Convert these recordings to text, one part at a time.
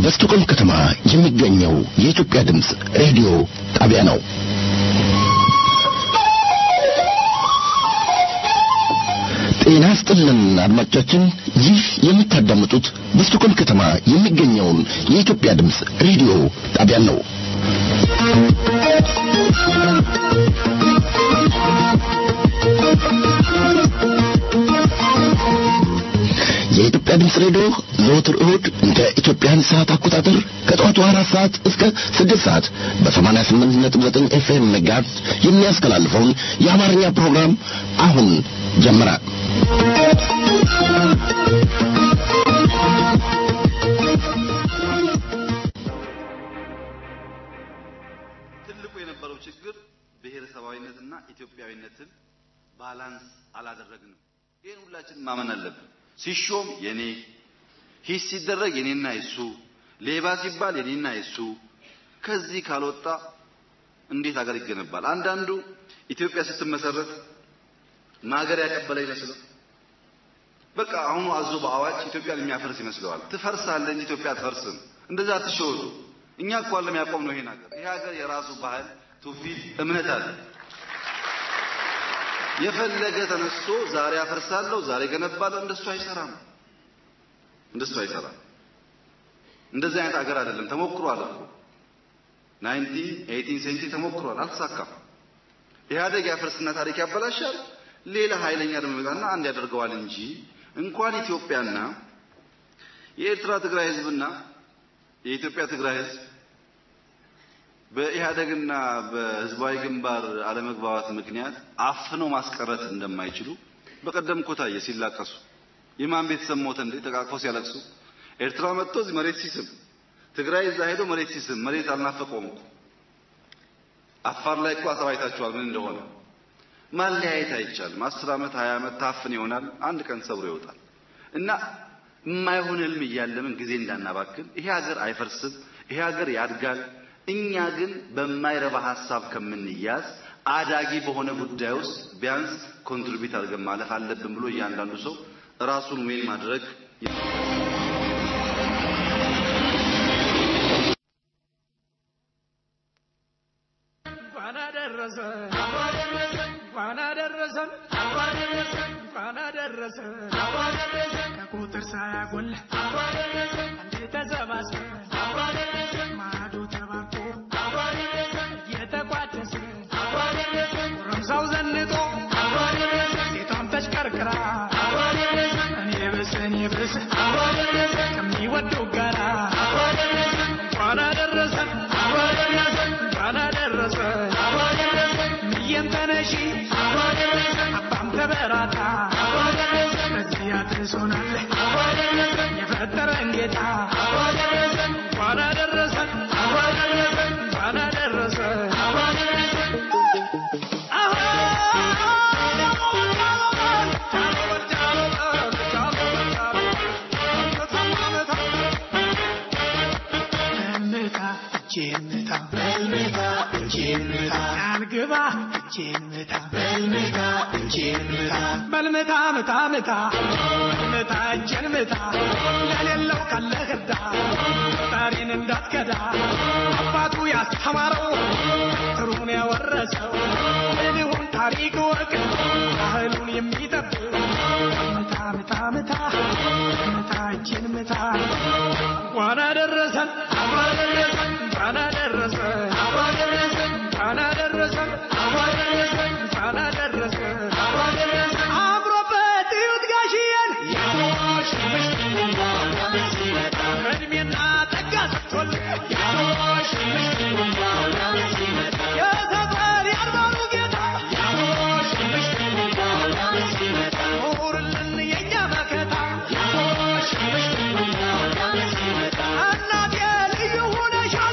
በስቶኮልም ከተማ የሚገኘው የኢትዮጵያ ድምፅ ሬዲዮ ጣቢያ ነው። ጤና ስጥልን አድማጮቻችን፣ ይህ የምታዳምጡት በስቶኮልም ከተማ የሚገኘውን የኢትዮጵያ ድምፅ ሬዲዮ ጣቢያን ነው። የኢትዮጵያ ድምፅ ሬዲዮ ዘወትር እሁድ እንደ ኢትዮጵያን ሰዓት አቆጣጠር ከጠዋቱ አራት ሰዓት እስከ ስድስት ሰዓት በሰማንያ ስምንት ነጥብ ዘጠኝ ኤፍኤም ሜጋሄርዝ የሚያስተላልፈውን የአማርኛ ፕሮግራም አሁን ጀመረ። ትልቁ የነበረው ችግር ብሔረሰባዊነትና ኢትዮጵያዊነትን ባላንስ አላደረግንም። ይህን ሁላችንም ማመን አለብን። ሲሾም የኔ ሂስ ሲደረግ የኔና የሱ ሌባ ሲባል የኔና የሱ ከዚህ ካልወጣ እንዴት ሀገር ይገነባል? አንዳንዱ ኢትዮጵያ ስትመሰረት ማገር ያቀበለ ይመስለው በቃ አሁኑ አዞ በአዋጅ ኢትዮጵያን የሚያፈርስ ይመስለዋል። ትፈርሳለህ እንጂ ኢትዮጵያ አትፈርስም። እንደዛ አትሸወዱ። እኛ እኮ አለም ያቆም ነው ይሄን ሀገር። ይሄ ሀገር የራሱ ባህል፣ ትውፊት፣ እምነት አለ። የፈለገ ተነስቶ ዛሬ አፈርሳለሁ ዛሬ ገነባለሁ እንደሱ አይሰራም። እንደሱ አይሰራም። እንደዚህ አይነት ሀገር አይደለም። ተሞክሯል እኮ ናይንቲን ኤይቲን ሴንቸሪ ተሞክሯል፣ አልተሳካም። ኢህአደግ ያፈርስና ታሪክ ያበላሻል። ሌላ ኃይለኛ ደግሞ ይመጣና አንድ ያደርገዋል እንጂ እንኳን ኢትዮጵያና የኤርትራ ትግራይ ህዝብና የኢትዮጵያ ትግራይ ህዝብ በኢህአደግና በህዝባዊ ግንባር አለመግባባት ምክንያት አፍነው ማስቀረት እንደማይችሉ በቀደም እኮ ታየ ሲላቀሱ። የማን ቤተሰብ ሞተ እንዴ? ተቃቅፈው ሲያለቅሱ ኤርትራ መጥቶ እዚህ መሬት ሲስም፣ ትግራይ እዛ ሄዶ መሬት ሲስም፣ መሬት አልናፈቀውም እኮ። አፋር ላይ እኮ አሰባይታችኋል ምን እንደሆነ። ማለያየት አይቻልም። አስር ዓመት ሀያ ዓመት ታፍን ይሆናል፣ አንድ ቀን ሰብሮ ይወጣል። እና የማይሆን ህልም እያለምን ጊዜ እንዳናባክን። ይሄ ሀገር አይፈርስም፣ ይሄ ሀገር ያድጋል። እኛ ግን በማይረባ ሀሳብ ከምንያዝ አዳጊ በሆነ ጉዳይ ውስጥ ቢያንስ ኮንትሪቢዩት አድርገን ማለፍ አለብን ብሎ እያንዳንዱ ሰው ራሱን ዌን ማድረግ እንኳን አደረሰን እንኳን አደረሰን እንኳን አደረሰን ከቁጥር ሳያጎል አንዴ ተሰባስበን ማዶ ተባርኮ እየተቋደሰ ጎረምሳው ዘንጦ ሴቷም ተሽቀርቅራ እኔ ብስ እኔ ብስ ከሚወዱ ጋራ እንኳን አደረሰን እንኳን አደረሰን ምየም ተነሺ አባም ተበራታ በዚህ አድርሶናል የፈጠረን ጌታ እንኳን አደረሰን እንኳን አደረሰን እምታ እጄን ምታ በልምታ እጄን ምታ አንግባ እጄን ምታ በልምታ እጄን ምታ በልምታ ምታ ምታ በልምታ እጄን ምታ ለሌለው ካለህ እርዳ ፈጣሪን እንዳትከዳ አባቱ ያስተማረው ጥሩን ያወረሰው እንዲሁም ታሪክ ወቅ ባህሉን የሚጠብቅ ምታ ምታ ምታ ምታ እጄን ምታ እንኳን አደረሰን እንኳን አደረሰን እንኳን አደረሰን እንኳን አደረሰን አምሮበት እዩት ጋሽዬን እድሜና ጠጋ ሰጥቶልን የተጠሪ አድባሩ ጌታ ኑርልን የእኛ መከታ እናቴ ልዩ ሆነሻል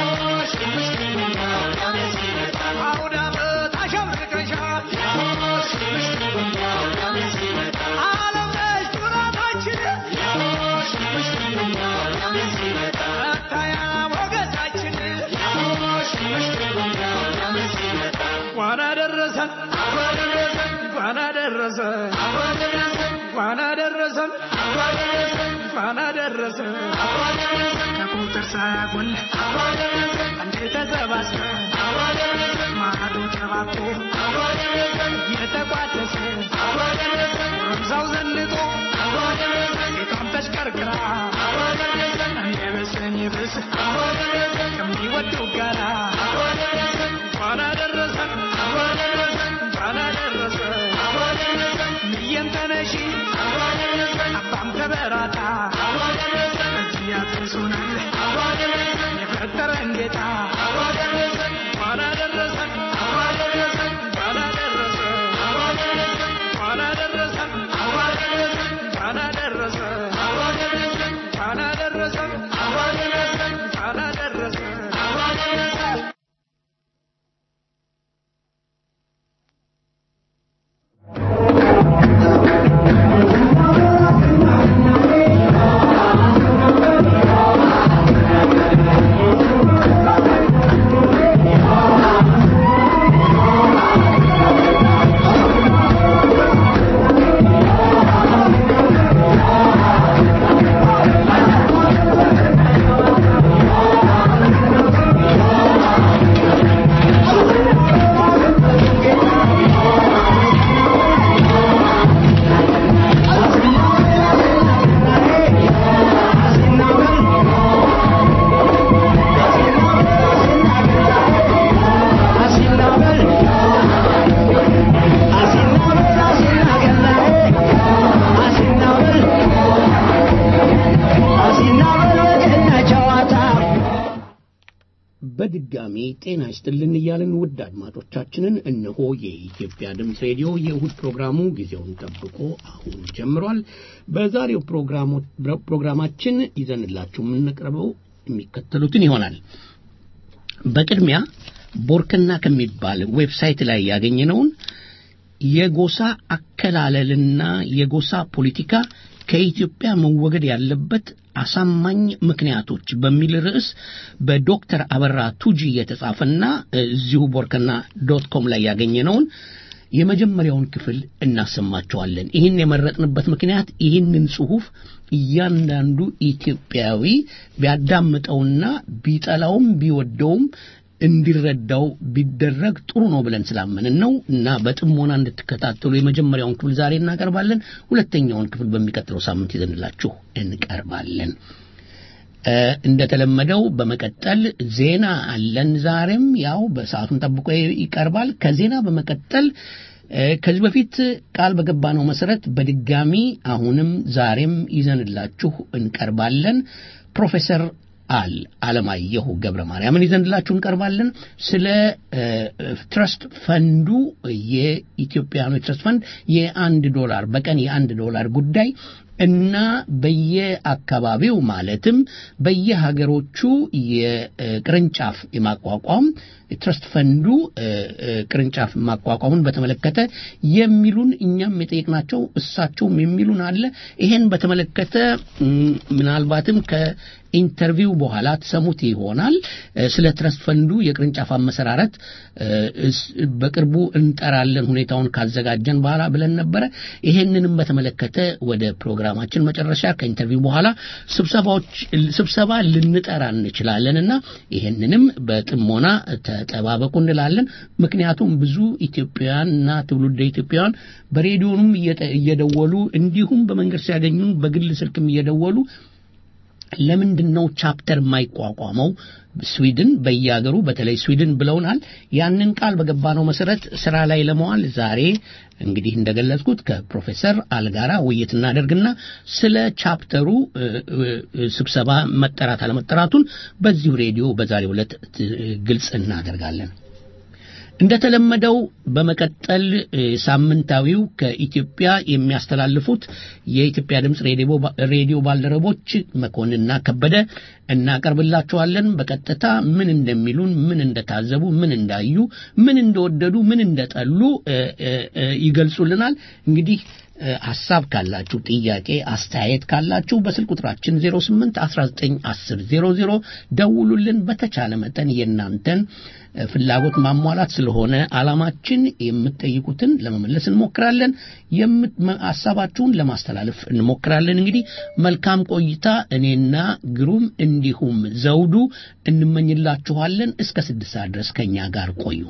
አውደ ዓመት አሸብርቀሻል ዓለም ነሽ ኩራታችን መታያ ሞገሳችን እንኳን አደረሰን እንኳን አደረሰን እንኳን አደረሰን እንኳን እንኳን አደረሰ ከቁጥር ሳያጎል አንድ ተሰባስበን ማዕዱ ተባብቶ እየተቋደሰ ጎረምሳው ዘንጦ ሴቷም ተሽከርክራ እንደ በሰኝ ብስ ከሚወዱ ጋራ እንኳን አደረሰ እንኳን አደረሰ ምየም ተነሺ አባም ተበራታ እዚህ ያድርሱናል የፈጠረን ጌታ እንኳን አደረሰ እንኳን አደረሰ እንኳን አደረሰ እንኳን አደረሰ እንኳን አደረሰ እንኳን አደረሰ በድጋሚ ጤና ይስጥልን እያልን ውድ አድማጮቻችንን እነሆ የኢትዮጵያ ድምፅ ሬዲዮ የእሁድ ፕሮግራሙ ጊዜውን ጠብቆ አሁን ጀምሯል። በዛሬው ፕሮግራሙ- ፕሮግራማችን ይዘንላችሁ የምንቀርበው የሚከተሉትን ይሆናል። በቅድሚያ ቦርከና ከሚባል ዌብሳይት ላይ ያገኘነውን የጎሳ አከላለልና የጎሳ ፖለቲካ ከኢትዮጵያ መወገድ ያለበት አሳማኝ ምክንያቶች በሚል ርዕስ በዶክተር አበራ ቱጂ የተጻፈና እዚሁ ቦርከና ዶት ኮም ላይ ያገኘነውን የመጀመሪያውን ክፍል እናሰማቸዋለን። ይህን የመረጥንበት ምክንያት ይህንን ጽሑፍ እያንዳንዱ ኢትዮጵያዊ ቢያዳምጠውና ቢጠላውም ቢወደውም እንዲረዳው ቢደረግ ጥሩ ነው ብለን ስላመንን ነው እና በጥሞና እንድትከታተሉ የመጀመሪያውን ክፍል ዛሬ እናቀርባለን። ሁለተኛውን ክፍል በሚቀጥለው ሳምንት ይዘንላችሁ እንቀርባለን። እ፣ እንደተለመደው በመቀጠል ዜና አለን። ዛሬም ያው በሰዓቱን ጠብቆ ይቀርባል። ከዜና በመቀጠል እ፣ ከዚህ በፊት ቃል በገባነው መሰረት በድጋሚ አሁንም ዛሬም ይዘንላችሁ እንቀርባለን። ፕሮፌሰር አል አለማየሁ ገብረ ማርያምን ይዘንላችሁ እንቀርባለን። ስለ እ፣ ትረስት ፈንዱ የኢትዮጵያኖች ትረስት ፈንድ የአንድ ዶላር በቀን የአንድ ዶላር ጉዳይ እና በየአካባቢው ማለትም በየሀገሮቹ የቅርንጫፍ የማቋቋም ትረስት ፈንዱ እ፣ እ፣ ቅርንጫፍ ማቋቋሙን በተመለከተ የሚሉን እኛም የጠየቅናቸው እሳቸውም የሚሉን አለ። ይሄን በተመለከተ ም፣ ምናልባትም ከኢንተርቪው በኋላ ትሰሙት ይሆናል። እ፣ ስለ ትረስት ፈንዱ የቅርንጫፍ አመሰራረት እ፣ እስ- በቅርቡ እንጠራለን ሁኔታውን ካዘጋጀን በኋላ ብለን ነበረ። ይሄንንም በተመለከተ ወደ ፕሮግራማችን መጨረሻ ከኢንተርቪው በኋላ ስብሰባዎች ስብሰባ ልንጠራ እንችላለንና ይሄንንም በጥሞና ተጠባበቁ እንላለን። ምክንያቱም ብዙ ኢትዮጵያውያን እና ትውልደ ኢትዮጵያውያን በሬዲዮንም እየጠ- እየደወሉ እንዲሁም በመንገድ ሲያገኙን በግል ስልክም እየደወሉ ለምንድን ነው ቻፕተር የማይቋቋመው ስዊድን በየሀገሩ በተለይ ስዊድን ብለውናል። ያንን ቃል በገባነው መሰረት ስራ ላይ ለመዋል ዛሬ እንግዲህ እንደገለጽኩት ከፕሮፌሰር አልጋራ ውይይት እናደርግና ስለ ቻፕተሩ እ፣ እ፣ ስብሰባ መጠራት አለመጠራቱን በዚሁ ሬዲዮ በዛሬው ዕለት ት- ግልጽ እናደርጋለን። እንደተለመደው በመቀጠል እ፣ ሳምንታዊው ከኢትዮጵያ የሚያስተላልፉት የኢትዮጵያ ድምፅ ሬዲዮ ባ- ሬዲዮ ባልደረቦች መኮንንና ከበደ እናቀርብላችኋለን። በቀጥታ ምን እንደሚሉን፣ ምን እንደታዘቡ፣ ምን እንዳዩ፣ ምን እንደወደዱ፣ ምን እንደጠሉ እ፣ እ፣ እ፣ ይገልጹልናል። እንግዲህ እ፣ ሀሳብ ካላችሁ ጥያቄ፣ አስተያየት ካላችሁ በስልክ ቁጥራችን 08 19 10 00 ደውሉልን። በተቻለ መጠን የእናንተን ፍላጎት ማሟላት ስለሆነ አላማችን የምትጠይቁትን ለመመለስ እንሞክራለን። የምት- መ- ሀሳባችሁን ለማስተላለፍ እንሞክራለን። እንግዲህ መልካም ቆይታ እኔና ግሩም እንዲሁም ዘውዱ እንመኝላችኋለን። እስከ ስድስት ሰዓት ድረስ ከኛ ጋር ቆዩ።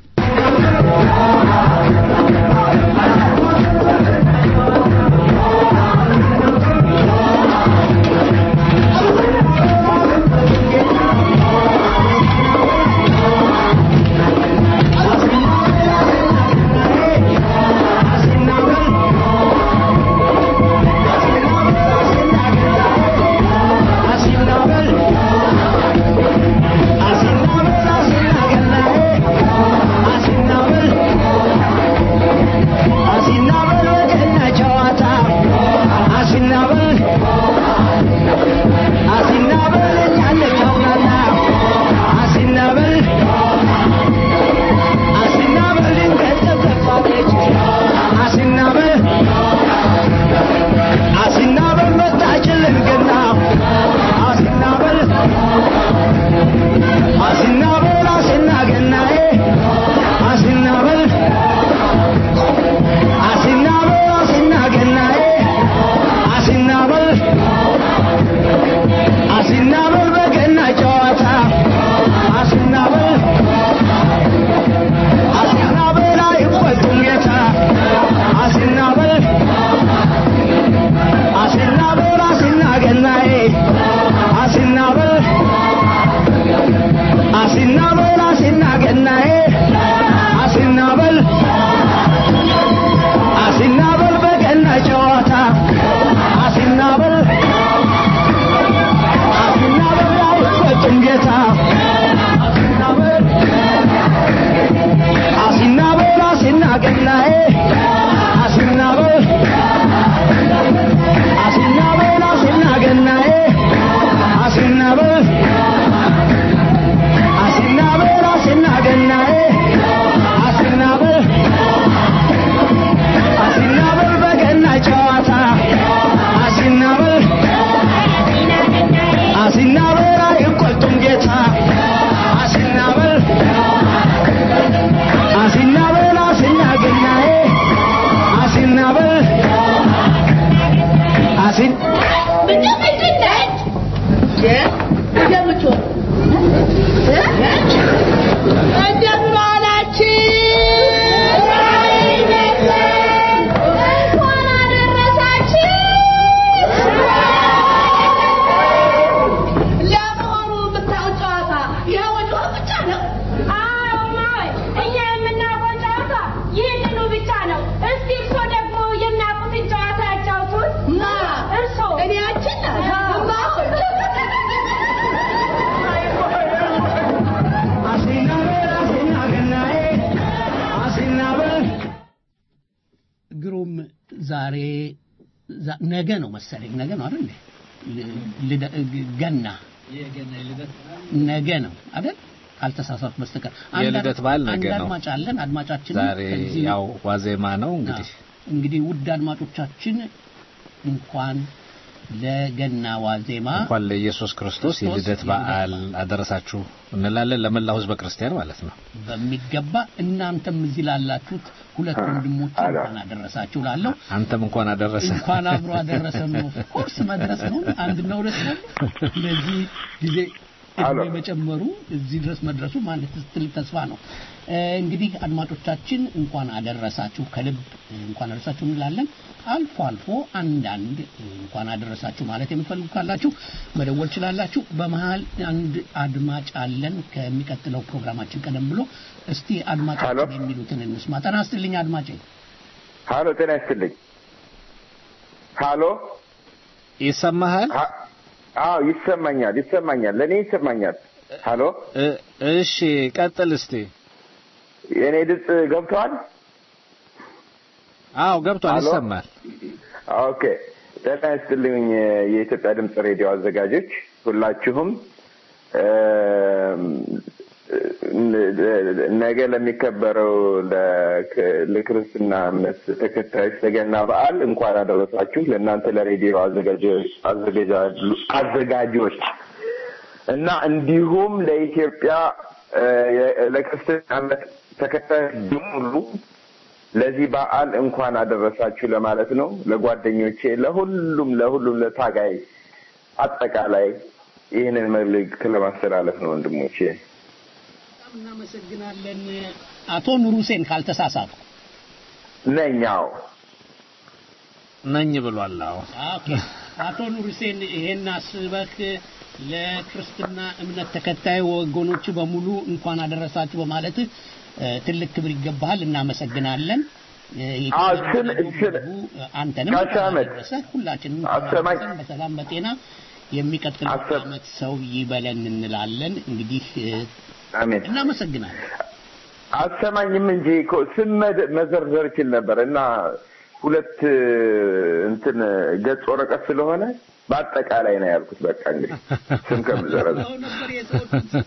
ግሩም ዛሬ ዛ- ነገ ነው መሰለኝ ነገ ነው አይደል ል- ልደ- ገና ነገ ነው አይደል ካልተሳሳት በስተቀር አንድ የልደት አድ- በዓል ነገ አንድ ነው። አድማጭ አለን አድማጫችን ዛሬ ያው ዋዜማ ነው እንግዲህ እንግዲህ ውድ አድማጮቻችን እንኳን ለገና ዋዜማ እንኳን ለኢየሱስ ክርስቶስ ክርስቶስ የልደት የልደት በዓል አደረሳችሁ እንላለን ለመላው ሕዝበ ክርስቲያን ማለት ነው። በሚገባ እናንተም እዚህ ላላችሁት ሁለት ወንድሞች እንኳን አደረሳችሁ ላለው አንተም እንኳን አደረሰ። እንኳን አብሮ አደረሰን ነው። ኮርስ መድረስ ነው አንድና ሁለት ነው። ስለዚህ ጊዜ እድሜ መጨመሩ እዚህ ድረስ መድረሱ ማለት ትልቅ ተስፋ ነው። እ፣ እንግዲህ አድማጮቻችን እንኳን አደረሳችሁ ከልብ እንኳን አደረሳችሁ እንላለን። አልፎ አልፎ አንዳንድ እንኳን አደረሳችሁ ማለት የምትፈልጉ ካላችሁ መደወል ችላላችሁ። በመሀል አንድ አድማጭ አለን ከሚቀጥለው ፕሮግራማችን ቀደም ብሎ እስቲ አድማጫችን የሚሉትን እንስማ። ጤና ይስጥልኝ አድማጬ። ሀሎ ጤና ይስጥልኝ። ሀሎ ይሰማሃል? ሀ- አዎ ይሰማኛል፣ ይሰማኛል፣ ለእኔ ይሰማኛል። ሀሎ እ- እሺ ቀጥል እስቲ። የእኔ ድምፅ ገብተዋል? አዎ ገብቷል፣ ሀሎ? ይሰማል። ኦኬ ጤና ይስጥልኝ የኢትዮጵያ ድምፅ ሬዲዮ አዘጋጆች ሁላችሁም እም፣ ነገ ለሚከበረው ለክ- ለክርስትና እምነት ተከታዮች ለገና በዓል እንኳን አደረሳችሁ። ለእናንተ ለሬዲዮ አዘጋጆች አዘጋጃሉ- አዘጋጆች እና እንዲሁም ለኢትዮጵያ እ፣ የ- ለክርስትና እምነት ተከታዮች በሙሉ ለዚህ በዓል እንኳን አደረሳችሁ ለማለት ነው። ለጓደኞቼ፣ ለሁሉም ለሁሉም ለታጋይ አጠቃላይ ይህንን መልእክት ለማስተላለፍ ነው ወንድሞቼ። በጣም እናመሰግናለን። አቶ ኑር ሁሴን ካልተሳሳቱ ነኛው ነኝ ብሏል። አዎ ኦኬ። አቶ ኑር ሁሴን ይሄን አስበህ ለክርስትና እምነት ተከታይ ወገኖች በሙሉ እንኳን አደረሳችሁ በማለትህ እ፣ ትልቅ ክብር ይገባሃል። እናመሰግናለን። እ፣ አዎ፣ የኢትዮጵያ ስል- ደግሞ ስል- ህዝቡ አንተንም ጋሽ አህመድ፣ አደረሰህ። ሁላችንም አሰማኝ። አደረሰን በሰላም በጤና የሚቀጥለው አሰ- ዓመት ሰው ይበለን እንላለን። እንግዲህ እ፣ አሜን። እናመሰግናለን። አሰማኝም እንጂ እኮ ስም መደ- መዘርዘር ይችል ነበር እና ሁለት እ፣ እንትን ገጽ ወረቀት ስለሆነ በአጠቃላይ ነው ያልኩት። በቃ እንግዲህ ስም ከምዘረዘር አሁን ነበር የሰው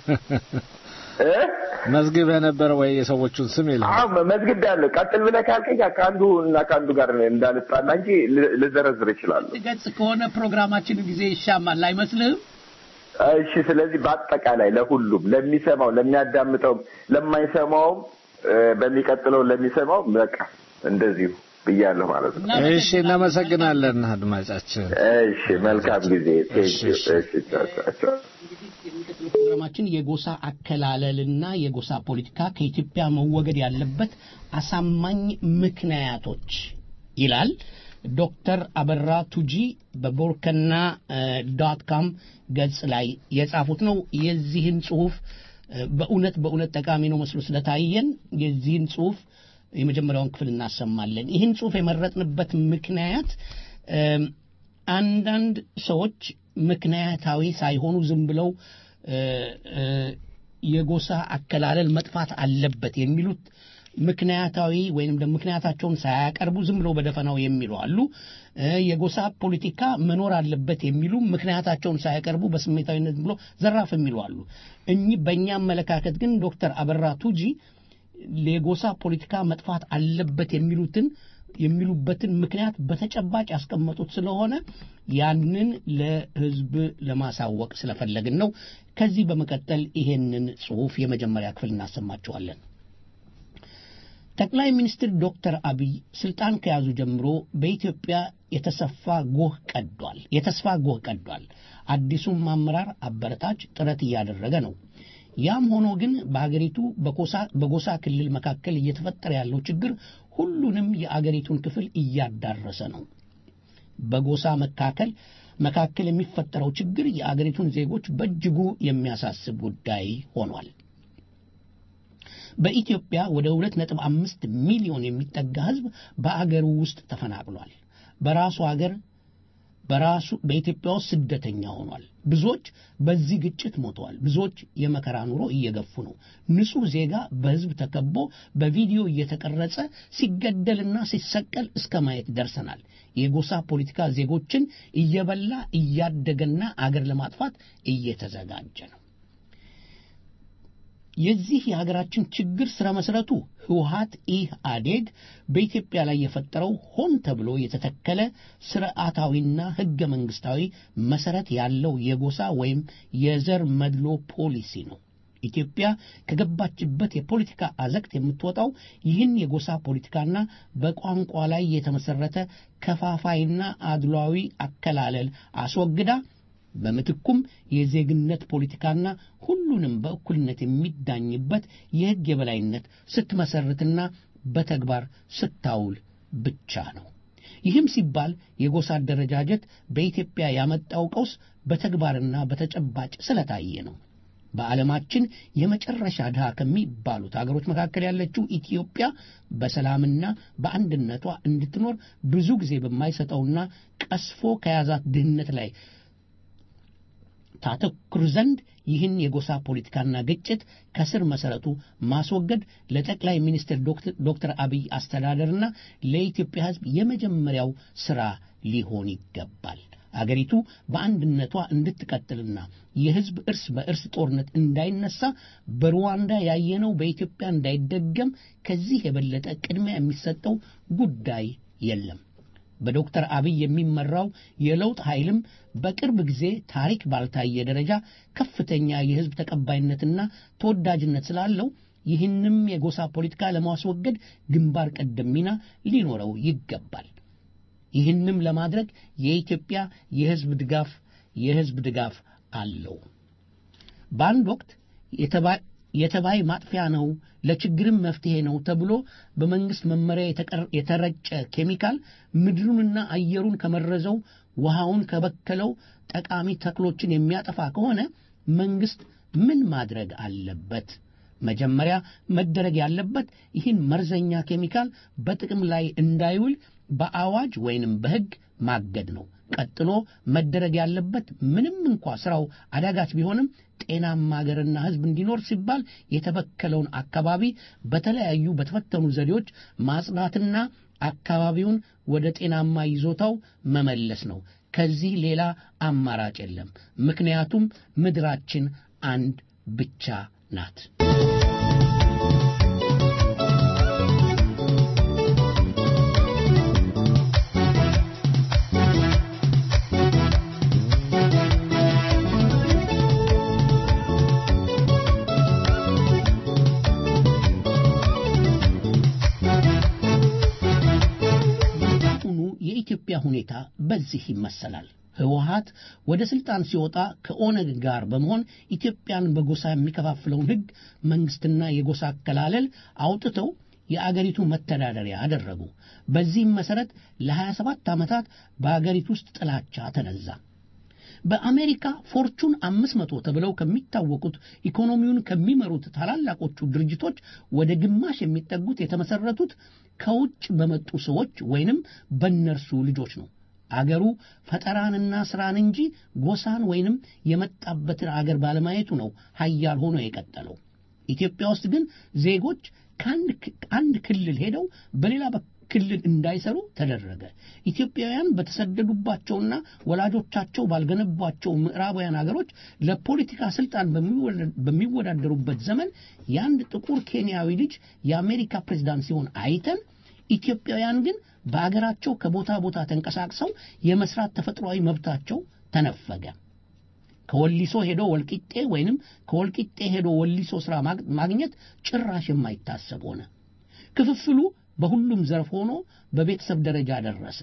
እ? መዝግብ የነበረ ወይ የሰዎቹን ስም የለም። አዎ መዝግብ ያለው ቀጥል ብለህ ካልከኝ ከአንዱ እና ከአንዱ ጋር እንዳልጣላ እንጂ ል- ልዘረዝር እችላለሁ። ገጽ ከሆነ ፕሮግራማችን ጊዜ ይሻማል አይመስልህም? እሺ። ስለዚህ በአጠቃላይ ለሁሉም ለሚሰማው፣ ለሚያዳምጠውም፣ ለማይሰማውም እ፣ በሚቀጥለው ለሚሰማው በቃ እንደዚሁ ብያለሁ ማለት ነው። እሺ እናመሰግናለን አድማጫችን። እሺ፣ መልካም ጊዜ። እሺ፣ እሺ። እሺ፣ ቻው፣ ቻው፣ ቻው። የሚቀጥለው ፕሮግራማችን የጎሳ አከላለልና የጎሳ ፖለቲካ ከኢትዮጵያ መወገድ ያለበት አሳማኝ ምክንያቶች ይላል። ዶክተር አበራ ቱጂ በቦርከና ዶት ካም ገጽ ላይ የጻፉት ነው። የዚህን ጽሁፍ እ፣ በእውነት በእውነት ጠቃሚ ነው መስሎ ስለታየን የዚህን ጽሁፍ የመጀመሪያውን ክፍል እናሰማለን። ይህን ጽሁፍ የመረጥንበት ምክንያት እም፣ አንዳንድ ሰዎች ምክንያታዊ ሳይሆኑ ዝም ብለው እ፣ እ፣ የጎሳ አከላለል መጥፋት አለበት የሚሉት ምክንያታዊ ወይንም ደግሞ ምክንያታቸውን ሳያቀርቡ ዝም ብለው በደፈናው የሚሉ አሉ። እ፣ የጎሳ ፖለቲካ መኖር አለበት የሚሉ ምክንያታቸውን ሳያቀርቡ በስሜታዊነት ብሎ ዘራፍ የሚሉ አሉ። እኚህ በእኛ አመለካከት ግን ዶክተር አበራ ቱጂ የጎሳ ፖለቲካ መጥፋት አለበት የሚሉትን የሚሉበትን ምክንያት በተጨባጭ ያስቀመጡት ስለሆነ ያንን ለሕዝብ ለማሳወቅ ስለፈለግን ነው። ከዚህ በመቀጠል ይሄንን ጽሑፍ የመጀመሪያ ክፍል እናሰማችኋለን። ጠቅላይ ሚኒስትር ዶክተር አብይ ስልጣን ከያዙ ጀምሮ በኢትዮጵያ የተሰፋ ጎህ ቀዷል የተስፋ ጎህ ቀዷል። አዲሱም አመራር አበረታች ጥረት እያደረገ ነው። ያም ሆኖ ግን በአገሪቱ በጎሳ- በጎሳ ክልል መካከል እየተፈጠረ ያለው ችግር ሁሉንም የአገሪቱን ክፍል እያዳረሰ ነው። በጎሳ መካከል መካከል የሚፈጠረው ችግር የአገሪቱን ዜጎች በእጅጉ የሚያሳስብ ጉዳይ ሆኗል። በኢትዮጵያ ወደ 2.5 ሚሊዮን የሚጠጋ ሕዝብ በአገሩ ውስጥ ተፈናቅሏል። በራሱ አገር በራሱ በኢትዮጵያ ውስጥ ስደተኛ ሆኗል። ብዙዎች በዚህ ግጭት ሞተዋል። ብዙዎች የመከራ ኑሮ እየገፉ ነው። ንጹሕ ዜጋ በሕዝብ ተከቦ በቪዲዮ እየተቀረጸ ሲገደልና ሲሰቀል እስከ ማየት ደርሰናል። የጎሳ ፖለቲካ ዜጎችን እየበላ እያደገና አገር ለማጥፋት እየተዘጋጀ ነው። የዚህ የሀገራችን ችግር ስረ መሰረቱ ህወሀት ኢህአዴግ በኢትዮጵያ ላይ የፈጠረው ሆን ተብሎ የተተከለ ስርዓታዊና ህገ መንግስታዊ መሰረት ያለው የጎሳ ወይም የዘር መድሎ ፖሊሲ ነው። ኢትዮጵያ ከገባችበት የፖለቲካ አዘቅት የምትወጣው ይህን የጎሳ ፖለቲካና በቋንቋ ላይ የተመሰረተ ከፋፋይና አድሏዊ አከላለል አስወግዳ በምትኩም የዜግነት ፖለቲካና ሁሉንም በእኩልነት የሚዳኝበት የህግ የበላይነት ስትመሰርትና በተግባር ስታውል ብቻ ነው። ይህም ሲባል የጎሳ አደረጃጀት በኢትዮጵያ ያመጣው ቀውስ በተግባርና በተጨባጭ ስለታየ ነው። በዓለማችን የመጨረሻ ድሃ ከሚባሉት አገሮች መካከል ያለችው ኢትዮጵያ በሰላምና በአንድነቷ እንድትኖር ብዙ ጊዜ በማይሰጠውና ቀስፎ ከያዛት ድህነት ላይ ታተኩር ዘንድ ይህን የጎሳ ፖለቲካና ግጭት ከስር መሰረቱ ማስወገድ ለጠቅላይ ሚኒስትር ዶክተር አብይ አስተዳደርና ለኢትዮጵያ ሕዝብ የመጀመሪያው ስራ ሊሆን ይገባል። አገሪቱ በአንድነቷ እንድትቀጥልና የሕዝብ እርስ በእርስ ጦርነት እንዳይነሳ በሩዋንዳ ያየነው በኢትዮጵያ እንዳይደገም ከዚህ የበለጠ ቅድሚያ የሚሰጠው ጉዳይ የለም። በዶክተር አብይ የሚመራው የለውጥ ኃይልም በቅርብ ጊዜ ታሪክ ባልታየ ደረጃ ከፍተኛ የህዝብ ተቀባይነትና ተወዳጅነት ስላለው ይህንም የጎሳ ፖለቲካ ለማስወገድ ግንባር ቀደም ሚና ሊኖረው ይገባል። ይህንም ለማድረግ የኢትዮጵያ የህዝብ ድጋፍ የህዝብ ድጋፍ አለው። በአንድ ወቅት የተባይ ማጥፊያ ነው፣ ለችግርም መፍትሄ ነው ተብሎ በመንግስት መመሪያ የተረጨ ኬሚካል ምድሩንና አየሩን ከመረዘው ውሃውን ከበከለው ጠቃሚ ተክሎችን የሚያጠፋ ከሆነ መንግስት ምን ማድረግ አለበት? መጀመሪያ መደረግ ያለበት ይህን መርዘኛ ኬሚካል በጥቅም ላይ እንዳይውል በአዋጅ ወይንም በህግ ማገድ ነው። ቀጥሎ መደረግ ያለበት ምንም እንኳ ስራው አዳጋች ቢሆንም ጤናማ ሀገርና ህዝብ እንዲኖር ሲባል የተበከለውን አካባቢ በተለያዩ በተፈተኑ ዘዴዎች ማጽዳትና አካባቢውን ወደ ጤናማ ይዞታው መመለስ ነው። ከዚህ ሌላ አማራጭ የለም። ምክንያቱም ምድራችን አንድ ብቻ ናት። የኢትዮጵያ ሁኔታ በዚህ ይመሰላል። ህወሀት ወደ ስልጣን ሲወጣ ከኦነግ ጋር በመሆን ኢትዮጵያን በጎሳ የሚከፋፍለውን ህግ መንግስትና የጎሳ አከላለል አውጥተው የአገሪቱ መተዳደሪያ አደረጉ። በዚህም መሰረት ለ27 ዓመታት በአገሪቱ ውስጥ ጥላቻ ተነዛ። በአሜሪካ ፎርቹን አምስት መቶ ተብለው ከሚታወቁት ኢኮኖሚውን ከሚመሩት ታላላቆቹ ድርጅቶች ወደ ግማሽ የሚጠጉት የተመሰረቱት ከውጭ በመጡ ሰዎች ወይንም በእነርሱ ልጆች ነው። አገሩ ፈጠራንና ስራን እንጂ ጎሳን ወይንም የመጣበትን አገር ባለማየቱ ነው ሀያል ሆኖ የቀጠለው። ኢትዮጵያ ውስጥ ግን ዜጎች ከአንድ ክልል ሄደው በሌላ ክልል እንዳይሰሩ ተደረገ። ኢትዮጵያውያን በተሰደዱባቸውና ወላጆቻቸው ባልገነቧቸው ምዕራባውያን አገሮች ለፖለቲካ ስልጣን በሚወዳደሩበት ዘመን የአንድ ጥቁር ኬንያዊ ልጅ የአሜሪካ ፕሬዝዳንት ሲሆን አይተን ኢትዮጵያውያን ግን በአገራቸው ከቦታ ቦታ ተንቀሳቅሰው የመስራት ተፈጥሯዊ መብታቸው ተነፈገ። ከወሊሶ ሄዶ ወልቂጤ ወይንም ከወልቂጤ ሄዶ ወሊሶ ስራ ማግኘት ጭራሽ የማይታሰብ ሆነ። ክፍፍሉ በሁሉም ዘርፍ ሆኖ በቤተሰብ ደረጃ ደረሰ።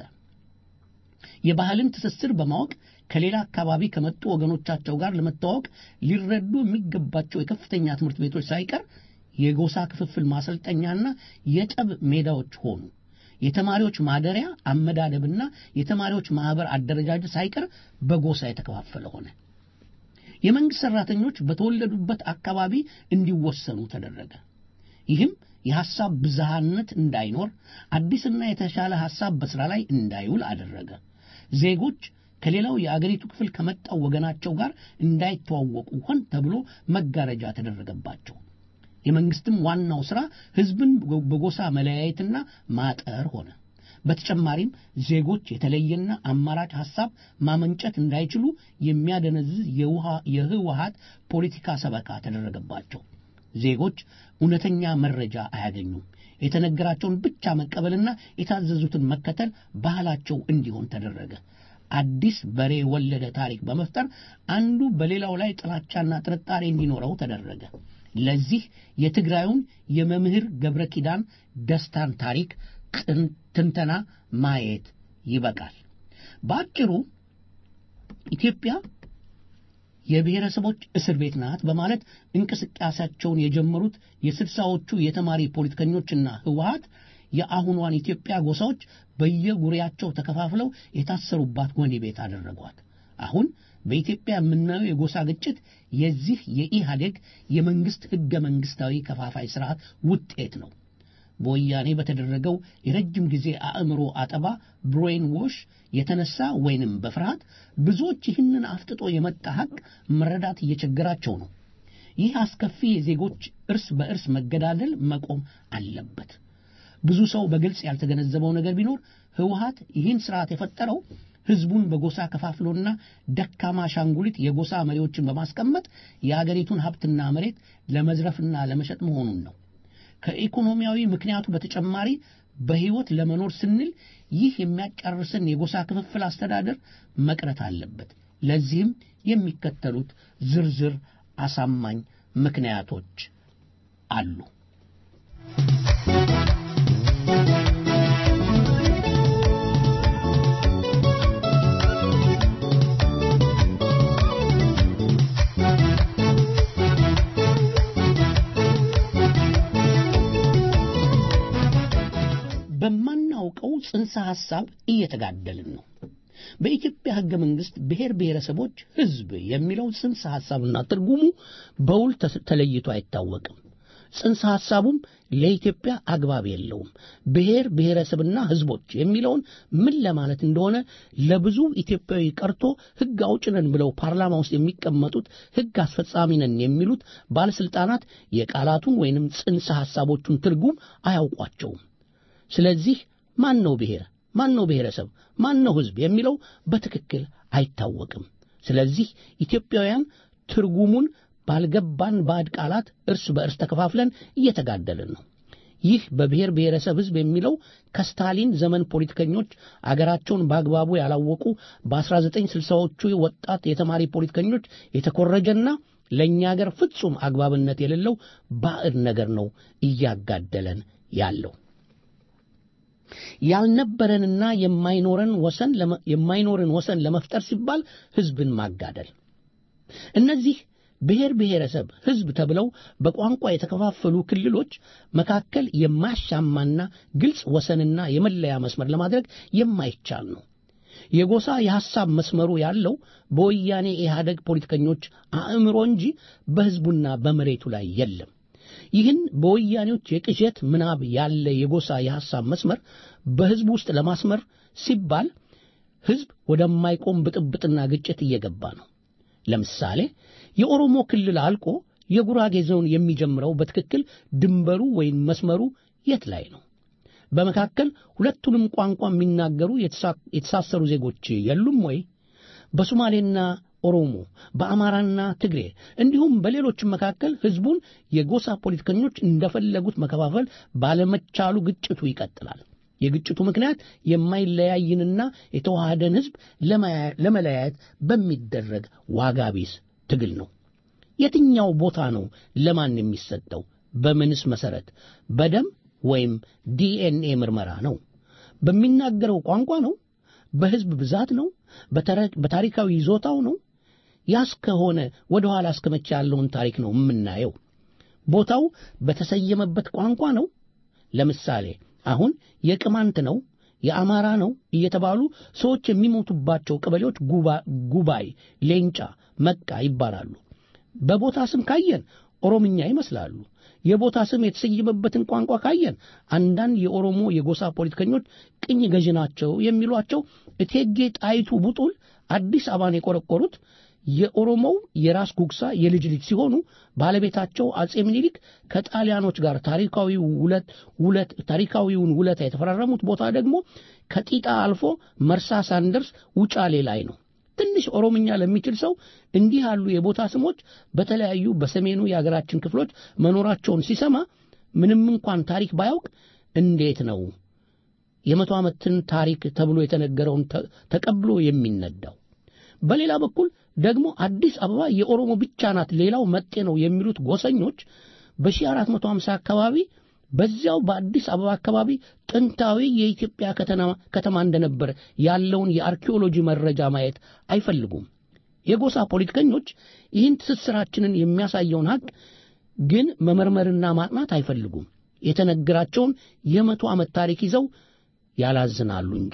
የባህልን ትስስር በማወቅ ከሌላ አካባቢ ከመጡ ወገኖቻቸው ጋር ለመተዋወቅ ሊረዱ የሚገባቸው የከፍተኛ ትምህርት ቤቶች ሳይቀር የጎሳ ክፍፍል ማሰልጠኛና የጠብ ሜዳዎች ሆኑ። የተማሪዎች ማደሪያ አመዳደብና የተማሪዎች ማህበር አደረጃጀት ሳይቀር በጎሳ የተከፋፈለ ሆነ። የመንግስት ሰራተኞች በተወለዱበት አካባቢ እንዲወሰኑ ተደረገ። ይህም የሐሳብ ብዝሃነት እንዳይኖር፣ አዲስና የተሻለ ሐሳብ በሥራ ላይ እንዳይውል አደረገ። ዜጎች ከሌላው የአገሪቱ ክፍል ከመጣው ወገናቸው ጋር እንዳይተዋወቁ ሆን ተብሎ መጋረጃ ተደረገባቸው። የመንግስትም ዋናው ሥራ ሕዝብን በጎሳ መለያየትና ማጠር ሆነ። በተጨማሪም ዜጎች የተለየና አማራጭ ሐሳብ ማመንጨት እንዳይችሉ የሚያደነዝዝ የህወሀት ፖለቲካ ሰበካ ተደረገባቸው። ዜጎች እውነተኛ መረጃ አያገኙም። የተነገራቸውን ብቻ መቀበልና የታዘዙትን መከተል ባህላቸው እንዲሆን ተደረገ። አዲስ በሬ ወለደ ታሪክ በመፍጠር አንዱ በሌላው ላይ ጥላቻና ጥርጣሬ እንዲኖረው ተደረገ። ለዚህ የትግራዩን የመምህር ገብረ ኪዳን ደስታን ታሪክ ትንተና ማየት ይበቃል። በአጭሩ ኢትዮጵያ የብሔረሰቦች እስር ቤት ናት በማለት እንቅስቃሴያቸውን የጀመሩት የስልሳዎቹ የተማሪ ፖለቲከኞችና ህወሀት የአሁኗን ኢትዮጵያ ጎሳዎች በየጉሪያቸው ተከፋፍለው የታሰሩባት ወህኒ ቤት አደረጓት። አሁን በኢትዮጵያ የምናየው የጎሳ ግጭት የዚህ የኢህአዴግ የመንግስት ህገ መንግስታዊ ከፋፋይ ስርዓት ውጤት ነው። በወያኔ በተደረገው የረጅም ጊዜ አእምሮ አጠባ ብሬን ዎሽ የተነሳ ወይንም በፍርሃት ብዙዎች ይህንን አፍጥጦ የመጣ ሀቅ መረዳት እየቸገራቸው ነው። ይህ አስከፊ የዜጎች እርስ በእርስ መገዳደል መቆም አለበት። ብዙ ሰው በግልጽ ያልተገነዘበው ነገር ቢኖር ህወሀት ይህን ስርዓት የፈጠረው ህዝቡን በጎሳ ከፋፍሎና ደካማ አሻንጉሊት የጎሳ መሪዎችን በማስቀመጥ የአገሪቱን ሀብትና መሬት ለመዝረፍና ለመሸጥ መሆኑን ነው። ከኢኮኖሚያዊ ምክንያቱ በተጨማሪ በሕይወት ለመኖር ስንል ይህ የሚያጫርስን የጎሳ ክፍፍል አስተዳደር መቅረት አለበት። ለዚህም የሚከተሉት ዝርዝር አሳማኝ ምክንያቶች አሉ። በማናውቀው ጽንሰ ሐሳብ እየተጋደልን ነው። በኢትዮጵያ ሕገ መንግሥት ብሔር ብሔረሰቦች ሕዝብ የሚለው ጽንሰ ሐሳብና ትርጉሙ በውል ተለይቶ አይታወቅም። ጽንሰ ሐሳቡም ለኢትዮጵያ አግባብ የለውም። ብሔር ብሔረሰብና ሕዝቦች የሚለውን ምን ለማለት እንደሆነ ለብዙ ኢትዮጵያዊ ቀርቶ ሕግ አውጭ ነን ብለው ፓርላማ ውስጥ የሚቀመጡት ሕግ አስፈጻሚ ነን የሚሉት ባለሥልጣናት የቃላቱን ወይንም ጽንሰ ሐሳቦቹን ትርጉም አያውቋቸውም። ስለዚህ ማን ነው ብሔር፣ ማን ነው ብሔረሰብ፣ ማን ነው ሕዝብ የሚለው በትክክል አይታወቅም። ስለዚህ ኢትዮጵያውያን ትርጉሙን ባልገባን ባዕድ ቃላት እርስ በእርስ ተከፋፍለን እየተጋደልን ነው። ይህ በብሔር ብሔረሰብ ሕዝብ የሚለው ከስታሊን ዘመን ፖለቲከኞች አገራቸውን በአግባቡ ያላወቁ በ1960ዎቹ ወጣት የተማሪ ፖለቲከኞች የተኮረጀና ለእኛ አገር ፍጹም አግባብነት የሌለው ባዕድ ነገር ነው እያጋደለን ያለው። ያልነበረንና የማይኖረን ወሰን የማይኖርን ወሰን ለመፍጠር ሲባል ሕዝብን ማጋደል እነዚህ ብሔር ብሔረሰብ ሕዝብ ተብለው በቋንቋ የተከፋፈሉ ክልሎች መካከል የማያሻማና ግልጽ ወሰንና የመለያ መስመር ለማድረግ የማይቻል ነው። የጎሳ የሐሳብ መስመሩ ያለው በወያኔ ኢህአደግ ፖለቲከኞች አእምሮ እንጂ በሕዝቡና በመሬቱ ላይ የለም። ይህን በወያኔዎች የቅዠት ምናብ ያለ የጎሳ የሐሳብ መስመር በሕዝብ ውስጥ ለማስመር ሲባል ሕዝብ ወደማይቆም ብጥብጥና ግጭት እየገባ ነው። ለምሳሌ የኦሮሞ ክልል አልቆ የጉራጌ ዞን የሚጀምረው በትክክል ድንበሩ ወይም መስመሩ የት ላይ ነው? በመካከል ሁለቱንም ቋንቋ የሚናገሩ የተሳሰሩ ዜጎች የሉም ወይ? በሶማሌና ኦሮሞ፣ በአማራና ትግሬ እንዲሁም በሌሎችም መካከል ሕዝቡን የጎሳ ፖለቲከኞች እንደፈለጉት መከፋፈል ባለመቻሉ ግጭቱ ይቀጥላል። የግጭቱ ምክንያት የማይለያይንና የተዋሃደን ሕዝብ ለመለያየት በሚደረግ ዋጋ ቢስ ትግል ነው። የትኛው ቦታ ነው ለማን የሚሰጠው? በምንስ መሰረት? በደም ወይም ዲኤንኤ ምርመራ ነው? በሚናገረው ቋንቋ ነው? በሕዝብ ብዛት ነው? በታሪካዊ ይዞታው ነው? ያስ ከሆነ ወደ ኋላ እስከ መቼ ያለውን ታሪክ ነው የምናየው? ቦታው በተሰየመበት ቋንቋ ነው? ለምሳሌ አሁን የቅማንት ነው የአማራ ነው እየተባሉ ሰዎች የሚሞቱባቸው ቀበሌዎች ጉባይ፣ ሌንጫ፣ መቃ ይባላሉ። በቦታ ስም ካየን ኦሮምኛ ይመስላሉ። የቦታ ስም የተሰየመበትን ቋንቋ ካየን አንዳንድ የኦሮሞ የጎሳ ፖለቲከኞች ቅኝ ገዢ ናቸው የሚሏቸው እቴጌ ጣይቱ ቡጡል አዲስ አበባን የቆረቆሩት የኦሮሞው የራስ ጉግሳ የልጅ ልጅ ሲሆኑ ባለቤታቸው አጼ ምኒልክ ከጣሊያኖች ጋር ታሪካዊ ውለት ውለት ታሪካዊውን ውለታ የተፈራረሙት ቦታ ደግሞ ከጢጣ አልፎ መርሳ ሳንደርስ ውጫሌ ላይ ነው። ትንሽ ኦሮምኛ ለሚችል ሰው እንዲህ ያሉ የቦታ ስሞች በተለያዩ በሰሜኑ የአገራችን ክፍሎች መኖራቸውን ሲሰማ ምንም እንኳን ታሪክ ባያውቅ እንዴት ነው የመቶ ዓመትን ታሪክ ተብሎ የተነገረውን ተቀብሎ የሚነዳው? በሌላ በኩል ደግሞ አዲስ አበባ የኦሮሞ ብቻ ናት፣ ሌላው መጤ ነው የሚሉት ጎሰኞች በ1450 አካባቢ በዚያው በአዲስ አበባ አካባቢ ጥንታዊ የኢትዮጵያ ከተማ እንደነበር ያለውን የአርኪኦሎጂ መረጃ ማየት አይፈልጉም። የጎሳ ፖለቲከኞች ይህን ትስስራችንን የሚያሳየውን ሀቅ ግን መመርመርና ማጥናት አይፈልጉም። የተነገራቸውን የመቶ ዓመት ታሪክ ይዘው ያላዝናሉ እንጂ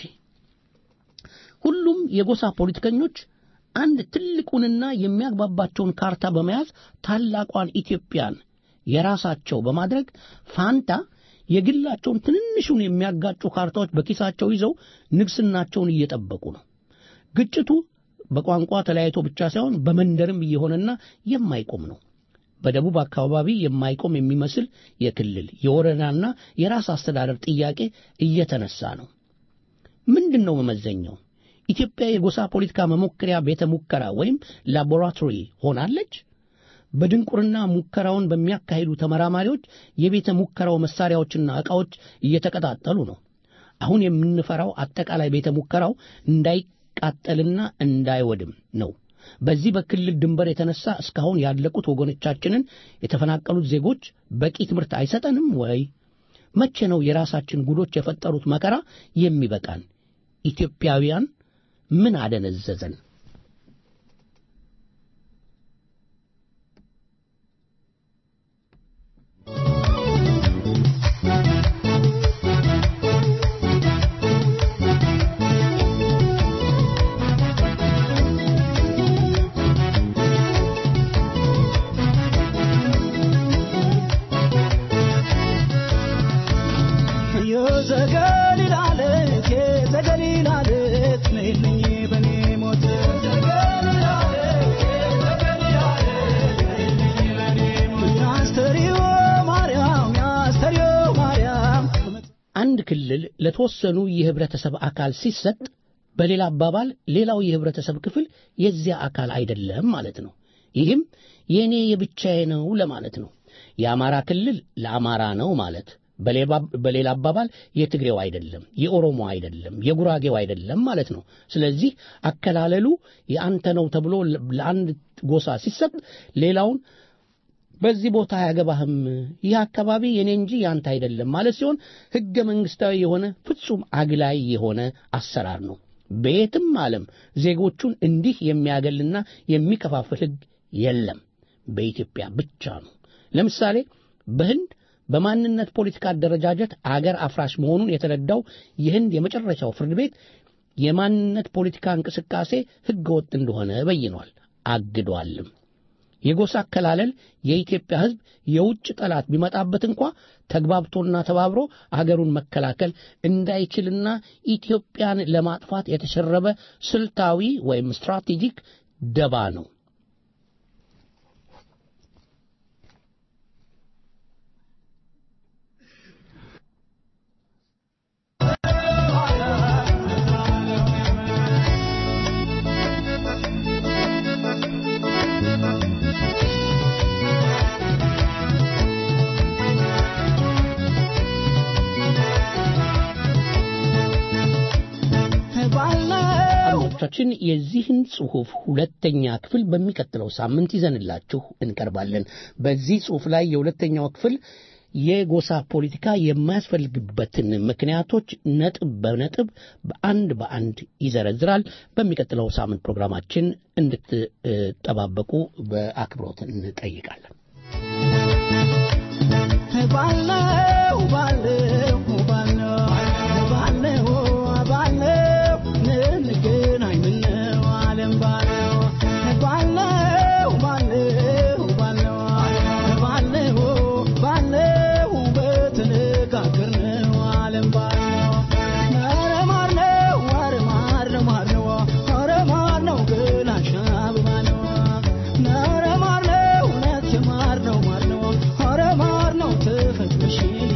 ሁሉም የጎሳ ፖለቲከኞች አንድ ትልቁንና የሚያግባባቸውን ካርታ በመያዝ ታላቋን ኢትዮጵያን የራሳቸው በማድረግ ፋንታ የግላቸውን ትንንሹን የሚያጋጩ ካርታዎች በኪሳቸው ይዘው ንግስናቸውን እየጠበቁ ነው። ግጭቱ በቋንቋ ተለያይቶ ብቻ ሳይሆን በመንደርም እየሆነና የማይቆም ነው። በደቡብ አካባቢ የማይቆም የሚመስል የክልል የወረዳና የራስ አስተዳደር ጥያቄ እየተነሳ ነው። ምንድን ነው መመዘኛው? ኢትዮጵያ የጎሳ ፖለቲካ መሞከሪያ ቤተ ሙከራ ወይም ላቦራቶሪ ሆናለች? በድንቁርና ሙከራውን በሚያካሂዱ ተመራማሪዎች የቤተ ሙከራው መሳሪያዎችና ዕቃዎች እየተቀጣጠሉ ነው። አሁን የምንፈራው አጠቃላይ ቤተ ሙከራው እንዳይቃጠልና እንዳይወድም ነው። በዚህ በክልል ድንበር የተነሳ እስካሁን ያለቁት ወገኖቻችንን የተፈናቀሉት ዜጎች በቂ ትምህርት አይሰጠንም ወይ? መቼ ነው የራሳችን ጉዶች የፈጠሩት መከራ የሚበቃን? ኢትዮጵያውያን ምን አደነዘዘን? አንድ ክልል ለተወሰኑ የህብረተሰብ አካል ሲሰጥ በሌላ አባባል ሌላው የህብረተሰብ ክፍል የዚያ አካል አይደለም ማለት ነው። ይህም የእኔ የብቻዬ ነው ለማለት ነው። የአማራ ክልል ለአማራ ነው ማለት በሌላ አባባል የትግሬው አይደለም፣ የኦሮሞ አይደለም፣ የጉራጌው አይደለም ማለት ነው። ስለዚህ አከላለሉ የአንተ ነው ተብሎ ለአንድ ጎሳ ሲሰጥ ሌላውን በዚህ ቦታ አያገባህም፣ ይህ አካባቢ የኔ እንጂ ያንተ አይደለም ማለት ሲሆን ህገ መንግስታዊ የሆነ ፍጹም አግላይ የሆነ አሰራር ነው። በየትም ዓለም ዜጎቹን እንዲህ የሚያገልና የሚከፋፍል ህግ የለም፣ በኢትዮጵያ ብቻ ነው። ለምሳሌ በህንድ በማንነት ፖለቲካ አደረጃጀት አገር አፍራሽ መሆኑን የተረዳው የህንድ የመጨረሻው ፍርድ ቤት የማንነት ፖለቲካ እንቅስቃሴ ህገ ወጥ እንደሆነ በይኗል፣ አግዷልም። የጎሳ አከላለል የኢትዮጵያ ህዝብ የውጭ ጠላት ቢመጣበት እንኳ ተግባብቶና ተባብሮ አገሩን መከላከል እንዳይችልና ኢትዮጵያን ለማጥፋት የተሸረበ ስልታዊ ወይም ስትራቴጂክ ደባ ነው። አድማጮቻችን የዚህን ጽሑፍ ሁለተኛ ክፍል በሚቀጥለው ሳምንት ይዘንላችሁ እንቀርባለን። በዚህ ጽሑፍ ላይ የሁለተኛው ክፍል የጎሳ ፖለቲካ የማያስፈልግበትን ምክንያቶች ነጥብ በነጥብ በአንድ በአንድ ይዘረዝራል። በሚቀጥለው ሳምንት ፕሮግራማችን እንድትጠባበቁ በአክብሮት እንጠይቃለን። ባለው ባለው ባለው ባለው ባለው እንገናኝ ምነው ዓለም ባለው ባለው ባለው ባለው ባለው ባለው በተነጋገርነው ዓለም ባለው ኧረ ማር ነው ኧረ ማር ነው ማር ነው ኧረ ማር ነው ገላሽ አበባ ነው ኧረ ማር ነው እውነት የማር ነው ማር ነው ኧረ ማር ነው ተፈጥሮሽልኝ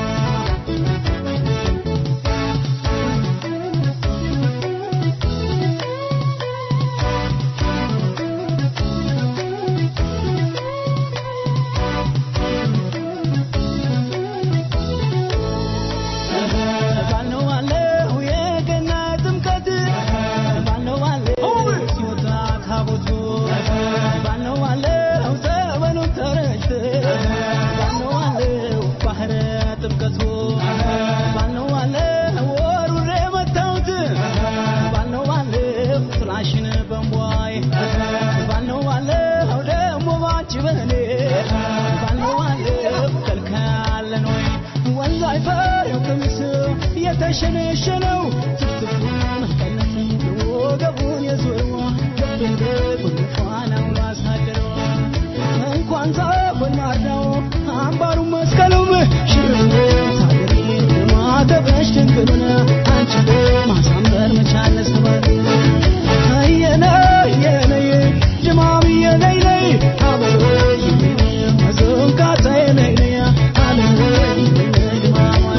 ባለው ባለው የገና ጥምቀት ባለው ባለው ሲወጣ ታቦቱ ባለው ባለው ጸበሉ ተረጭት ባለው ባለው ባህረ ጥምቀቱ ባለው ባለው ወሩሬ መታውት ባለው ባለው ጥላሽን በንቧይ ባለው ባለው ደግሞ ባንቺ በኔ ባለው ባለው ከልካለን ወይ ወንዝ አይፈሬው ቀሚስ የተሸነሸነው ትፍትፉን ቀነሰ ወገቡን የዞረው ልብን ፋናው አሳደረው እንኳን ዛፎን ማርዳው አምባሩ መስቀሉም ሽርም ታገሪ ማተበሽ ድንግሉን አንቺ ማሳመር መቻል ስበር የነ የነይ ድማም የነይ ነይ አበበይ መዘንካታ የነይ ነይ አለወይ ድማማይ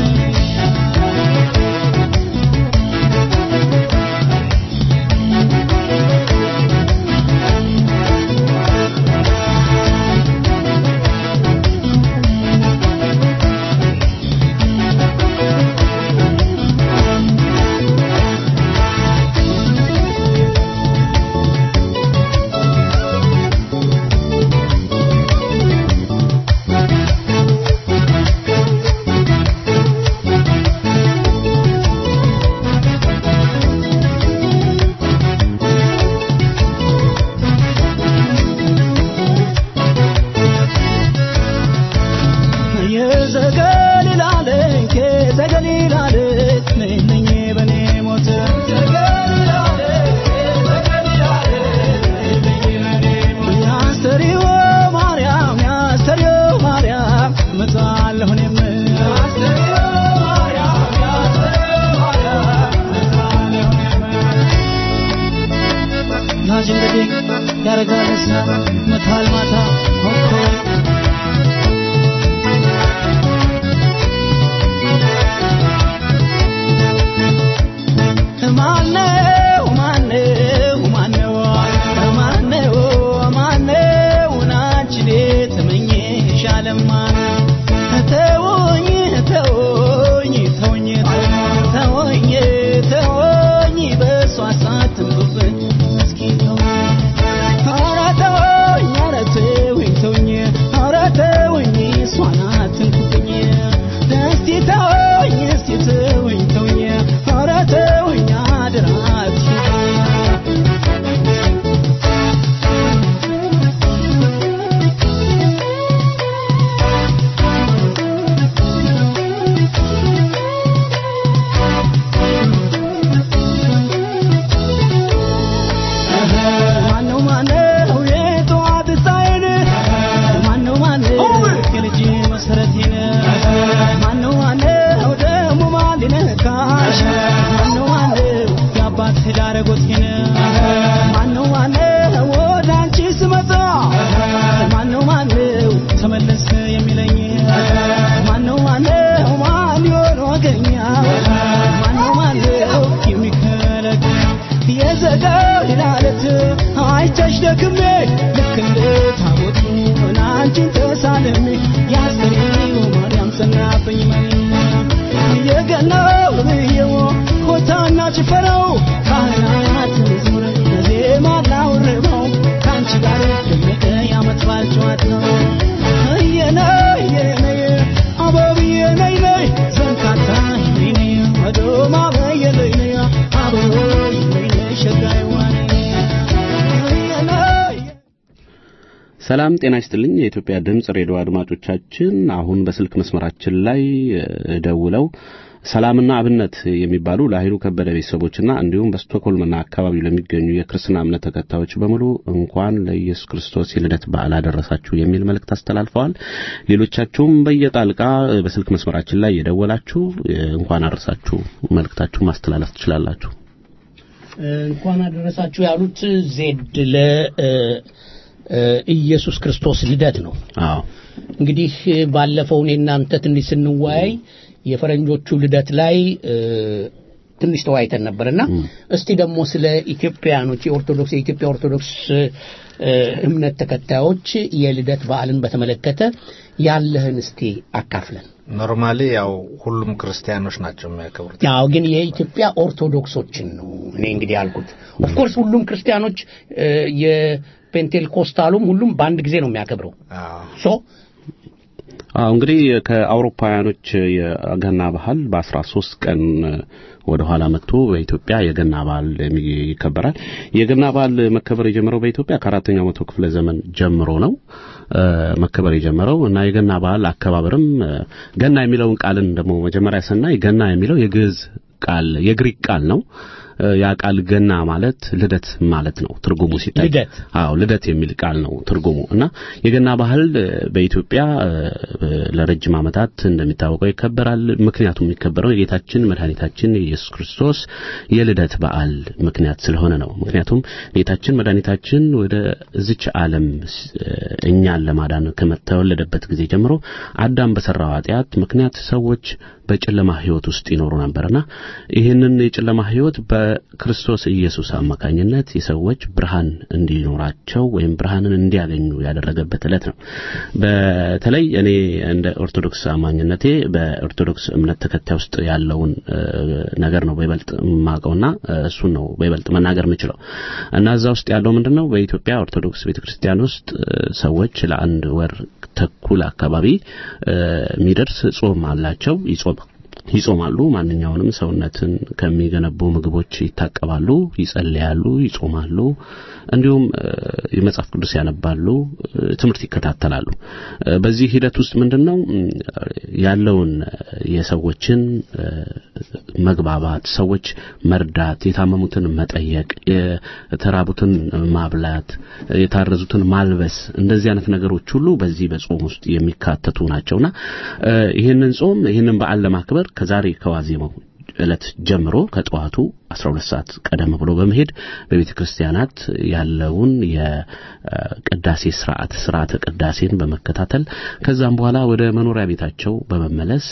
ያረጋል ደስታ መታል ማታ ሆንኮ ማነው ማነው ማነው ማነው ማነው ናችን ተመኘሽ አለማ ተወኝ ተወኝ ተወኝ ተወኝ ተወኝ በእሷ ሳትንብብኝ እስኪ ተወኝ ኧረ ተወኝ ኧረ ተወኝ ተወኝ ኧረ ተወኝ እሷን አትንኩብኝ እስቲ ተወኝ እስቲ ተወኝ ተወኝ ኧረ ተወኝ አደራ አትሂድ ማነው ማነው የጠዋት ፀሐይን ማነው ማነው የልጅ መሰረቴን ማነው ማነው ደግሞ ማን ሊነካሽ ማነው ማነው የአባት ዳር ጎቴን ማነው ማነው ወደ አንቺ ስመጣ ማነው ማነው ተመለስ የሚለኝ ማነው ማነው ማን ይሆን ወገኛ ማነው ማነው የሚከለክል የዘጋው ይላለት አይተሽ ደክሜ ልክ እንደ ታቦቱ አንቺን ተሳልሜ ያስገኘው ማርያም ጸናብኝ መኝ የገናው ብዬው ኮታና ጭፈራው ካህናት መዝሙር ዜማ ላውርበው ከአንቺ ጋር ደመቀ ያመት በዓል ጨዋታው እየነይ እየነይ አበብዬ ነይ ነይ ዘንካታ ነይ ነይ አዶማ በየ ነይ ነይ አበቦይ ነይ ነይ ሸጋይዋ ነይ እየነይ ሰላም ጤና ይስጥልኝ። የኢትዮጵያ ድምፅ ሬዲዮ አድማጮቻችን አሁን በስልክ መስመራችን ላይ እ፣ ደውለው ሰላምና አብነት የሚባሉ ለኃይሉ ከበደ ቤተሰቦችና እንዲሁም በስቶክሆልምና አካባቢው ለሚገኙ የክርስትና እምነት ተከታዮች በሙሉ እንኳን ለኢየሱስ ክርስቶስ የልደት በዓል አደረሳችሁ የሚል መልእክት አስተላልፈዋል። ሌሎቻችሁም በየጣልቃ እ፣ በስልክ መስመራችን ላይ የደወላችሁ እ፣ እንኳን አደረሳችሁ መልእክታችሁ ማስተላለፍ ትችላላችሁ። እንኳን አደረሳችሁ ያሉት ዜድ ለ እ፣ እ፣ ኢየሱስ ክርስቶስ ልደት ነው። አዎ እንግዲህ ባለፈው እኔ እናንተ ትንሽ ስንወያይ የፈረንጆቹ ልደት ላይ እ፣ ትንሽ ተወያይተን ነበርና እስቲ ደግሞ ስለ ኢትዮጵያኖች የኦርቶዶክስ የኢትዮጵያ ኦርቶዶክስ እ፣ እምነት ተከታዮች የልደት በዓልን በተመለከተ ያለህን እስቲ አካፍለን። ኖርማሊ ያው ሁሉም ክርስቲያኖች ናቸው የሚያከብሩት። ያው ግን የኢትዮጵያ ኦርቶዶክሶችን ነው እኔ እንግዲህ ያልኩት። ኦፍኮርስ ሁሉም ክርስቲያኖች እ፣ የፔንቴልኮስታሉም ሁሉም በአንድ ጊዜ ነው የሚያከብረው። አዎ ሶ አዎ እንግዲህ ከአውሮፓውያኖች የገና ባህል በአስራ ሶስት ቀን ወደ ኋላ መጥቶ በኢትዮጵያ የገና በዓል የሚ- ይከበራል። የገና በዓል መከበር የጀመረው በኢትዮጵያ ከአራተኛው መቶ ክፍለ ዘመን ጀምሮ ነው እ፣ መከበር የጀመረው እና የገና በዓል አከባበርም እ፣ ገና የሚለውን ቃልን ደግሞ መጀመሪያ ስናይ ገና የሚለው የግዕዝ ቃል የግሪክ ቃል ነው። እ፣ ያ ቃል ገና ማለት ልደት ማለት ነው ትርጉሙ ሲታይ ልደት። አዎ ልደት የሚል ቃል ነው ትርጉሙ እና የገና ባህል እ፣ በኢትዮጵያ እ፣ ለረጅም ዓመታት እንደሚታወቀው ይከበራል። ምክንያቱም የሚከበረው የጌታችን መድኃኒታችን የኢየሱስ ክርስቶስ የልደት በዓል ምክንያት ስለሆነ ነው። ምክንያቱም ጌታችን መድኃኒታችን ወደ እዚች ዓለም ስ- እ፣ እኛን ለማዳን ከመተወለደበት ጊዜ ጀምሮ አዳም በሰራው ኃጢአት ምክንያት ሰዎች በጨለማ ሕይወት ውስጥ ይኖሩ ነበርና ይህንን የጨለማ ሕይወት በክርስቶስ ኢየሱስ አማካኝነት የሰዎች ብርሃን እንዲኖራቸው ወይም ብርሃንን እንዲያገኙ ያደረገበት ዕለት ነው። በተለይ እኔ እንደ ኦርቶዶክስ አማኝነቴ በኦርቶዶክስ እምነት ተከታይ ውስጥ ያለውን እ፣ ነገር ነው በይበልጥ የማውቀውና እ፣ እሱን ነው በይበልጥ መናገር የምችለው እና እዛ ውስጥ ያለው ምንድነው በኢትዮጵያ ኦርቶዶክስ ቤተክርስቲያን ውስጥ እ፣ ሰዎች ለአንድ ወር ተኩል አካባቢ እ፣ የሚደርስ ጾም አላቸው ይጾም ይጾማሉ። ማንኛውንም ሰውነትን ከሚገነቡ ምግቦች ይታቀባሉ፣ ይጸልያሉ፣ ይጾማሉ። እንዲሁም እ፣ የመጽሐፍ ቅዱስ ያነባሉ፣ እ፣ ትምህርት ይከታተላሉ። እ፣ በዚህ ሂደት ውስጥ ምንድነው እ፣ ያለውን እ፣ የሰዎችን እ፣ መግባባት፣ ሰዎች መርዳት፣ የታመሙትን መጠየቅ፣ የተራቡትን ማብላት፣ የታረዙትን ማልበስ እንደዚህ አይነት ነገሮች ሁሉ በዚህ በጾም ውስጥ የሚካተቱ ናቸውና እ፣ ይህንን ጾም ይህንን በዓል ለማክበር ከዛሬ ከዋዜማው ዕለት ጀምሮ ከጠዋቱ 12 ሰዓት ቀደም ብሎ በመሄድ በቤተ ክርስቲያናት ያለውን የቅዳሴ ስርዓት ስርዓተ ቅዳሴን በመከታተል ከዛም በኋላ ወደ መኖሪያ ቤታቸው በመመለስ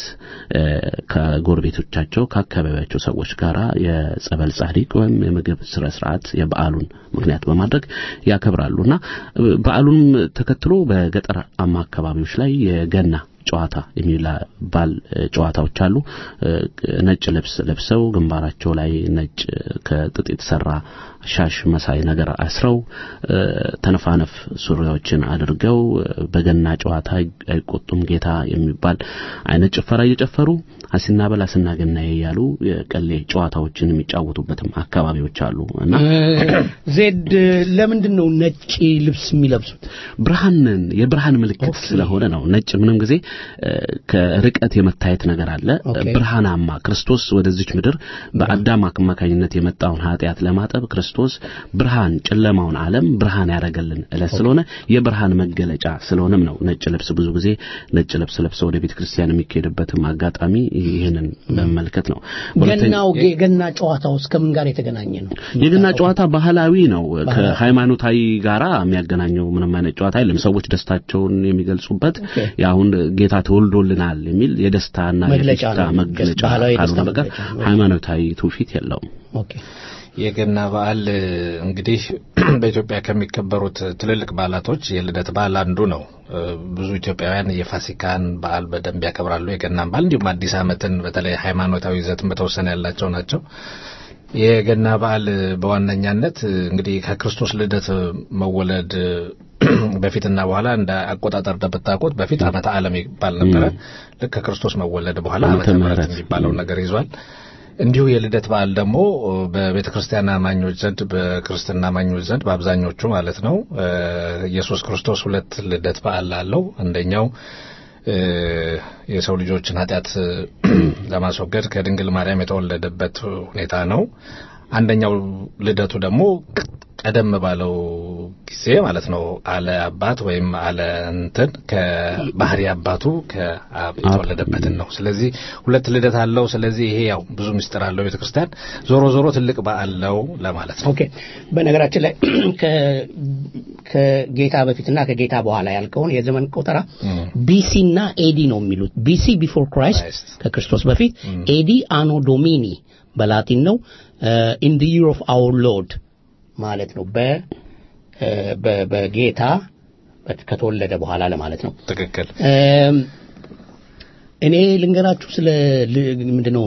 ከጎረቤቶቻቸው ከአካባቢያቸው ሰዎች ጋር የጸበል ጻዲቅ ወይም የምግብ ስነ ስርዓት የበዓሉን ምክንያት በማድረግ ያከብራሉና በዓሉንም ተከትሎ በገጠራማ አካባቢዎች ላይ የገና ጨዋታ የሚባል ጨዋታዎች አሉ። ነጭ ልብስ ለብሰው ግንባራቸው ላይ ነጭ ከጥጥ የተሰራ ሻሽ መሳይ ነገር አስረው ተነፋነፍ ሱሪዎችን አድርገው በገና ጨዋታ አይቆጡም ጌታ የሚባል አይነት ጭፈራ እየጨፈሩ አሲና በል አሲና ገናዬ እያሉ የቀሌ ጨዋታዎችን የሚጫወቱበትም አካባቢዎች አሉ እና ዜድ ለምንድን ነው ነጭ ልብስ የሚለብሱት? ብርሃንን የብርሃን ምልክት ስለሆነ ነው። ነጭ ምንም ጊዜ ከርቀት የመታየት ነገር አለ። ብርሃናማ ክርስቶስ ወደዚች ምድር በአዳም አማካኝነት የመጣውን ኃጢአት ለማጠብ ክርስቶስ ብርሃን ጨለማውን ዓለም ብርሃን ያደረገልን ዕለት ስለሆነ የብርሃን መገለጫ ስለሆነም ነው ነጭ ልብስ ብዙ ጊዜ ነጭ ልብስ ለብሰው ወደ ቤተ ክርስቲያን የሚካሄድበትም አጋጣሚ ይህንን በመመልከት ነው። ገናው የገና ጨዋታው እስከምን ጋር የተገናኘ ነው? የገና ጨዋታ ባህላዊ ነው። ከሃይማኖታዊ ጋራ የሚያገናኘው ምንም አይነት ጨዋታ የለም። ሰዎች ደስታቸውን የሚገልጹበት አሁን ጌታ ተወልዶልናል የሚል የደስታና የፌሽታ መገለጫ ካልሆነ በቀር ሃይማኖታዊ ትውፊት የለውም። የገና በዓል እንግዲህ በኢትዮጵያ ከሚከበሩት ትልልቅ በዓላቶች የልደት በዓል አንዱ ነው። ብዙ ኢትዮጵያውያን የፋሲካን በዓል በደንብ ያከብራሉ። የገናን በዓል እንዲሁም አዲስ ዓመትን በተለይ ሃይማኖታዊ ይዘትን በተወሰነ ያላቸው ናቸው። የገና በዓል በዋነኛነት እንግዲህ ከክርስቶስ ልደት መወለድ በፊትና በኋላ እንደ አቆጣጠር እንደምታውቁት በፊት ዓመተ ዓለም ይባል ነበረ። ልክ ከክርስቶስ መወለድ በኋላ ዓመተ ምሕረት የሚባለውን ነገር ይዟል። እንዲሁ የልደት በዓል ደግሞ በቤተ ክርስቲያን አማኞች ዘንድ በክርስትና አማኞች ዘንድ በአብዛኞቹ ማለት ነው ኢየሱስ ክርስቶስ ሁለት ልደት በዓል አለው። አንደኛው የሰው ልጆችን ኃጢአት ለማስወገድ ከድንግል ማርያም የተወለደበት ሁኔታ ነው። አንደኛው ልደቱ ደግሞ ቀደም ባለው ጊዜ ማለት ነው አለ አባት ወይም አለ እንትን ከባህሪ አባቱ ከአብ የተወለደበትን ነው። ስለዚህ ሁለት ልደት አለው። ስለዚህ ይሄ ያው ብዙ ምስጢር አለው ቤተክርስቲያን። ዞሮ ዞሮ ትልቅ በዓል ነው ለማለት ነው። ኦኬ። በነገራችን ላይ ከጌታ በፊትና ከጌታ በኋላ ያልከውን የዘመን ቆጠራ ቢሲና ኤዲ ነው የሚሉት። ቢሲ ቢፎር ክራይስት ከክርስቶስ በፊት፣ ኤዲ አኖ ዶሚኒ በላቲን ነው ኢን ዲ ይር ኦፍ አወር ሎርድ ማለት ነው። በጌታ ከተወለደ በኋላ ለማለት ነው። ትክክል። እኔ ልንገራችሁ ስለ ምንድነው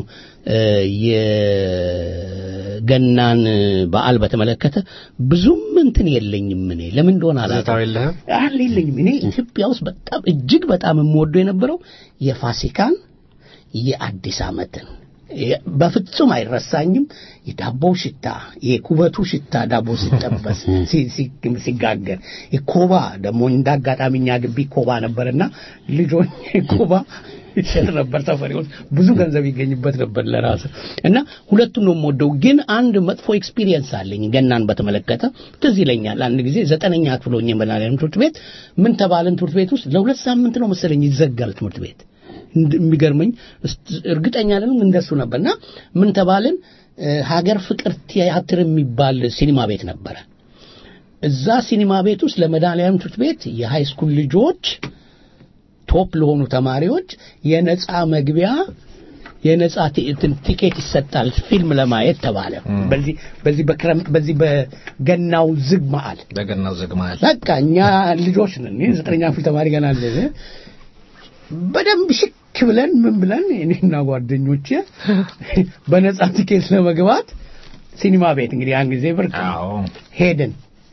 የገናን በዓል በተመለከተ ብዙም እንትን የለኝም። እኔ ለምን እንደሆነ ትዝታው የለህም? አለ የለኝም። እኔ ኢትዮጵያ ውስጥ በጣም እጅግ በጣም የምወደው የነበረው የፋሲካን የአዲስ ዓመትን በፍጹም አይረሳኝም። የዳቦው ሽታ፣ የኩበቱ ሽታ ዳቦ ሲጠበስ ሲጋገር፣ የኮባ ደግሞ እንደ አጋጣሚ እኛ ግቢ ኮባ ነበርና ልጆች ኮባ ይሸጥ ነበር ሰፈሬ ውስጥ ብዙ ገንዘብ ይገኝበት ነበር ለራስ እና ሁለቱም ነው የምወደው። ግን አንድ መጥፎ ኤክስፒሪየንስ አለኝ ገናን በተመለከተ ትዝ ይለኛል። አንድ ጊዜ ዘጠነኛ ክፍል ሆኜ መድኃኒዓለም ትምህርት ቤት ምን ተባልን? ትምህርት ቤት ውስጥ ለሁለት ሳምንት ነው መሰለኝ ይዘጋል ትምህርት ቤት የሚገርመኝ እርግጠኛ አይደለም እንደሱ ነበርና ምን ተባልን ሀገር ፍቅር ቲያትር የሚባል ሲኒማ ቤት ነበረ እዛ ሲኒማ ቤት ውስጥ ለመድኃኒዓለም ትምህርት ቤት የሃይ ስኩል ልጆች ቶፕ ለሆኑ ተማሪዎች የነፃ መግቢያ የነፃ ቲኬት ይሰጣል ፊልም ለማየት ተባለ በዚህ በዚህ በክረምት በዚህ በገናው ዝግ መዓል በገናው ዝግ መዓል በቃ እኛ ልጆች ነን ዘጠነኛ ክፍል ተማሪ ገና አለ በደንብ ሽክ ብለን ምን ብለን እኔና ጓደኞቼ በነፃ ቲኬት ለመግባት ሲኒማ ቤት እንግዲህ ያን ጊዜ ብር ሄድን።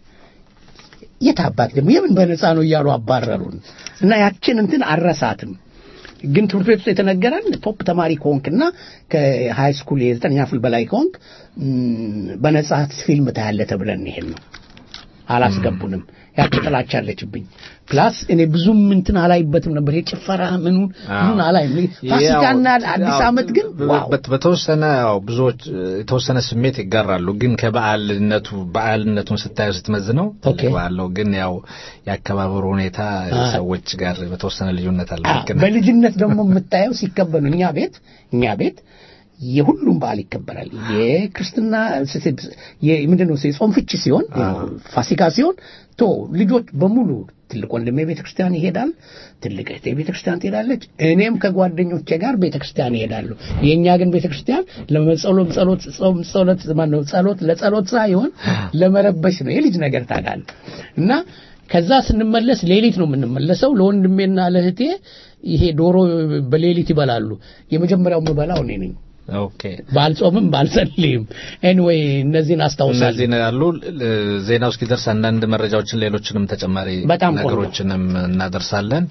የት አባት ደግሞ የምን በነፃ ነው እያሉ አባረሩን እና ያችን እንትን አረሳትም። ግን ትምህርት ቤት ውስጥ የተነገረን ቶፕ ተማሪ ከሆንክና ከሃይ ስኩል የዘጠነኛ ክፍል በላይ ከሆንክ በነፃ ፊልም ታያለህ ተብለን ይሄን ነው። አላስገቡንም። ያቺ ጥላቻ አለችብኝ። ፕላስ እኔ ብዙም እንትን አላይበትም ነበር የጭፈራ ምኑን ምኑን አላይም። ፋሲካና አዲስ ዓመት ግን ዋው በተወሰነ ያው ብዙዎች የተወሰነ ስሜት ይጋራሉ። ግን ከበዓልነቱ በዓልነቱን ስታየው ስትመዝነው ትልቅ ባለው ግን ያው የአከባበሩ ሁኔታ ሰዎች ጋር በተወሰነ ልዩነት አለ። በልጅነት ደግሞ የምታየው ሲከበሉ እኛ ቤት እኛ ቤት የሁሉም በዓል ይከበራል። የክርስትና ምንድን ነው የጾም ፍቺ ሲሆን ፋሲካ ሲሆን ቶ ልጆች በሙሉ ትልቅ ወንድሜ ቤተ ክርስቲያን ይሄዳል፣ ትልቅ እህቴ ቤተ ክርስቲያን ትሄዳለች። እኔም ከጓደኞቼ ጋር ቤተ ክርስቲያን ይሄዳሉ። የእኛ ግን ቤተ ክርስቲያን ለመጸሎት ጸሎት ጾም ጸሎት ማነው ጸሎት ለጸሎት ሳይሆን ለመረበሽ ነው። የልጅ ነገር ታውቃለህ እና ከዛ ስንመለስ ሌሊት ነው የምንመለሰው። ለወንድሜና ለእህቴ ይሄ ዶሮ በሌሊት ይበላሉ። የመጀመሪያው የምበላው እኔ ነኝ። ኦኬ ባልጾምም ባልጸልይም ኤኒዌይ እነዚህን አስታውሳለሁ። እነዚህ ነው ያሉ ዜናው እስኪደርስ አንዳንድ መረጃዎችን ሌሎችንም ተጨማሪ በጣም ቆንጆ። ነገሮችንም እናደርሳለን።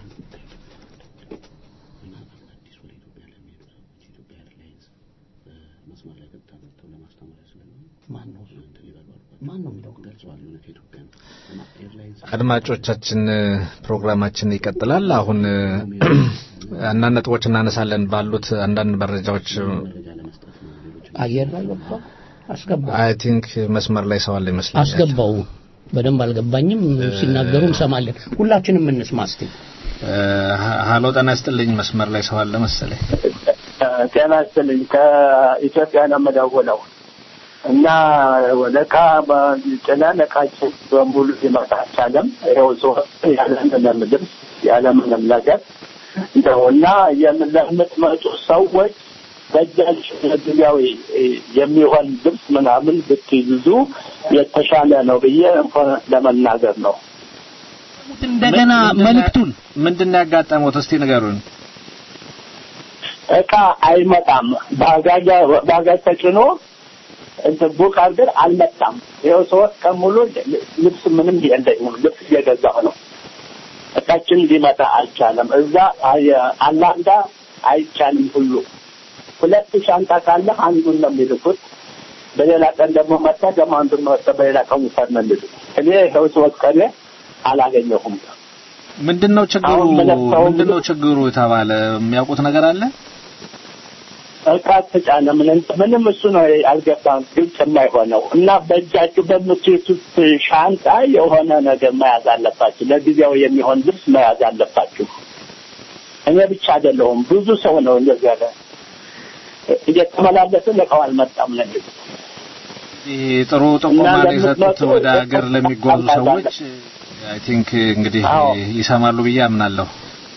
አድማጮቻችን ፕሮግራማችን ይቀጥላል። አሁን አንዳንድ ነጥቦች እናነሳለን ባሉት አንዳንድ መረጃዎች አየር ላይ ገብቷል። አስገባው አይ ቲንክ መስመር ላይ ሰው አለ ይመስለኛል። አስገባው። በደንብ አልገባኝም። ሲናገሩ እንሰማለን። ሁላችንም እንስማ እስቲ። ሀሎ ጤና ይስጥልኝ። መስመር ላይ ሰው አለ መሰለኝ። ጤና ይስጥልኝ። ከኢትዮጵያ ነው የምደውለው እና ለቃ ጭነን እቃችን በሙሉ ሊመጣ አልቻለም። ይኸው ሶስት ያለምንም ልብስ ያለምንም ነገር ነው እና ለምትመጡ ሰዎች በእጃችሁ ለጊዜያዊ የሚሆን ልብስ ምናምን ብትይዙ የተሻለ ነው ብዬ እንኳን ለመናገር ነው። እንደገና መልእክቱን ምንድን ነው ያጋጠመው? እስቲ ንገሩን። እቃ አይመጣም። ባጋጅ ባጋጅ ተጭኖ እንትን ቡክ አድርገን አልመጣም። ይኸው ሶስት ቀን ሙሉ ልብስ ምንም የለኝም። ልብስ እየገዛሁ ነው። እቃችን ሊመጣ አልቻለም። እዛ አላንዳ አይቻልም ሁሉ ሁለት ሻንጣ ካለ አንዱን ነው የሚልኩት። በሌላ ቀን ደግሞ መጣ ደግሞ አንዱን መጣ በሌላ ቀን ውሰድ ነው የሚሉት። እኔ ይኸው ሶስት ቀን አላገኘሁም። ምንድነው ችግሩ? አሁን መለክተው ምንድነው ችግሩ የተባለ የሚያውቁት ነገር አለ? እቃ ተጫነ ምን ምንም እሱ ነው አልገባም፣ ግልጽ የማይሆነው እና በእጃችሁ በምትይዙት ሻንጣ የሆነ ነገር መያዝ አለባችሁ። ለጊዜው የሚሆን ልብስ መያዝ አለባችሁ። እኔ ብቻ አይደለሁም፣ ብዙ ሰው ነው እንደዚህ ያለ እየተመላለስን እቃው አልመጣም ነው የሚሉት። ይህ ጥሩ ጥቆማ እና ነው የሰጡት ለምትመጡ ወደ ሀገር ለሚጓዙ አለ። ሰዎች አይ ቲንክ እንግዲህ አዎ። ይሰማሉ ብዬ አምናለሁ።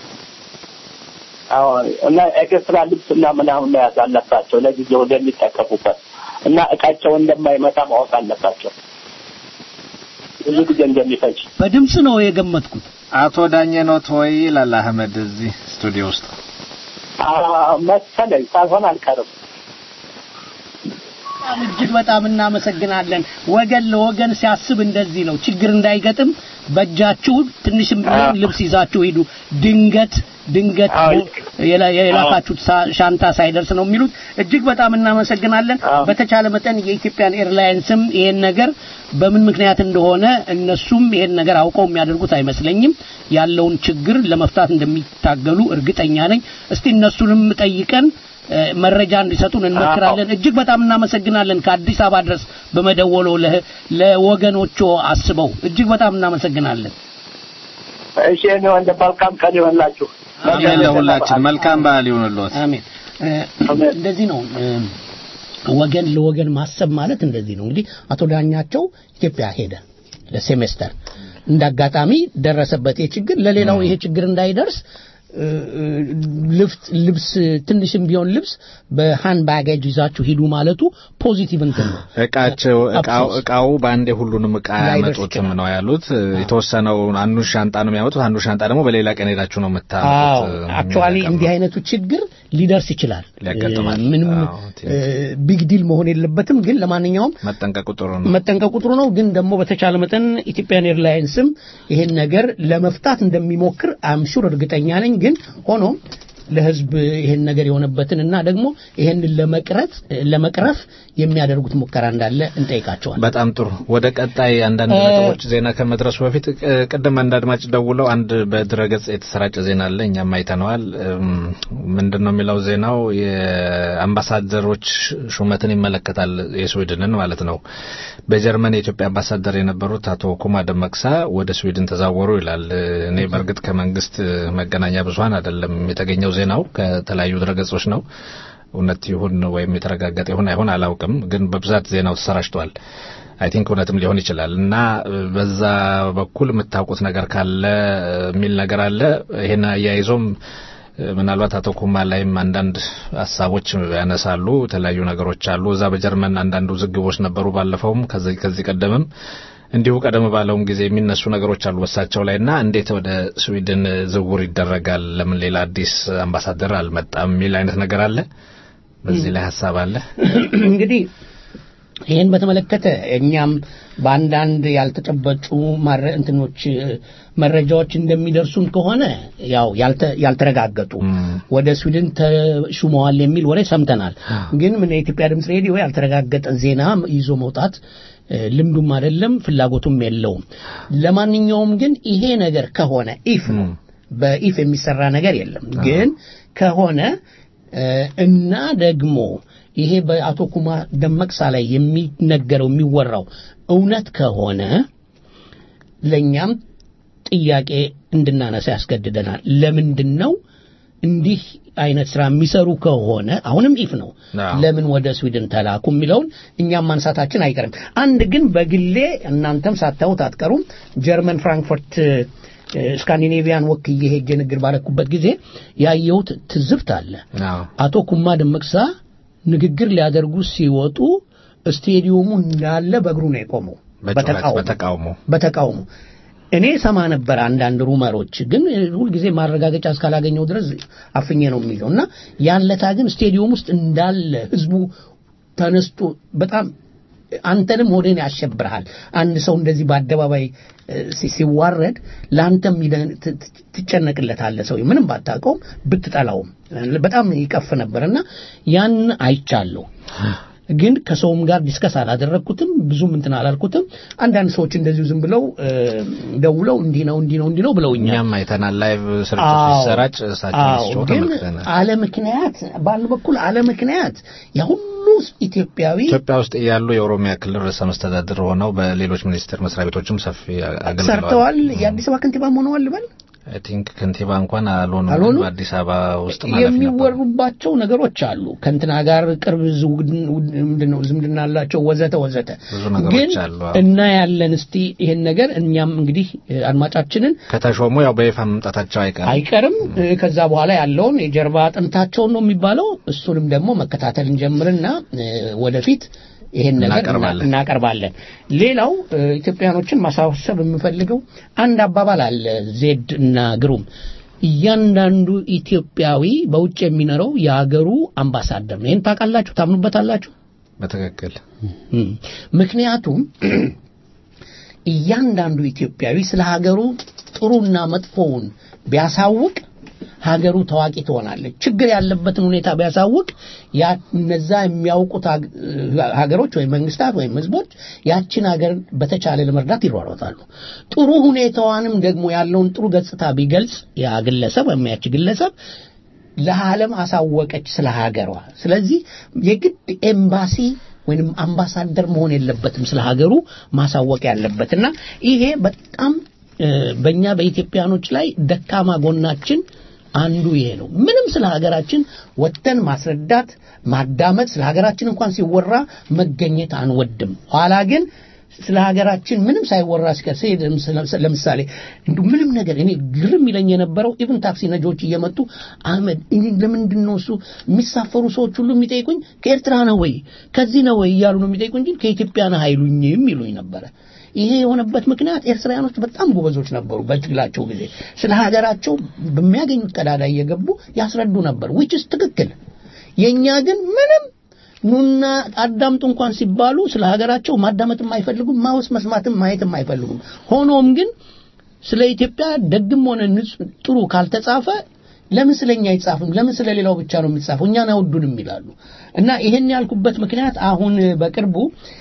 አዎ እና ኤክስትራ ልብስ እና ምናምን መያዝ አለባቸው ለጊዜው እንደሚጠቀሙበት እና እቃቸው እንደማይመጣ ማወቅ አለባቸው። ብዙ ጊዜ እንደሚፈጅ በድምፅ ነው የገመትኩት። አቶ ዳኘ ኖት ወይ ይላል አህመድ እዚህ ስቱዲዮ ውስጥ። አዎ፣ መሰለኝ ሳልሆን አልቀርም። በጣም እጅግ በጣም እናመሰግናለን። ወገን ለወገን ሲያስብ እንደዚህ ነው። ችግር እንዳይገጥም በእጃችሁ ትንሽም ቢሆን ልብስ ይዛችሁ ሂዱ። ድንገት ድንገት አዎ። የላ- የላካችሁት ሳ- ሻንጣ ሳይደርስ ነው የሚሉት። እጅግ በጣም እናመሰግናለን። አዎ። በተቻለ መጠን የኢትዮጵያን ኤርላይንስም ይሄን ነገር በምን ምክንያት እንደሆነ እነሱም ይሄን ነገር አውቀው የሚያደርጉት አይመስለኝም። ያለውን ችግር ለመፍታት እንደሚታገሉ እርግጠኛ ነኝ። እስቲ እነሱንም ጠይቀን እ፣ መረጃ እንዲሰጡን እንመክራለን። እጅግ በጣም እናመሰግናለን። ከአዲስ አበባ ድረስ በመደወሎ ለ- ለወገኖቹ አስበው እጅግ በጣም እናመሰግናለን። እሺ እኔ ወንድ መልካም ቀን ይሆንላችሁ። አሜን። ለሁላችን መልካም በዓል ይሁንልዎት። አሜን። እ፣ እንደዚህ ነው እ፣ ወገን ለወገን ማሰብ ማለት እንደዚህ ነው። እንግዲህ አቶ ዳኛቸው ኢትዮጵያ ሄደ ለሴሜስተር እንደ አጋጣሚ ደረሰበት ይሄ ችግር። ለሌላው ይሄ ችግር እንዳይደርስ እ፣ እ፣ ልብስ ልብስ ትንሽም ቢሆን ልብስ በሃንድ ባጌጅ ይዛችሁ ሂዱ ማለቱ ፖዚቲቭ እንትን ነው። እቃቸው እቃው አፕሶስ። እቃው በአንዴ ሁሉንም እቃ ላይደርስ አያመጡትም ይችላል። ነው ያሉት። የተወሰነው አንዱን ሻንጣ ነው የሚያመጡት፣ አንዱ ሻንጣ ደግሞ በሌላ ቀን ሄዳችሁ ነው አዎ የምታመጡት። አክቹዋሊ የሚል ነገር እንዲህ ነው። አይነቱ ችግር ሊደርስ ይችላል። ሊያጋጥማል። እ፣ ምንም አዎ፣ ትንሽ። ቢግ ዲል መሆን የለበትም። ግን ለማንኛውም መጠንቀቁ ጥሩ ነው። መጠንቀቁ ጥሩ ነው። ግን ደግሞ በተቻለ መጠን ኢትዮጵያን ኤርላይንስም ይሄን ነገር ለመፍታት እንደሚሞክር አምሹር እርግጠኛ ነኝ። ግን ሆኖም ለሕዝብ ይሄን ነገር የሆነበትን እና ደግሞ ይሄንን ለመቅረጽ ለመቅረፍ የሚያደርጉት ሙከራ እንዳለ እንጠይቃቸዋል። በጣም ጥሩ። ወደ ቀጣይ አንዳንድ እ- ነጥቦች ዜና ከመድረሱ በፊት ቅ- ቅድም አንድ አድማጭ ደውለው አንድ በድረገጽ የተሰራጨ ዜና አለ፣ እኛም አይተነዋል። እም፣ ምንድን ነው የሚለው ዜናው? የአምባሳደሮች ሹመትን ይመለከታል፣ የስዊድንን ማለት ነው። በጀርመን የኢትዮጵያ አምባሳደር የነበሩት አቶ ኩማ ደመቅሳ ወደ ስዊድን ተዛወሩ ይላል። እኔ በእርግጥ ከመንግስት መገናኛ ብዙኃን አይደለም የተገኘው ዜናው ከተለያዩ ድረገጾች ነው። እውነት ይሁን ወይም የተረጋገጠ ይሁን አይሁን አላውቅም፣ ግን በብዛት ዜናው ተሰራጭቷል። አይ ቲንክ እውነትም ሊሆን ይችላል እና በዛ በኩል የምታውቁት ነገር ካለ የሚል ነገር አለ። ይሄን አያይዞም ምናልባት አቶ ኩማ ላይም አንዳንድ ሀሳቦች ያነሳሉ። የተለያዩ ነገሮች አሉ። እዛ በጀርመን አንዳንድ ውዝግቦች ነበሩ። ባለፈውም ከዚህ ከዚህ ቀደምም እንዲሁ ቀደም ባለውም ጊዜ የሚነሱ ነገሮች አሉ በሳቸው ላይ እና እንዴት ወደ ስዊድን ዝውውር ይደረጋል? ለምን ሌላ አዲስ አምባሳደር አልመጣም? የሚል አይነት ነገር አለ። በዚህ ላይ ሀሳብ አለ እንግዲህ ይህን በተመለከተ እኛም በአንዳንድ ያልተጨበጩ እንትኖች መረጃዎች እንደሚደርሱን ከሆነ ያው ያልተረጋገጡ ወደ ስዊድን ተሹመዋል የሚል ወሬ ሰምተናል። ግን ምን የኢትዮጵያ ድምፅ ሬዲዮ ያልተረጋገጠ ዜና ይዞ መውጣት ልምዱም አይደለም ፍላጎቱም የለውም። ለማንኛውም ግን ይሄ ነገር ከሆነ ኢፍ ነው፣ በኢፍ የሚሰራ ነገር የለም። ግን ከሆነ እና ደግሞ ይሄ በአቶ ኩማ ደመቅሳ ላይ የሚነገረው የሚወራው እውነት ከሆነ ለእኛም ጥያቄ እንድናነሳ ያስገድደናል። ለምንድን ነው እንዲህ አይነት ስራ የሚሰሩ ከሆነ አሁንም ኢፍ ነው፣ ለምን ወደ ስዊድን ተላኩ የሚለውን እኛም ማንሳታችን አይቀርም። አንድ ግን በግሌ እናንተም ሳታዩት አትቀሩም። ጀርመን ፍራንክፈርት ስካንዲኔቪያን ወክዬ ሄጄ ንግግር ባረኩበት ጊዜ ያየሁት ትዝብት አለ። አቶ ኩማ ደመቅሳ ንግግር ሊያደርጉ ሲወጡ ስቴዲየሙ እንዳለ በእግሩ ነው የቆመው በተቃውሞ በተቃውሞ እኔ ሰማ ነበር አንዳንድ ሩመሮች ግን ሁልጊዜ ማረጋገጫ እስካላገኘው ድረስ አፍኜ ነው የሚለው እና ያለታ ግን ስቴዲየም ውስጥ እንዳለ ህዝቡ ተነስቶ በጣም አንተንም ሆዴን ያሸብርሃል። አንድ ሰው እንደዚህ በአደባባይ ሲዋረድ ለአንተም ትጨነቅለታለህ። ሰው ምንም ባታውቀውም ብትጠላውም በጣም ይቀፍ ነበር እና ያን አይቻለሁ። ግን ከሰውም ጋር ዲስከስ አላደረግኩትም፣ ብዙም እንትን አላልኩትም። አንዳንድ ሰዎች እንደዚሁ ዝም ብለው ደውለው እንዲህ ነው እንዲህ ነው እንዲህ ነው ብለውኛል። እኛም አይተናል። ላይቭ ስርጭት ሲሰራጭ እሳቸው ግን አለ ምክንያት በአንድ በኩል አለ ምክንያት ያሁሉ ኢትዮጵያዊ ኢትዮጵያ ውስጥ ያሉ የኦሮሚያ ክልል ርዕሰ መስተዳድር ሆነው በሌሎች ሚኒስቴር መስሪያ ቤቶችም ሰፊ አገልግለዋል፣ ሰርተዋል። የአዲስ አበባ ከንቲባም ሆነዋል ልበል አይ ቲንክ ከንቲባ እንኳን አልሆኑም። በአዲስ አበባ ውስጥ ማለት የሚወሩባቸው ነገሮች አሉ። ከእንትና ጋር ቅርብ ምንድነው ዝምድና አላቸው ወዘተ ወዘተ። ግን እና ያለን እስቲ ይሄን ነገር እኛም እንግዲህ አድማጫችንን ከተሾሙ ያው በይፋ መምጣታቸው አይቀርም አይቀርም። ከዛ በኋላ ያለውን የጀርባ አጥንታቸውን ነው የሚባለው። እሱንም ደግሞ መከታተል እንጀምርና ወደፊት ይሄን ነገር እናቀርባለን። ሌላው ኢትዮጵያኖችን ማሳሰብ የምፈልገው አንድ አባባል አለ ዜድ እና ግሩም እያንዳንዱ ኢትዮጵያዊ በውጭ የሚኖረው የሀገሩ አምባሳደር ነው። ይህን ታውቃላችሁ? ታምኑበታላችሁ? በትክክል ምክንያቱም እያንዳንዱ ኢትዮጵያዊ ስለ ሀገሩ ጥሩና መጥፎውን ቢያሳውቅ ሀገሩ ታዋቂ ትሆናለች። ችግር ያለበትን ሁኔታ ቢያሳውቅ ያ እነዛ የሚያውቁት ሀገሮች ወይም መንግስታት ወይም ህዝቦች ያችን ሀገር በተቻለ ለመርዳት ይሯሯጣሉ። ጥሩ ሁኔታዋንም ደግሞ ያለውን ጥሩ ገጽታ ቢገልጽ ያ ግለሰብ ወይም ያች ግለሰብ ለዓለም አሳወቀች ስለ ሀገሯ። ስለዚህ የግድ ኤምባሲ ወይንም አምባሳደር መሆን የለበትም ስለ ሀገሩ ማሳወቅ ያለበት እና ይሄ በጣም በእኛ በኢትዮጵያኖች ላይ ደካማ ጎናችን አንዱ ይሄ ነው። ምንም ስለ ሀገራችን ወጥተን ማስረዳት፣ ማዳመጥ፣ ስለ ሀገራችን እንኳን ሲወራ መገኘት አንወድም። ኋላ ግን ስለ ሀገራችን ምንም ሳይወራ ሲቀር ሲሄድ ለምሳሌ እንዲሁ ምንም ነገር እኔ ግርም ይለኝ የነበረው ኢቭን ታክሲ ነጂዎች እየመጡ አህመድ እኔ ለምንድን ነው እሱ የሚሳፈሩ ሰዎች ሁሉ የሚጠይቁኝ ከኤርትራ ነው ወይ ከዚህ ነው ወይ እያሉ ነው የሚጠይቁኝ እንጂ ከኢትዮጵያ ነህ አይሉኝም ይሉኝ ነበረ። ይሄ የሆነበት ምክንያት ኤርትራውያኖች በጣም ጎበዞች ነበሩ። በትግላቸው ጊዜ ስለ ሀገራቸው በሚያገኙት ቀዳዳ እየገቡ ያስረዱ ነበር። ዊችስ ትክክል። የእኛ ግን ምንም ኑና አዳምጡ እንኳን ሲባሉ ስለ ሀገራቸው ማዳመጥም አይፈልጉም፣ ማወስ መስማትም ማየትም አይፈልጉም። ሆኖም ግን ስለ ኢትዮጵያ ደግም ሆነ ጥሩ ካልተጻፈ ለምን ስለኛ አይጻፍም? ለምን ስለ ሌላው ብቻ ነው የሚጻፈው? እኛን አይወዱንም ይላሉ። እና ይሄን ያልኩበት ምክንያት አሁን በቅርቡ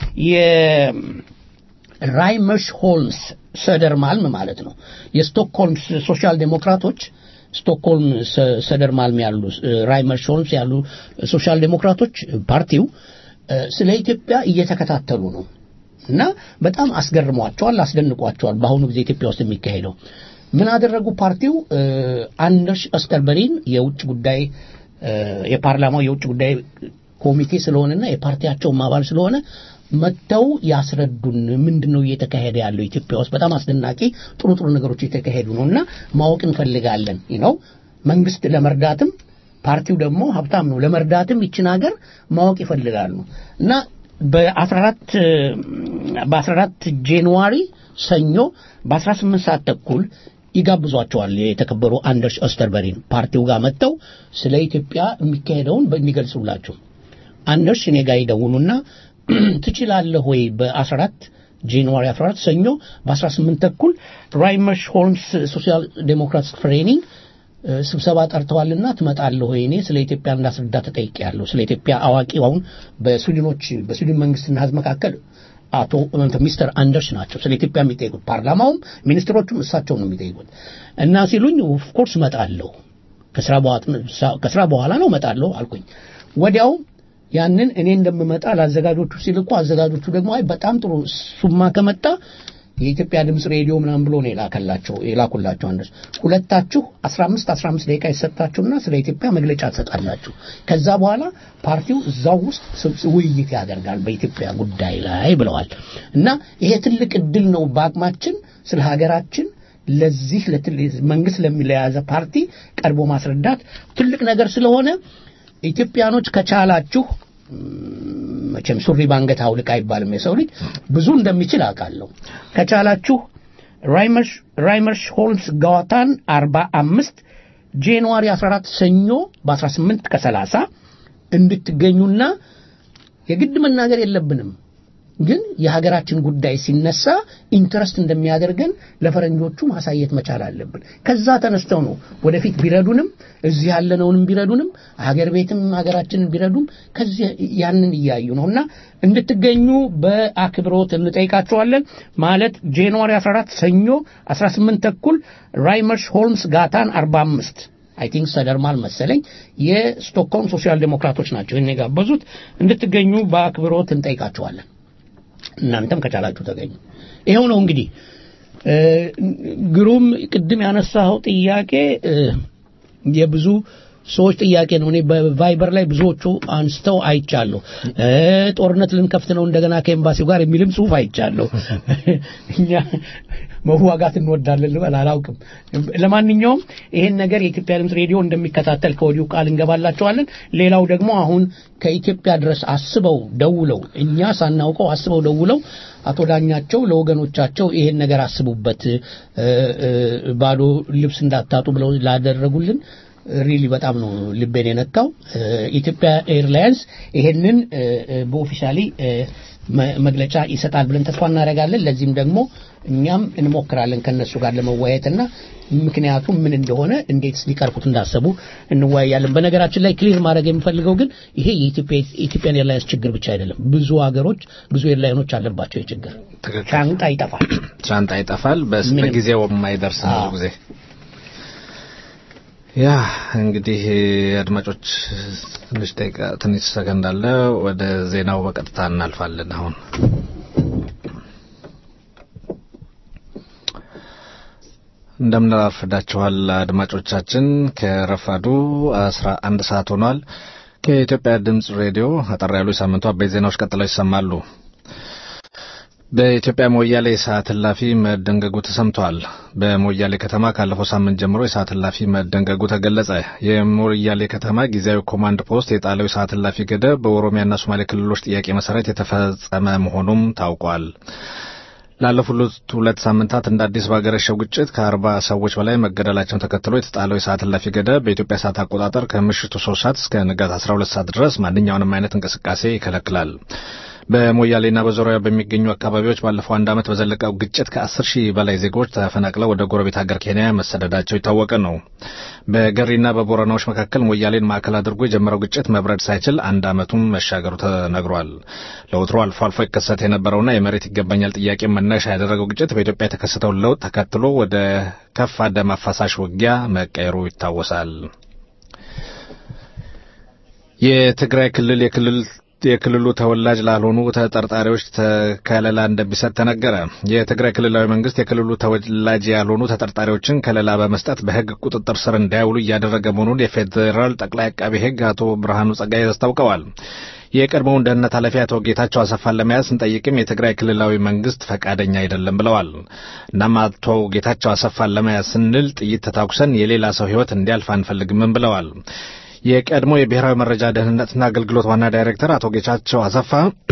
ራይመርስ ሆልምስ ሰደርማልም ማለት ነው የስቶክሆልም ሶሻል ዴሞክራቶች ስቶክሆልም ሰደርማልም ያሉ ራይመርስ ሆልምስ ያሉ ሶሻል ዴሞክራቶች ፓርቲው ስለ ኢትዮጵያ እየተከታተሉ ነው እና በጣም አስገርሟቸዋል፣ አስደንቋቸዋል። በአሁኑ ጊዜ ኢትዮጵያ ውስጥ የሚካሄደው ምን አደረጉ? ፓርቲው አንደርስ እስከርበሪን የውጭ ጉዳይ የፓርላማው የውጭ ጉዳይ ኮሚቴ ስለሆነና የፓርቲያቸውም አባል ስለሆነ መጥተው ያስረዱን ምንድን ነው እየተካሄደ ያለው ኢትዮጵያ ውስጥ በጣም አስደናቂ ጥሩ ጥሩ ነገሮች እየተካሄዱ ነው እና ማወቅ እንፈልጋለን ነው መንግስት ለመርዳትም ፓርቲው ደግሞ ሀብታም ነው ለመርዳትም ይችን ሀገር ማወቅ ይፈልጋሉ እና በ14 በ14 ጃንዋሪ ሰኞ በ18 ሰዓት ተኩል ይጋብዟቸዋል የተከበሩ አንደርስ ኦስተርበሪን ፓርቲው ጋር መጥተው ስለ ኢትዮጵያ የሚካሄደውን እንዲገልጹላቸው አንደርስ እኔ ጋር ይደውሉና ትችላለህ ወይ በ14 ጃንዋሪ 14 ሰኞ በ18 ተኩል ራይመርሽ ሆልምስ ሶሻል ዴሞክራትስ ትሬኒንግ ስብሰባ ጠርተዋልና ትመጣለህ ወይ? እኔ ስለ ኢትዮጵያ እንዳስረዳ ተጠይቄያለሁ። ስለ ኢትዮጵያ አዋቂ አሁን በስዊድኖች በስዊድን መንግስትና ህዝብ መካከል አቶ ሚስተር አንደርስ ናቸው ስለ ኢትዮጵያ የሚጠይቁት። ፓርላማውም ሚኒስትሮቹም እሳቸው ነው የሚጠይቁት እና ሲሉኝ ኦፍኮርስ እመጣለሁ፣ ከስራ በኋላ ነው እመጣለሁ አልኩኝ። ወዲያው ያንን እኔ እንደምመጣ ለአዘጋጆቹ ሲልኩ አዘጋጆቹ ደግሞ አይ በጣም ጥሩ እሱማ ከመጣ የኢትዮጵያ ድምፅ ሬዲዮ ምናምን ብሎ ነው የላከላቸው የላኩላቸው አንደርስ ሁለታችሁ 15 15 ደቂቃ ይሰጣችሁና ስለ ኢትዮጵያ መግለጫ ትሰጣላችሁ ከዛ በኋላ ፓርቲው እዛው ውስጥ ውይይት ያደርጋል በኢትዮጵያ ጉዳይ ላይ ብለዋል እና ይሄ ትልቅ እድል ነው በአቅማችን ስለ ሀገራችን ለዚህ መንግስት ለሚለያዘ ፓርቲ ቀርቦ ማስረዳት ትልቅ ነገር ስለሆነ ኢትዮጵያኖች ከቻላችሁ መቼም ሱሪ ባንገት አውልቅ አይባልም የሰው ልጅ ብዙ እንደሚችል አውቃለሁ ከቻላችሁ ራይመርሽ ሆልምስ ጋዋታን 45 ጃንዋሪ 14 ሰኞ በ18 ከ30 እንድትገኙና የግድ መናገር የለብንም ግን የሀገራችን ጉዳይ ሲነሳ ኢንትረስት እንደሚያደርገን ለፈረንጆቹ ማሳየት መቻል አለብን ከዛ ተነስተው ነው ወደፊት ቢረዱንም እዚህ ያለነውንም ቢረዱንም ሀገር ቤትም ሀገራችንን ቢረዱም ከዚህ ያንን እያዩ ነው እና እንድትገኙ በአክብሮት እንጠይቃቸዋለን ማለት ጃንዋሪ 14 ሰኞ 18 ተኩል ራይመርሽ ሆልምስ ጋታን 45 አይ ቲንክ ሰደርማል መሰለኝ የስቶክሆልም ሶሻል ዴሞክራቶች ናቸው ይህን የጋበዙት እንድትገኙ በአክብሮት እንጠይቃቸዋለን እናንተም ከቻላችሁ ተገኙ ይኸው ነው እንግዲህ ግሩም ቅድም ያነሳኸው ጥያቄ የብዙ ሰዎች ጥያቄ ነው እኔ በቫይበር ላይ ብዙዎቹ አንስተው አይቻለሁ ጦርነት ልንከፍት ነው እንደገና ከኤምባሲው ጋር የሚልም ጽሁፍ አይቻለሁ እኛ መዋጋት እንወዳለን ልበል አላውቅም ለማንኛውም ይሄን ነገር የኢትዮጵያ ድምፅ ሬዲዮ እንደሚከታተል ከወዲሁ ቃል እንገባላቸዋለን ሌላው ደግሞ አሁን ከኢትዮጵያ ድረስ አስበው ደውለው እኛ ሳናውቀው አስበው ደውለው አቶ ዳኛቸው ለወገኖቻቸው ይሄን ነገር አስቡበት ባዶ ልብስ እንዳታጡ ብለው ላደረጉልን ሪሊ በጣም ነው ልቤን የነካው ኢትዮጵያ ኤርላይንስ ይሄንን በኦፊሻሊ መግለጫ ይሰጣል ብለን ተስፋ እናደርጋለን ለዚህም ደግሞ እኛም እንሞክራለን ከነሱ ጋር ለመወያየትና ምክንያቱም ምን እንደሆነ እንዴት ሊቀርፉት እንዳሰቡ እንወያያለን በነገራችን ላይ ክሊር ማድረግ የምፈልገው ግን ይሄ የኢትዮጵያን ኤርላይንስ ችግር ብቻ አይደለም ብዙ ሀገሮች ብዙ ኤርላይኖች አለባቸው ችግር ሻንጣ ይጠፋል ሻንጣ ይጠፋል በጊዜው የማይደርስ ብዙ ጊዜ ያ እንግዲህ አድማጮች ትንሽ ደቂቃ ትንሽ ሰከንድ አለ ወደ ዜናው በቀጥታ እናልፋለን አሁን እንደምናርፍዳችኋል አድማጮቻችን ከረፋዱ 11 ሰዓት ሆኗል ከኢትዮጵያ ድምፅ ሬዲዮ አጠር ያሉ የሳምንቱ አበይት ዜናዎች ቀጥለው ይሰማሉ በኢትዮጵያ ሞያሌ የሰዓት እላፊ መደንገጉ ተሰምቷል። በሞያሌ ከተማ ካለፈው ሳምንት ጀምሮ የሰዓት እላፊ መደንገጉ ተገለጸ። የሞያሌ ከተማ ጊዜያዊ ኮማንድ ፖስት የጣለው የሰዓት እላፊ ገደብ በኦሮሚያና ሶማሌ ክልሎች ጥያቄ መሰረት የተፈጸመ መሆኑም ታውቋል። ላለፉት ሁለት ሳምንታት እንደ አዲስ ባገረሸው ግጭት ከአርባ ሰዎች በላይ መገደላቸውን ተከትሎ የተጣለው የሰዓት እላፊ ገደብ በኢትዮጵያ ሰዓት አቆጣጠር ከምሽቱ ሶስት ሰዓት እስከ ንጋት አስራ ሁለት ሰዓት ድረስ ማንኛውንም አይነት እንቅስቃሴ ይከለክላል። በሞያሌና በዙሪያው በሚገኙ አካባቢዎች ባለፈው አንድ ዓመት በዘለቀው ግጭት ከአስር ሺህ በላይ ዜጎች ተፈናቅለው ወደ ጎረቤት ሀገር ኬንያ መሰደዳቸው የታወቀ ነው። በገሪና በቦረናዎች መካከል ሞያሌን ማዕከል አድርጎ የጀመረው ግጭት መብረድ ሳይችል አንድ ዓመቱን መሻገሩ ተነግሯል። ለወትሮ አልፎ አልፎ ይከሰት የነበረውና የመሬት ይገባኛል ጥያቄ መነሻ ያደረገው ግጭት በኢትዮጵያ የተከሰተውን ለውጥ ተከትሎ ወደ ከፋ ደም አፋሳሽ ውጊያ መቀየሩ ይታወሳል። የትግራይ ክልል የክልል የክልሉ ተወላጅ ላልሆኑ ተጠርጣሪዎች ከለላ እንደሚሰጥ ተነገረ። የትግራይ ክልላዊ መንግስት የክልሉ ተወላጅ ያልሆኑ ተጠርጣሪዎችን ከለላ በመስጠት በሕግ ቁጥጥር ስር እንዳይውሉ እያደረገ መሆኑን የፌዴራል ጠቅላይ አቃቤ ሕግ አቶ ብርሃኑ ጸጋይ አስታውቀዋል። የቀድሞውን ደህንነት ኃላፊ አቶ ጌታቸው አሰፋን ለመያዝ ስንጠይቅም የትግራይ ክልላዊ መንግስት ፈቃደኛ አይደለም ብለዋል። እናም አቶ ጌታቸው አሰፋን ለመያዝ ስንል ጥይት ተታኩሰን የሌላ ሰው ሕይወት እንዲያልፍ አንፈልግምም ብለዋል። የቀድሞ የብሔራዊ መረጃ ደህንነትና አገልግሎት ዋና ዳይሬክተር አቶ ጌታቸው አሰፋ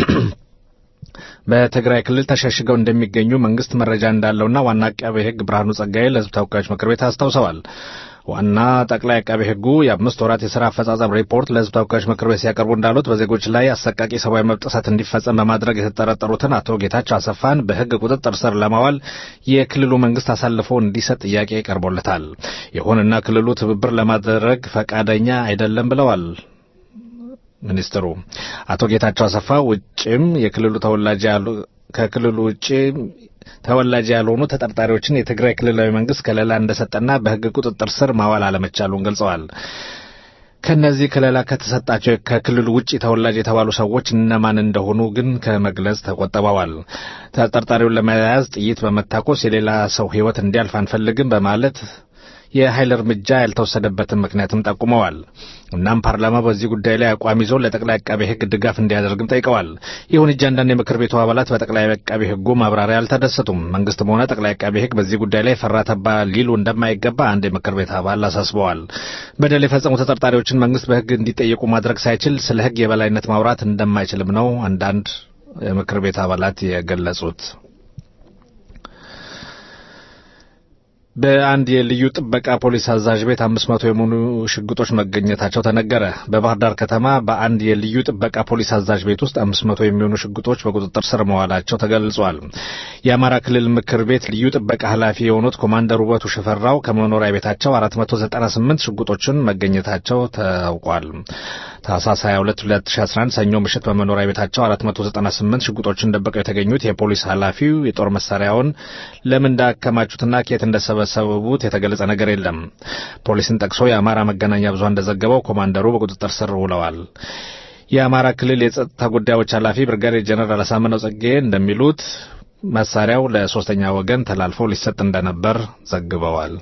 በትግራይ ክልል ተሸሽገው እንደሚገኙ መንግስት መረጃ እንዳለውና ዋና አቃቤ ሕግ ብርሃኑ ጸጋዬ ለሕዝብ ተወካዮች ምክር ቤት አስታውሰዋል። ዋና ጠቅላይ አቃቤ ሕጉ የአምስት ወራት የሥራ አፈጻጸም ሪፖርት ለሕዝብ ተወካዮች ምክር ቤት ሲያቀርቡ እንዳሉት በዜጎች ላይ አሰቃቂ ሰብአዊ መብት ጥሰት እንዲፈጸም በማድረግ የተጠረጠሩትን አቶ ጌታቸው አሰፋን በሕግ ቁጥጥር ስር ለማዋል የክልሉ መንግስት አሳልፎ እንዲሰጥ ጥያቄ ቀርቦለታል። ይሁንና ክልሉ ትብብር ለማድረግ ፈቃደኛ አይደለም ብለዋል። ሚኒስትሩ አቶ ጌታቸው አሰፋ ውጭም የክልሉ ተወላጅ ያሉ ከክልሉ ውጭ ተወላጅ ያልሆኑ ተጠርጣሪዎችን የትግራይ ክልላዊ መንግስት ከለላ እንደሰጠና በሕግ ቁጥጥር ስር ማዋል አለመቻሉን ገልጸዋል። ከነዚህ ከለላ ከተሰጣቸው ከክልሉ ውጭ ተወላጅ የተባሉ ሰዎች እነማን እንደሆኑ ግን ከመግለጽ ተቆጥበዋል። ተጠርጣሪውን ለመያዝ ጥይት በመታኮስ የሌላ ሰው ሕይወት እንዲያልፍ አንፈልግም በማለት የኃይል እርምጃ ያልተወሰደበትን ምክንያትም ጠቁመዋል። እናም ፓርላማ በዚህ ጉዳይ ላይ አቋም ይዞ ለጠቅላይ አቃቤ ሕግ ድጋፍ እንዲያደርግም ጠይቀዋል። ይሁን እንጂ አንዳንድ የምክር ቤቱ አባላት በጠቅላይ አቃቤ ሕጉ ማብራሪያ አልተደሰቱም። መንግስትም ሆነ ጠቅላይ አቃቤ ሕግ በዚህ ጉዳይ ላይ ፈራ ተባ ሊሉ እንደማይገባ አንድ የምክር ቤት አባል አሳስበዋል። በደል የፈጸሙ ተጠርጣሪዎችን መንግስት በሕግ እንዲጠየቁ ማድረግ ሳይችል ስለ ሕግ የበላይነት ማውራት እንደማይችልም ነው አንዳንድ የምክር ቤት አባላት የገለጹት። በአንድ የልዩ ጥበቃ ፖሊስ አዛዥ ቤት አምስት መቶ የሆኑ ሽጉጦች መገኘታቸው ተነገረ። በባህር ዳር ከተማ በአንድ የልዩ ጥበቃ ፖሊስ አዛዥ ቤት ውስጥ አምስት መቶ የሚሆኑ ሽጉጦች በቁጥጥር ስር መዋላቸው ተገልጿል። የአማራ ክልል ምክር ቤት ልዩ ጥበቃ ኃላፊ የሆኑት ኮማንደር ውበቱ ሽፈራው ከመኖሪያ ቤታቸው አራት መቶ ዘጠና ስምንት ሽጉጦችን መገኘታቸው ታውቋል። ታህሳስ 22 2011 ሰኞ ምሽት በመኖሪያ ቤታቸው 498 ሽጉጦችን ደብቀው የተገኙት የፖሊስ ኃላፊው የጦር መሳሪያውን ለምን እንዳከማቹትና ከየት እንደሰበሰቡት የተገለጸ ነገር የለም። ፖሊስን ጠቅሶ የአማራ መገናኛ ብዙሃን እንደዘገበው ኮማንደሩ በቁጥጥር ስር ውለዋል። የአማራ ክልል የጸጥታ ጉዳዮች ኃላፊ ብርጋዴር ጀነራል አሳምነው ጽጌ እንደሚሉት መሳሪያው ለሶስተኛ ወገን ተላልፎ ሊሰጥ እንደነበር ዘግበዋል።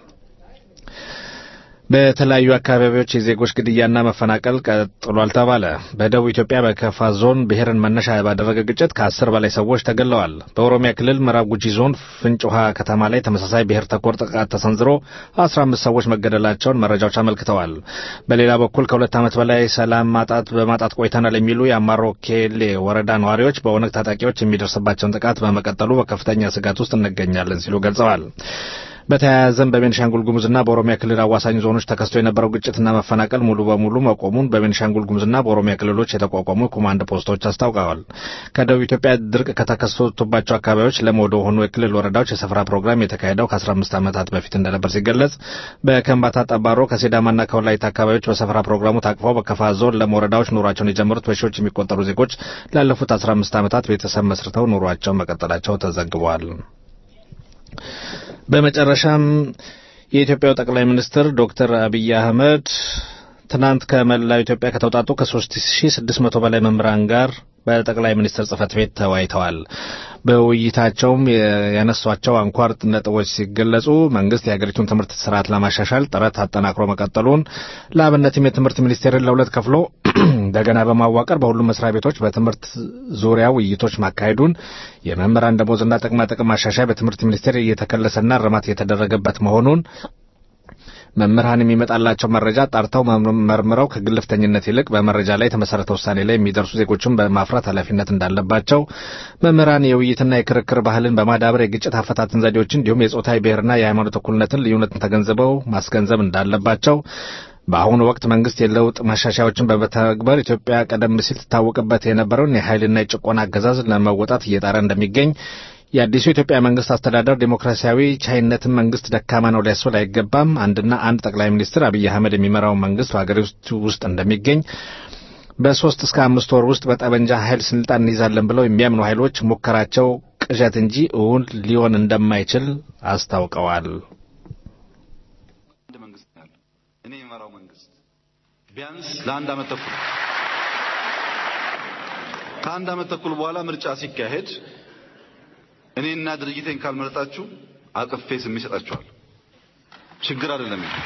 በተለያዩ አካባቢዎች የዜጎች ግድያና መፈናቀል ቀጥሏል ተባለ። በደቡብ ኢትዮጵያ በከፋ ዞን ብሔርን መነሻ ባደረገ ግጭት ከአስር በላይ ሰዎች ተገለዋል። በኦሮሚያ ክልል ምዕራብ ጉጂ ዞን ፍንጭ ውሃ ከተማ ላይ ተመሳሳይ ብሔር ተኮር ጥቃት ተሰንዝሮ አስራ አምስት ሰዎች መገደላቸውን መረጃዎች አመልክተዋል። በሌላ በኩል ከሁለት ዓመት በላይ ሰላም ማጣት በማጣት ቆይተናል የሚሉ የአማሮ ኬሌ ወረዳ ነዋሪዎች በኦነግ ታጣቂዎች የሚደርስባቸውን ጥቃት በመቀጠሉ በከፍተኛ ስጋት ውስጥ እንገኛለን ሲሉ ገልጸዋል። በተያያዘም በቤንሻንጉል ጉሙዝና በኦሮሚያ ክልል አዋሳኝ ዞኖች ተከስቶ የነበረው ግጭትና መፈናቀል ሙሉ በሙሉ መቆሙን በቤንሻንጉል ጉሙዝና በኦሮሚያ ክልሎች የተቋቋሙ ኮማንድ ፖስቶች አስታውቀዋል። ከደቡብ ኢትዮጵያ ድርቅ ከተከሰቱባቸው አካባቢዎች ለም ወደ ሆኑ የክልል ወረዳዎች የሰፈራ ፕሮግራም የተካሄደው ከ15 ዓመታት በፊት እንደነበር ሲገለጽ፣ በከምባታ ጠባሮ፣ ከሲዳማና ከወላይታ አካባቢዎች በሰፈራ ፕሮግራሙ ታቅፈው በከፋ ዞን ለም ወረዳዎች ኑሯቸውን የጀመሩት በሺዎች የሚቆጠሩ ዜጎች ላለፉት 15 ዓመታት ቤተሰብ መስርተው ኑሯቸውን መቀጠላቸው ተዘግቧል። በመጨረሻም የኢትዮጵያው ጠቅላይ ሚኒስትር ዶክተር አብይ አህመድ ትናንት ከመላው ኢትዮጵያ ከተውጣጡ ከ3600 በላይ መምህራን ጋር በጠቅላይ ሚኒስትር ጽህፈት ቤት ተወያይተዋል። በውይይታቸውም ያነሷቸው አንኳር ነጥቦች ሲገለጹ መንግስት የሀገሪቱን ትምህርት ስርዓት ለማሻሻል ጥረት አጠናክሮ መቀጠሉን፣ ለአብነትም የትምህርት ሚኒስቴርን ለሁለት ከፍሎ እንደገና በማዋቀር በሁሉም መስሪያ ቤቶች በትምህርት ዙሪያ ውይይቶች ማካሄዱን፣ የመምህራን ደሞዝና ጥቅማ ጥቅም ማሻሻያ በትምህርት ሚኒስቴር እየተከለሰና እርማት እየተደረገበት መሆኑን መምህራን የሚመጣላቸው መረጃ ጣርተው መርምረው ከግልፍተኝነት ይልቅ በመረጃ ላይ የተመሰረተ ውሳኔ ላይ የሚደርሱ ዜጎችን በማፍራት ኃላፊነት እንዳለባቸው፣ መምህራን የውይይትና የክርክር ባህልን በማዳበር የግጭት አፈታትን ዘዴዎችን እንዲሁም የጾታዊ ብሔርና የሃይማኖት እኩልነትን ልዩነትን ተገንዝበው ማስገንዘብ እንዳለባቸው በአሁኑ ወቅት መንግስት የለውጥ ማሻሻያዎችን በመተግበር ኢትዮጵያ ቀደም ሲል ትታወቅበት የነበረውን የኃይልና የጭቆና አገዛዝ ለመወጣት እየጣረ እንደሚገኝ የአዲሱ የኢትዮጵያ መንግስት አስተዳደር ዴሞክራሲያዊ ቻይነትን መንግስት ደካማ ነው ሊያስብል አይገባም። አንድና አንድ ጠቅላይ ሚኒስትር አብይ አህመድ የሚመራው መንግስት በሀገሪቱ ውስጥ እንደሚገኝ በሶስት እስከ አምስት ወር ውስጥ በጠመንጃ ኃይል ስልጣን እንይዛለን ብለው የሚያምኑ ኃይሎች ሙከራቸው ቅዠት እንጂ እውን ሊሆን እንደማይችል አስታውቀዋል። አንድ መንግስት ነው ያለው። እኔ የሚመራው መንግስት ቢያንስ ለአንድ ዓመት ተኩል ከአንድ ዓመት ተኩል በኋላ ምርጫ ሲካሄድ እኔና ድርጅቴን ካልመረጣችሁ አቅፌ ስም ይሰጣችኋል። ችግር አይደለም ይሄ።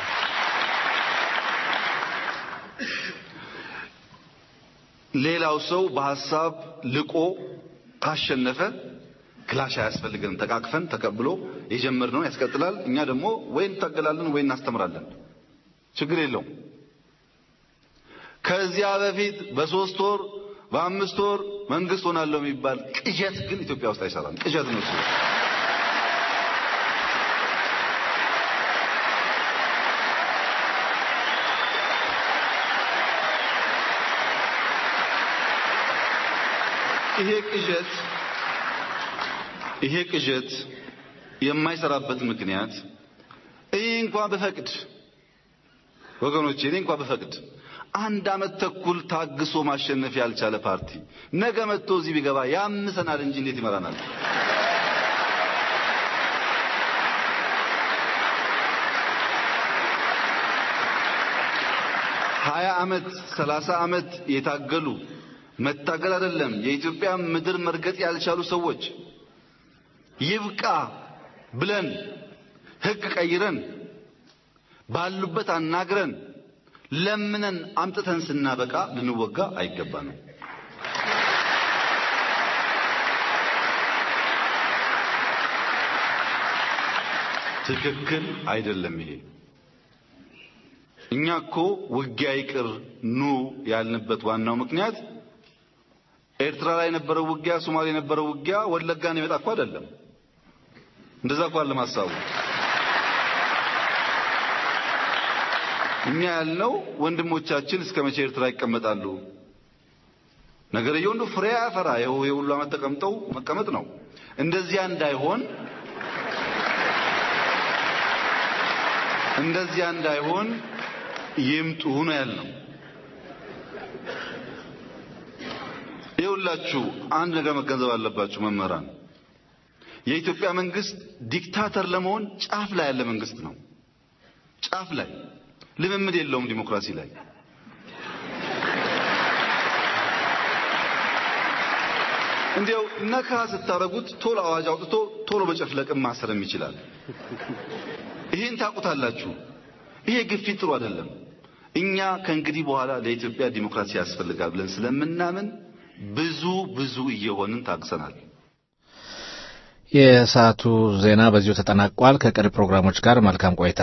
ሌላው ሰው በሐሳብ ልቆ ካሸነፈ ክላሽ አያስፈልገንም። ተቃቅፈን ተቀብሎ የጀመርነውን ያስቀጥላል። እኛ ደግሞ ወይ እንታገላለን ወይ እናስተምራለን። ችግር የለውም። ከዚያ በፊት በሶስት ወር በአምስት ወር መንግስት ሆናለሁ የሚባል ቅዠት ግን ኢትዮጵያ ውስጥ አይሰራም። ቅዠት ነው እሱ። ይሄ ቅዠት ይሄ ቅዠት የማይሰራበት ምክንያት እኔ እንኳን ብፈቅድ ወገኖቼ እኔ እንኳን ብፈቅድ አንድ ዓመት ተኩል ታግሶ ማሸነፍ ያልቻለ ፓርቲ ነገ መጥቶ እዚህ ቢገባ ያምሰናል እንጂ እንዴት ይመራናል? ሀያ ዓመት ሰላሳ ዓመት የታገሉ መታገል አይደለም የኢትዮጵያ ምድር መርገጥ ያልቻሉ ሰዎች ይብቃ ብለን ሕግ ቀይረን ባሉበት አናግረን ለምነን አምጥተን ስናበቃ ልንወጋ አይገባንም። ትክክል አይደለም ይሄ። እኛ እኮ ውጊያ ይቅር ኑ ያልንበት ዋናው ምክንያት ኤርትራ ላይ የነበረው ውጊያ፣ ሶማሌ የነበረው ውጊያ ወለጋን የመጣ እኮ አይደለም። እንደዛ እኮ አለ ማሳቡ እኛ ያልነው ወንድሞቻችን እስከ መቼ ኤርትራ ይቀመጣሉ? ነገርየው እንደው ፍሬ ያፈራ ይኸው የሁሉ ዓመት ተቀምጠው መቀመጥ ነው። እንደዚያ እንዳይሆን እንደዚያ እንዳይሆን ይምጡ ነው ያልነው። ይኸውላችሁ አንድ ነገር መገንዘብ አለባችሁ መምህራን። የኢትዮጵያ መንግስት ዲክታተር ለመሆን ጫፍ ላይ ያለ መንግስት ነው። ጫፍ ላይ ልምምድ የለውም ዲሞክራሲ ላይ። እንዲያው ነካ ስታረጉት ቶሎ አዋጅ አውጥቶ ቶሎ በጨፍለቅም ማሰርም ይችላል። ይሄን ታውቁታላችሁ። ይሄ ግፊት ጥሩ አይደለም። እኛ ከእንግዲህ በኋላ ለኢትዮጵያ ዲሞክራሲ ያስፈልጋል ብለን ስለምናምን ብዙ ብዙ እየሆንን ታግሰናል። የሰዓቱ ዜና በዚሁ ተጠናቋል። ከቀሪ ፕሮግራሞች ጋር መልካም ቆይታ።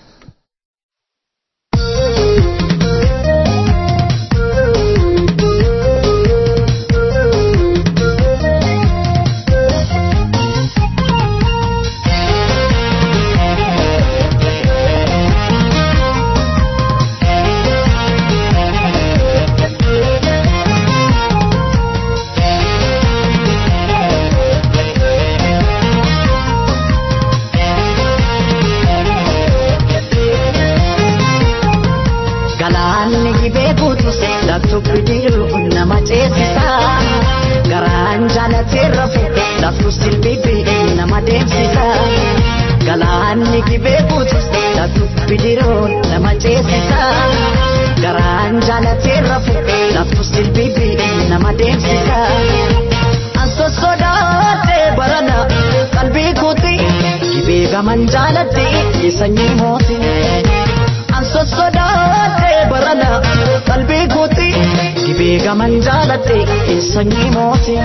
Galaanni gibee guutus laftuuf jiru nama ceesisa. Garaan jaalatee rafu laftu silbibi nama deemsisa. Galaanni gibee guutus laftuuf jiru nama ceesisa. Garaan jaalatee rafu laftu silbibi nama deemsisa. Anso sodaatee barana qalbii kuuti gibee gaman jaalatti sanyii mootii. Anso sodaatee barana qalbii kuuti gibee gaman jaalatti sanyii mootii.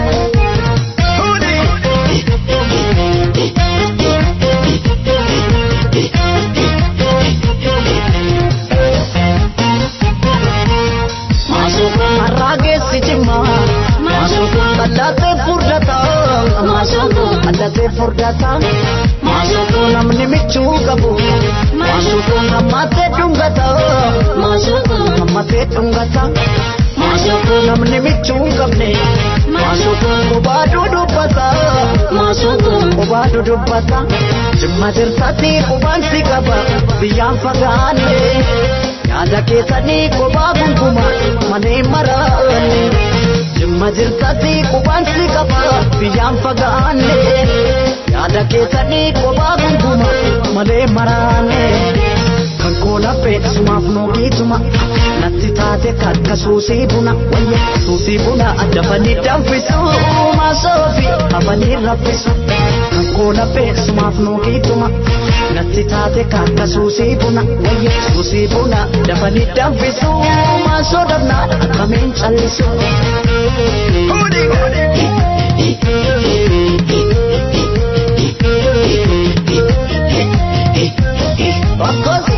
Harraa geessi jimma qallatee furdata qallatee furdata namni michuu qabu hammatee dhungata hammatee dhungata namni michuu qabne qubaaduu dubbata qubaaduu dubbata jimma dirsatti qubaan si qaba biyyaan fagaanne yaada keessanii qubaa gungumaa malee maraanne jimma dirsatti qubaan si qaba biyyaan fagaanne yaada keessanii qubaa gungumaa malee maraanne kan koola beeksumaaf noogiituma natti taate taate kakka suusii buna wayya suusii buna dafanii danfisu maasoofi hafanii raffisu kan koola beeksumaaf nuugiituma natti taate kakka suusii buna wayya suusii buna dafanii danfisu maasoo dabnaa akkamiin callisu. Bakkosi.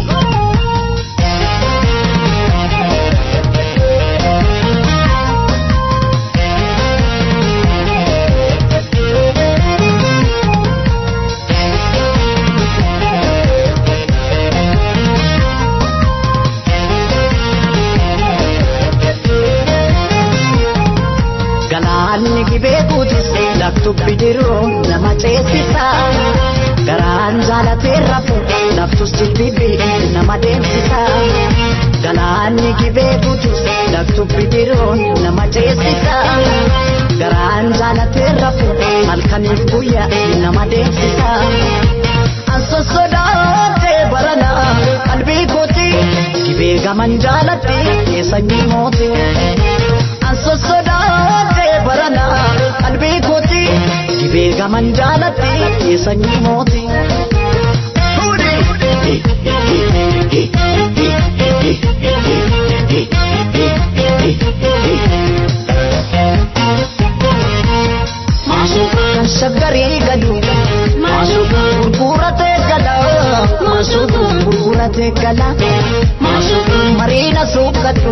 Galaanni gibee guutis laktu bidiruu nama ceesisa. Garaan jaalatee rafu laftus jibbibi nama deemsisa. Galaanni gibee guutis laktu bidiruu nama ceesisa. Garaan jaalatee rafu halkaniif guyyaa nama deemsisa. Anso sodaatee barana qalbii kooti gibee gaman jaalatti keessanyii mooti. Anso sodaatee barana qalbii kooti gibee gaman jaalatti keessanyii mooti. Kan shaggarii gadu gurguratee gala gurguratee gala mariina suuqqatu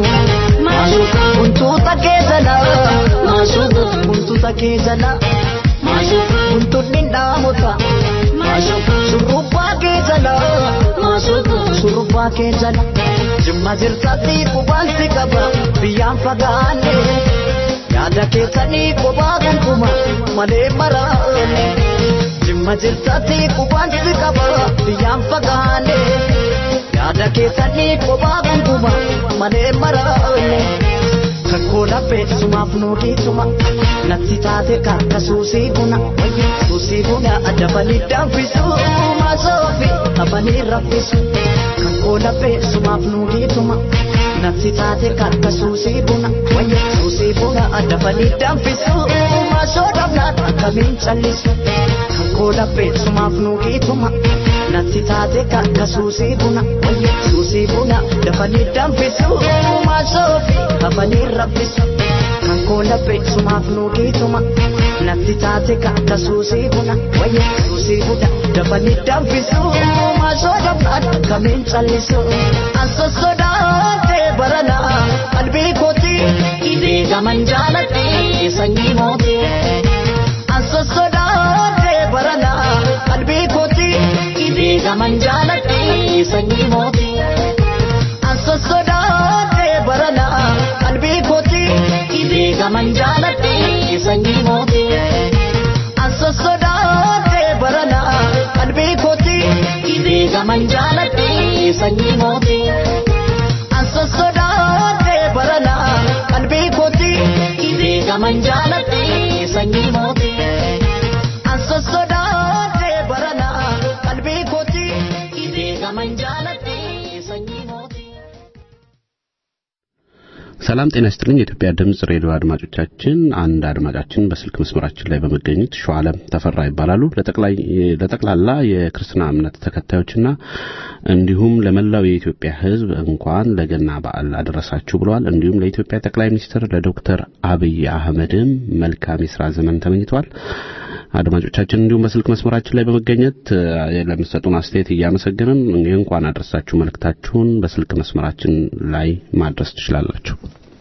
buntuuta kee jala buntuuta kee jala buntuunni dhaamota surrubbaa kee jala surrubbaa kee jala jimma jirtatti qubaansi qaba biyyaan fagaanne yaada keessanii kophaa kunkuma malee maraane jimma jirtatti qubaansi qaba biyyaan fagaanne yaada keessanii kophaa kunkuma malee maraane kakkoo laphee sumaaf nuugiituma natti taate kakka suusii buna suusii buna adabanii danfisu maasoofi hafanii raffisu kakkoo laphee sumaaf nuugiituma natti taate kakka suusii buna suusii buna adabanii danfisu maasoo dhabnaan akkamiin callisu kakkoo laphee sumaaf nuugiituma natti taate kakka suusii buna suusii buna dafanii danfisu maasoofi hafanii raffisu kan koola beeksumaaf nuugiituma natti taate kakka suusii buna suusii buna dafanii danfisu maasoo dhabnaan akkamiin callisu anso sodaatee barana qalbii kooti gibee gaman jaalatti sanyii mooti anso sodaatee barana qalbii kooti gibee gaman jaalatti sanyii mooti anso sodaatee barana qalbii kooti gibee gaman jaalatti sanyii mooti anso sodaatee barana qalbii kooti gibee gaman jaalatti sanyii mooti anso sodaatee barana qalbii kooti gibee gaman jaalatti sanyii mooti anso sodaatee barana qalbii kooti gibee gaman jaalatti sanyii mooti. ሰላም ጤና ይስጥልኝ የኢትዮጵያ ድምጽ ሬዲዮ አድማጮቻችን አንድ አድማጫችን በስልክ መስመራችን ላይ በመገኘት ሸዋለም ተፈራ ይባላሉ ለጠቅላይ ለጠቅላላ የክርስትና እምነት ተከታዮችና እንዲሁም ለመላው የኢትዮጵያ ሕዝብ እንኳን ለገና በዓል አደረሳችሁ ብለዋል እንዲሁም ለኢትዮጵያ ጠቅላይ ሚኒስትር ለዶክተር አብይ አህመድም መልካም የስራ ዘመን ተመኝተዋል አድማጮቻችን እንዲሁም በስልክ መስመራችን ላይ በመገኘት ለምትሰጡን አስተያየት እያመሰገንን እንኳን አድረሳችሁ መልእክታችሁን በስልክ መስመራችን ላይ ማድረስ ትችላላችሁ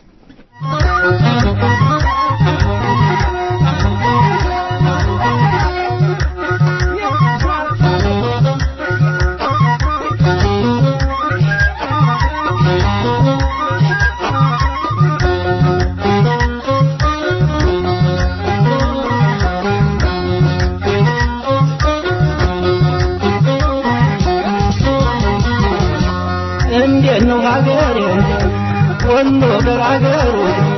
እንዴት ነው ሀገሬ ወሎ ገራገሩ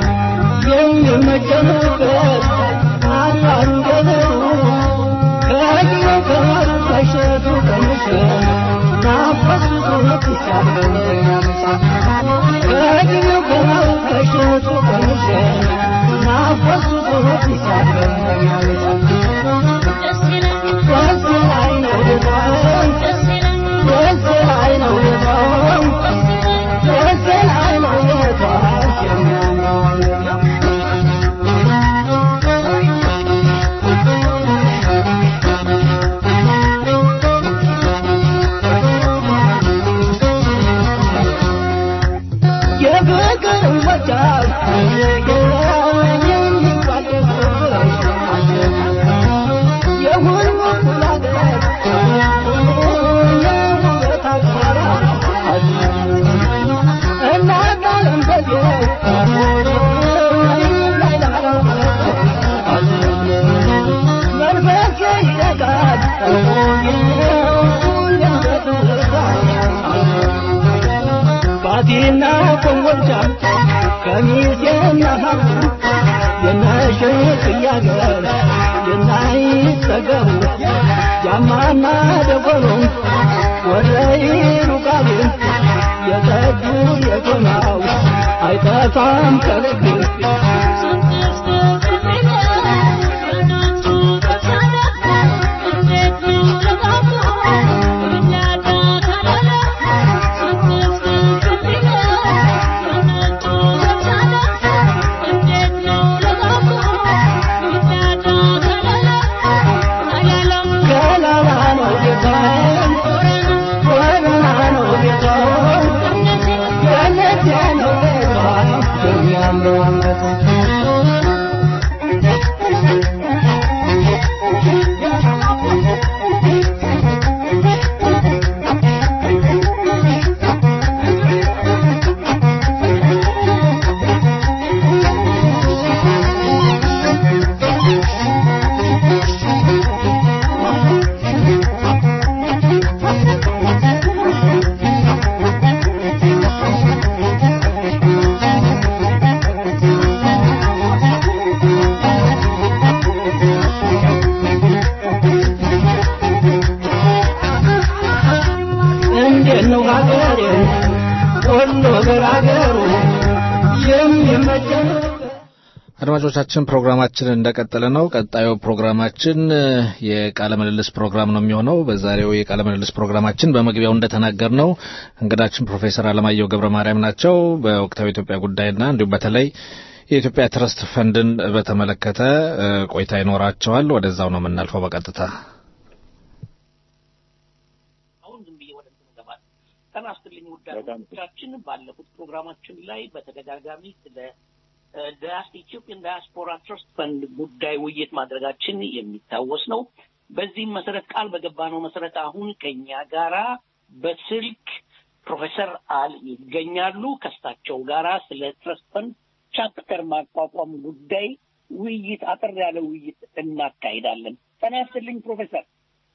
የሚመጀኑበት አላሩ ገበሩ ከጊዜው ከማሩ ከሸቱ ቀምሸ ናፈሱ ትሻለኛ ምሳ ከጊዜው ከማ ባቲና ኮንጎልቻ ከሚሴና ሀቡ የነሽቅ እያገር የናይጠገቡ ጃማና ደጎሎ ወረይሩ ቃሉ የጠጁ የጎናው አይጠፋም ከልብ ገላላ ነው ጌታዬ ወረና ነው ጌታዬ ገነቴ ነው ጌታዬ የሚያምረው እንዴት ነው ሀገሬ ሁሉ ገራገሩ የሚመቸን አድማጮቻችን ፕሮግራማችን እንደቀጠለ ነው። ቀጣዩ ፕሮግራማችን እ፣ የቃለ ምልልስ ፕሮግራም ነው የሚሆነው። በዛሬው የቃለ ምልልስ ፕሮግራማችን በመግቢያው እንደተናገር ነው እንግዳችን ፕሮፌሰር አለማየሁ ገብረ ማርያም ናቸው። በወቅታዊ ኢትዮጵያ ጉዳይና እንዲሁም በተለይ የኢትዮጵያ ትረስት ፈንድን በተመለከተ እ፣ ቆይታ ይኖራቸዋል። ወደዛው ነው የምናልፈው በቀጥታ አሁን ዝም ብዬ ወደ እንትኑ እገባለሁ። ጤና ይስጥልኝ ውድ አድማጮቻችን፣ ባለፉት ፕሮግራማችን ላይ በተደጋጋሚ ስለ እ፣ ዳያስ ኢትዮጵያን ዳያስፖራ ትረስት ፈንድ ጉዳይ ውይይት ማድረጋችን የሚታወስ ነው። በዚህም መሰረት ቃል በገባነው መሰረት አሁን ከኛ ጋራ በስልክ ፕሮፌሰር አል ይገኛሉ። ከእሳቸው ጋራ ስለ ትረስት ፈንድ ቻፕተር ማቋቋም ጉዳይ ውይይት አጠር ያለ ውይይት እናካሂዳለን። ጤና ይስጥልኝ ፕሮፌሰር።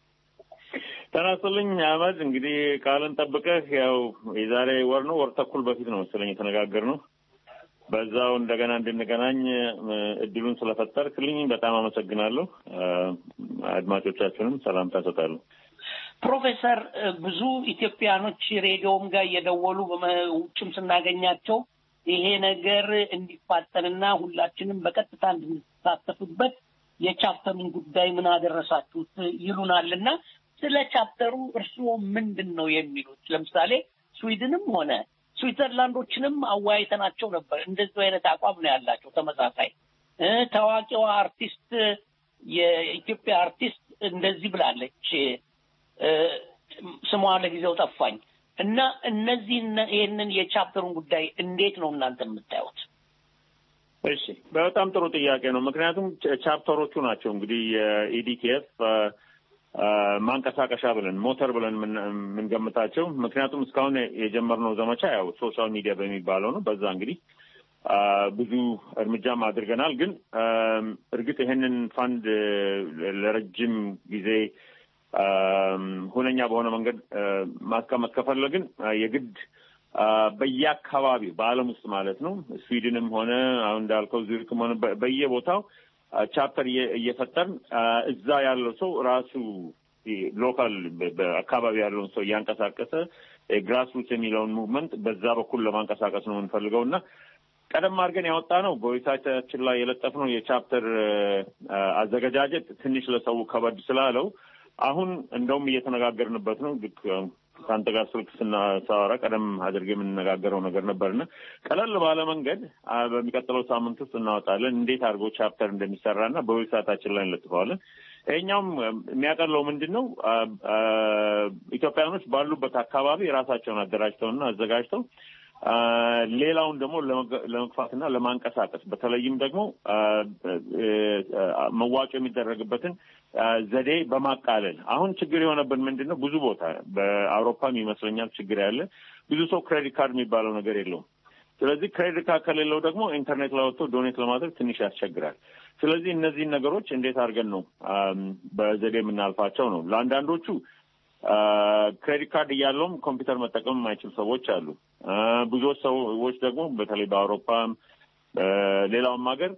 ጤና ይስጥልኝ አህመድ። እንግዲህ ቃልን ጠብቀህ ያው የዛሬ ወር ነው ወር ተኩል በፊት ነው መሰለኝ የተነጋገርነው። በዛው እንደገና እንድንገናኝ እ፣ እድሉን ስለፈጠርክልኝ በጣም አመሰግናለሁ። እ፣ አድማጮቻችንም ሰላምታ እሰጣለሁ። ፕሮፌሰር እ፣ ብዙ ኢትዮጵያኖች ሬዲዮም ጋር እየደወሉ በመ- ውጭም ስናገኛቸው ይሄ ነገር እንዲፋጠንና ሁላችንም በቀጥታ እንድንሳተፍበት የቻፕተሩን ጉዳይ ምን አደረሳችሁት ይሉናል እና ስለ ቻፕተሩ እርስዎ ምንድን ነው የሚሉት? ለምሳሌ ስዊድንም ሆነ ስዊትዘርላንዶችንም አወያይተናቸው ነበር። እንደዚህ አይነት አቋም ነው ያላቸው ተመሳሳይ እ፣ ታዋቂዋ አርቲስት የኢትዮጵያ አርቲስት እንደዚህ ብላለች እ፣ ስሟ ለጊዜው ጠፋኝ እና እነዚህ ይህንን የቻፕተሩን ጉዳይ እንዴት ነው እናንተ የምታዩት? እሺ በጣም ጥሩ ጥያቄ ነው። ምክንያቱም ቻ- ቻፕተሮቹ ናቸው እንግዲህ የኢዲቲኤፍ ማንቀሳቀሻ ብለን ሞተር ብለን የምን- የምንገምታቸው። ምክንያቱም እስካሁን የጀመርነው ዘመቻ ያው ሶሻል ሚዲያ በሚባለው ነው። በዛ እንግዲህ አ፣ ብዙ እርምጃም አድርገናል። ግን አም፣ እርግጥ ይሄንን ፋንድ እ፣ ለረጅም ጊዜ አም፣ ሁነኛ በሆነ መንገድ እ፣ ማስቀመጥ ከፈለግን አ፣ የግድ አ፣ በየአካባቢው በዓለም ውስጥ ማለት ነው ስዊድንም ሆነ አሁን እንዳልከው ዙሪክም ሆነ በ- በየቦታው አ፣ ቻፕተር እየ- እየፈጠርን አ፣ እዛ ያለው ሰው ራሱ ሎካል በአካባቢ ያለውን ሰው እያንቀሳቀሰ ግራስሩት የሚለውን ሙቭመንት በዛ በኩል ለማንቀሳቀስ ነው የምንፈልገው እና ቀደም አድርገን ያወጣ ነው በዌብሳይታችን ላይ የለጠፍነው የቻፕተር አዘገጃጀት ትንሽ ለሰው ከበድ ስላለው አሁን እንደውም እየተነጋገርንበት ነው። ልክ ከአንተ ጋር ስልክ ስናሳወራ ቀደም አድርገ የምንነጋገረው ነገር ነበርና ቀለል ባለ መንገድ በሚቀጥለው ሳምንት ውስጥ እናወጣለን። እንዴት አድርጎ ቻፕተር እንደሚሰራና በዌብሳይታችን ላይ እንለጥፈዋለን። ይሄኛውም የሚያቀለው ምንድን ነው? ኢትዮጵያኖች ባሉበት አካባቢ ራሳቸውን አደራጅተውና አዘጋጅተው ሌላውን ደግሞ ለመግፋትና ለማንቀሳቀስ በተለይም ደግሞ መዋጮ የሚደረግበትን ዘዴ በማቃለል አሁን ችግር የሆነብን ምንድን ነው? ብዙ ቦታ በአውሮፓም ይመስለኛል ችግር ያለ ብዙ ሰው ክሬዲት ካርድ የሚባለው ነገር የለውም። ስለዚህ ክሬዲት ካርድ ከሌለው ደግሞ ኢንተርኔት ላይ ወጥቶ ዶኔት ለማድረግ ትንሽ ያስቸግራል። ስለዚህ እነዚህን ነገሮች እንዴት አድርገን ነው በዘዴ የምናልፋቸው ነው። ለአንዳንዶቹ ክሬዲት ካርድ እያለውም ኮምፒውተር መጠቀም የማይችሉ ሰዎች አሉ። ብዙዎች ሰዎች ደግሞ በተለይ በአውሮፓም በሌላውም ሀገር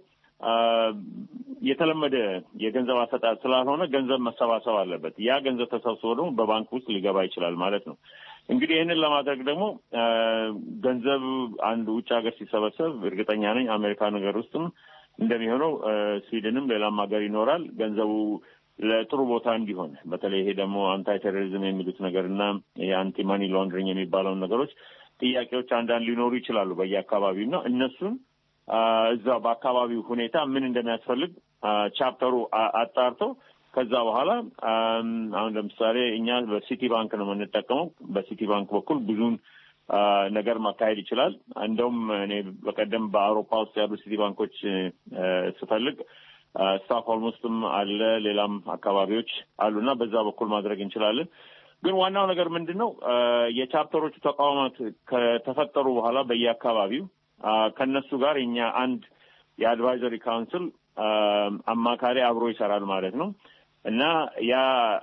የተለመደ የገንዘብ አሰጣጥ ስላልሆነ ገንዘብ መሰባሰብ አለበት። ያ ገንዘብ ተሰብስቦ ደግሞ በባንክ ውስጥ ሊገባ ይችላል ማለት ነው። እንግዲህ ይህንን ለማድረግ ደግሞ ገንዘብ አንድ ውጭ ሀገር ሲሰበሰብ እርግጠኛ ነኝ አሜሪካ ነገር ውስጥም እንደሚሆነው ስዊድንም ሌላም ሀገር ይኖራል ገንዘቡ ለጥሩ ቦታ እንዲሆን በተለይ ይሄ ደግሞ አንታይ ቴሮሪዝም የሚሉት ነገር እና የአንቲ ማኒ ላውንድሪንግ የሚባለውን ነገሮች ጥያቄዎች አንዳንድ ሊኖሩ ይችላሉ በየአካባቢው እና እነሱን እዛ በአካባቢው ሁኔታ ምን እንደሚያስፈልግ ቻፕተሩ አጣርቶ ከዛ በኋላ አሁን ለምሳሌ እኛ በሲቲ ባንክ ነው የምንጠቀመው። በሲቲ ባንክ በኩል ብዙን ነገር ማካሄድ ይችላል። እንደውም እኔ በቀደም በአውሮፓ ውስጥ ያሉ ሲቲ ባንኮች ስፈልግ ስታክሆልም ውስጥም አለ፣ ሌላም አካባቢዎች አሉና በዛ በኩል ማድረግ እንችላለን። ግን ዋናው ነገር ምንድን ነው? የቻፕተሮቹ ተቋማት ከተፈጠሩ በኋላ በየአካባቢው ከነሱ ጋር የኛ አንድ የአድቫይዘሪ ካውንስል አማካሪ አብሮ ይሰራል ማለት ነው እና ያ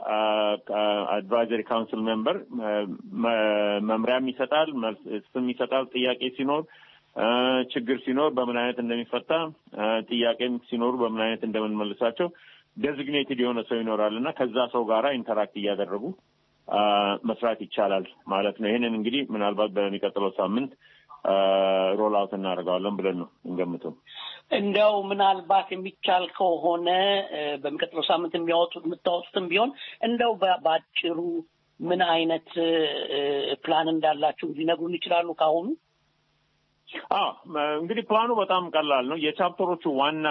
አድቫይዘሪ ካውንስል ሜምበር መምሪያም ይሰጣል፣ መልስም ይሰጣል። ጥያቄ ሲኖር ችግር ሲኖር በምን አይነት እንደሚፈታ ጥያቄም ሲኖሩ በምን አይነት እንደምንመልሳቸው ዴዚግኔትድ የሆነ ሰው ይኖራል እና ከዛ ሰው ጋራ ኢንተራክት እያደረጉ መስራት ይቻላል ማለት ነው። ይህንን እንግዲህ ምናልባት በሚቀጥለው ሳምንት ሮል አውት እናደርገዋለን ብለን ነው እንገምተው። እንደው ምናልባት የሚቻል ከሆነ በሚቀጥለው ሳምንት የሚያወጡት የምታወጡትም ቢሆን እንደው በአጭሩ ምን አይነት ፕላን እንዳላችሁ ሊነግሩን ይችላሉ ከአሁኑ? አዎ እንግዲህ ፕላኑ በጣም ቀላል ነው። የቻፕተሮቹ ዋና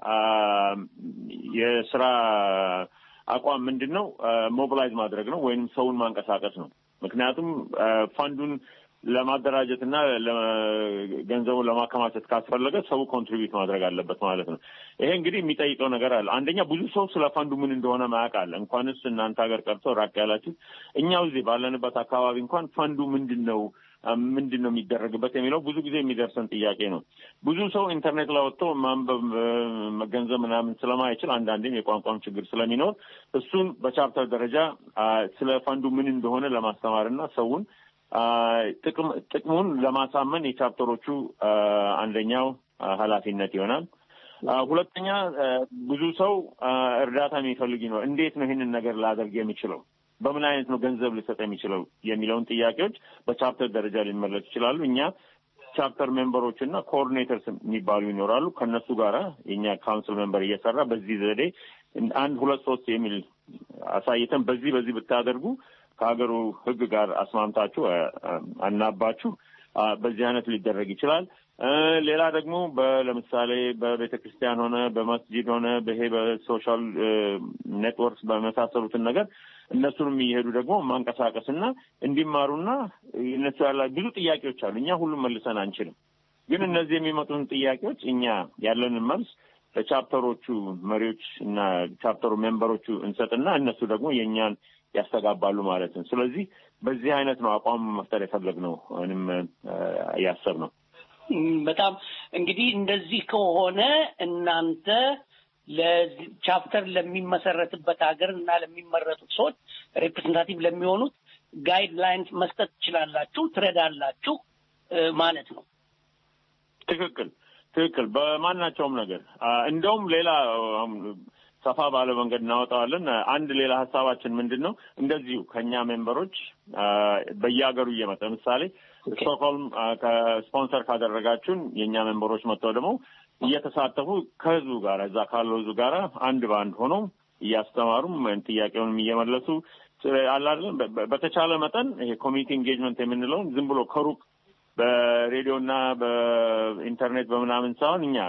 የስራ አቋም ምንድን ነው? ሞቢላይዝ ማድረግ ነው ወይም ሰውን ማንቀሳቀስ ነው። ምክንያቱም ፈንዱን ለማደራጀት እና ገንዘቡን ለማከማቸት ካስፈለገ ሰው ኮንትሪቢዩት ማድረግ አለበት ማለት ነው። ይሄ እንግዲህ የሚጠይቀው ነገር አለ። አንደኛ ብዙ ሰው ስለ ፈንዱ ምን እንደሆነ ማያውቅ አለ። እንኳንስ እናንተ ሀገር ቀርቶ ራቅ ያላችሁ እኛው እዚህ ባለንበት አካባቢ እንኳን ፈንዱ ምንድን ነው ምንድን ነው የሚደረግበት የሚለው ብዙ ጊዜ የሚደርሰን ጥያቄ ነው። ብዙ ሰው ኢንተርኔት ላይ ወጥቶ ማንበብ መገንዘብ ምናምን ስለማይችል አንዳንዴም የቋንቋም ችግር ስለሚኖር እሱን በቻፕተር ደረጃ ስለ ፈንዱ ምን እንደሆነ ለማስተማር እና ሰውን ጥቅሙን ለማሳመን የቻፕተሮቹ አንደኛው ኃላፊነት ይሆናል። ሁለተኛ ብዙ ሰው እርዳታ የሚፈልግ ይኖር እንዴት ነው ይህንን ነገር ላደርግ የሚችለው በምን አይነት ነው ገንዘብ ሊሰጥ የሚችለው የሚለውን ጥያቄዎች በቻፕተር ደረጃ ሊመለሱ ይችላሉ። እኛ ቻፕተር ሜምበሮች እና ኮኦርዲኔተርስ የሚባሉ ይኖራሉ። ከእነሱ ጋር የኛ ካውንስል ሜምበር እየሰራ በዚህ ዘዴ አንድ ሁለት ሶስት የሚል አሳይተን በዚህ በዚህ ብታደርጉ ከሀገሩ ሕግ ጋር አስማምታችሁ አናባችሁ በዚህ አይነት ሊደረግ ይችላል። ሌላ ደግሞ ለምሳሌ በቤተ ክርስቲያን ሆነ በመስጂድ ሆነ በይሄ በሶሻል ኔትወርክስ በመሳሰሉትን ነገር እነሱንም እየሄዱ ደግሞ ማንቀሳቀስና እንዲማሩና እነሱ ያላ ብዙ ጥያቄዎች አሉ። እኛ ሁሉም መልሰን አንችልም። ግን እነዚህ የሚመጡን ጥያቄዎች እኛ ያለንን መልስ ለቻፕተሮቹ መሪዎች እና ቻፕተሩ ሜምበሮቹ እንሰጥና እነሱ ደግሞ የእኛን ያስተጋባሉ ማለት ነው። ስለዚህ በዚህ አይነት ነው አቋም መፍጠር የፈለግነው ወይም ያሰብነው። በጣም እንግዲህ እንደዚህ ከሆነ እናንተ ለቻፕተር ለሚመሰረትበት ሀገር እና ለሚመረጡት ሰዎች ሬፕሬዘንታቲቭ ለሚሆኑት ጋይድ ላይንስ መስጠት ትችላላችሁ፣ ትረዳላችሁ ማለት ነው። ትክክል ትክክል። በማናቸውም ነገር እንደውም ሌላ ሰፋ ባለ መንገድ እናወጣዋለን። አንድ ሌላ ሀሳባችን ምንድን ነው? እንደዚሁ ከእኛ ሜምበሮች በየሀገሩ እየመጣ ለምሳሌ ስቶክሆልም ከስፖንሰር ካደረጋችሁን የእኛ ሜምበሮች መጥተው ደግሞ እየተሳተፉ ከህዝቡ ጋር እዛ ካለው ህዝቡ ጋር አንድ በአንድ ሆነው እያስተማሩም ጥያቄውንም እየመለሱ አላለን በተቻለ መጠን ይሄ ኮሚኒቲ ኢንጌጅመንት የምንለውን ዝም ብሎ ከሩቅ በሬዲዮና በኢንተርኔት በምናምን ሳይሆን እኛ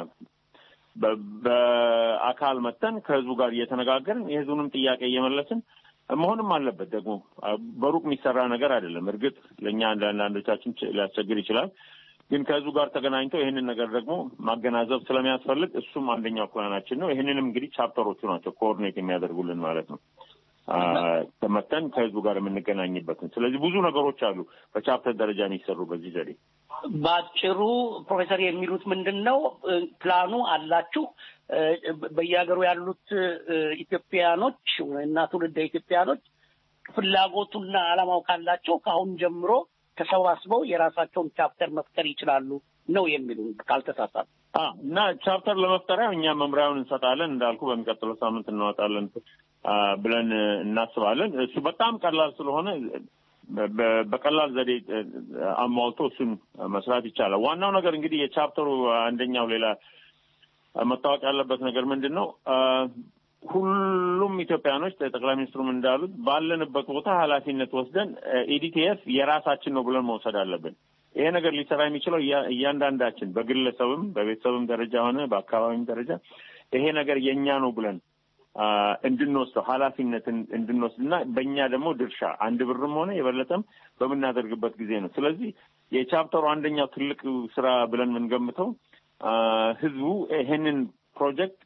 በአካል መጥተን ከህዝቡ ጋር እየተነጋገርን የህዝቡንም ጥያቄ እየመለስን መሆንም አለበት። ደግሞ በሩቅ የሚሰራ ነገር አይደለም። እርግጥ ለእኛ አንዳንዶቻችን ሊያስቸግር ይችላል። ግን ከህዝቡ ጋር ተገናኝተው ይህንን ነገር ደግሞ ማገናዘብ ስለሚያስፈልግ እሱም አንደኛው ፕላናችን ነው። ይህንንም እንግዲህ ቻፕተሮቹ ናቸው ኮኦርዲኔት የሚያደርጉልን ማለት ነው። ተመተን ከህዝቡ ጋር የምንገናኝበትን። ስለዚህ ብዙ ነገሮች አሉ በቻፕተር ደረጃ የሚሰሩ በዚህ ዘዴ። በአጭሩ ፕሮፌሰር የሚሉት ምንድን ነው? ፕላኑ አላችሁ። በየሀገሩ ያሉት ኢትዮጵያኖች እና ትውልደ ኢትዮጵያኖች ፍላጎቱና ዓላማው ካላቸው ከአሁን ጀምሮ ተሰባስበው የራሳቸውን ቻፕተር መፍጠር ይችላሉ ነው የሚሉ ካልተሳሳት እና ቻፕተር ለመፍጠሪያ እኛ መምሪያውን እንሰጣለን። እንዳልኩ በሚቀጥለው ሳምንት እናወጣለን ብለን እናስባለን። እሱ በጣም ቀላል ስለሆነ በቀላል ዘዴ አሟልቶ እሱን መስራት ይቻላል። ዋናው ነገር እንግዲህ የቻፕተሩ አንደኛው ሌላ መታወቅ ያለበት ነገር ምንድን ነው? ሁሉም ኢትዮጵያኖች ጠቅላይ ሚኒስትሩም እንዳሉት ባለንበት ቦታ ኃላፊነት ወስደን ኢዲቲኤፍ የራሳችን ነው ብለን መውሰድ አለብን። ይሄ ነገር ሊሰራ የሚችለው እያንዳንዳችን በግለሰብም በቤተሰብም ደረጃ ሆነ በአካባቢም ደረጃ ይሄ ነገር የእኛ ነው ብለን እንድንወስደው ኃላፊነትን እንድንወስድ እና በእኛ ደግሞ ድርሻ አንድ ብርም ሆነ የበለጠም በምናደርግበት ጊዜ ነው። ስለዚህ የቻፕተሩ አንደኛው ትልቅ ስራ ብለን የምንገምተው ህዝቡ ይሄንን ፕሮጀክት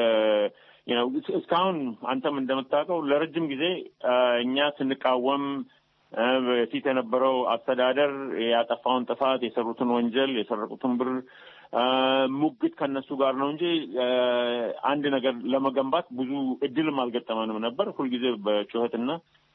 እስካሁን አንተም እንደምታውቀው ለረጅም ጊዜ እኛ ስንቃወም በፊት የነበረው አስተዳደር ያጠፋውን ጥፋት፣ የሰሩትን ወንጀል፣ የሰረቁትን ብር ሙግት ከነሱ ጋር ነው እንጂ አንድ ነገር ለመገንባት ብዙ እድልም አልገጠመንም ነበር። ሁልጊዜ በጩኸትና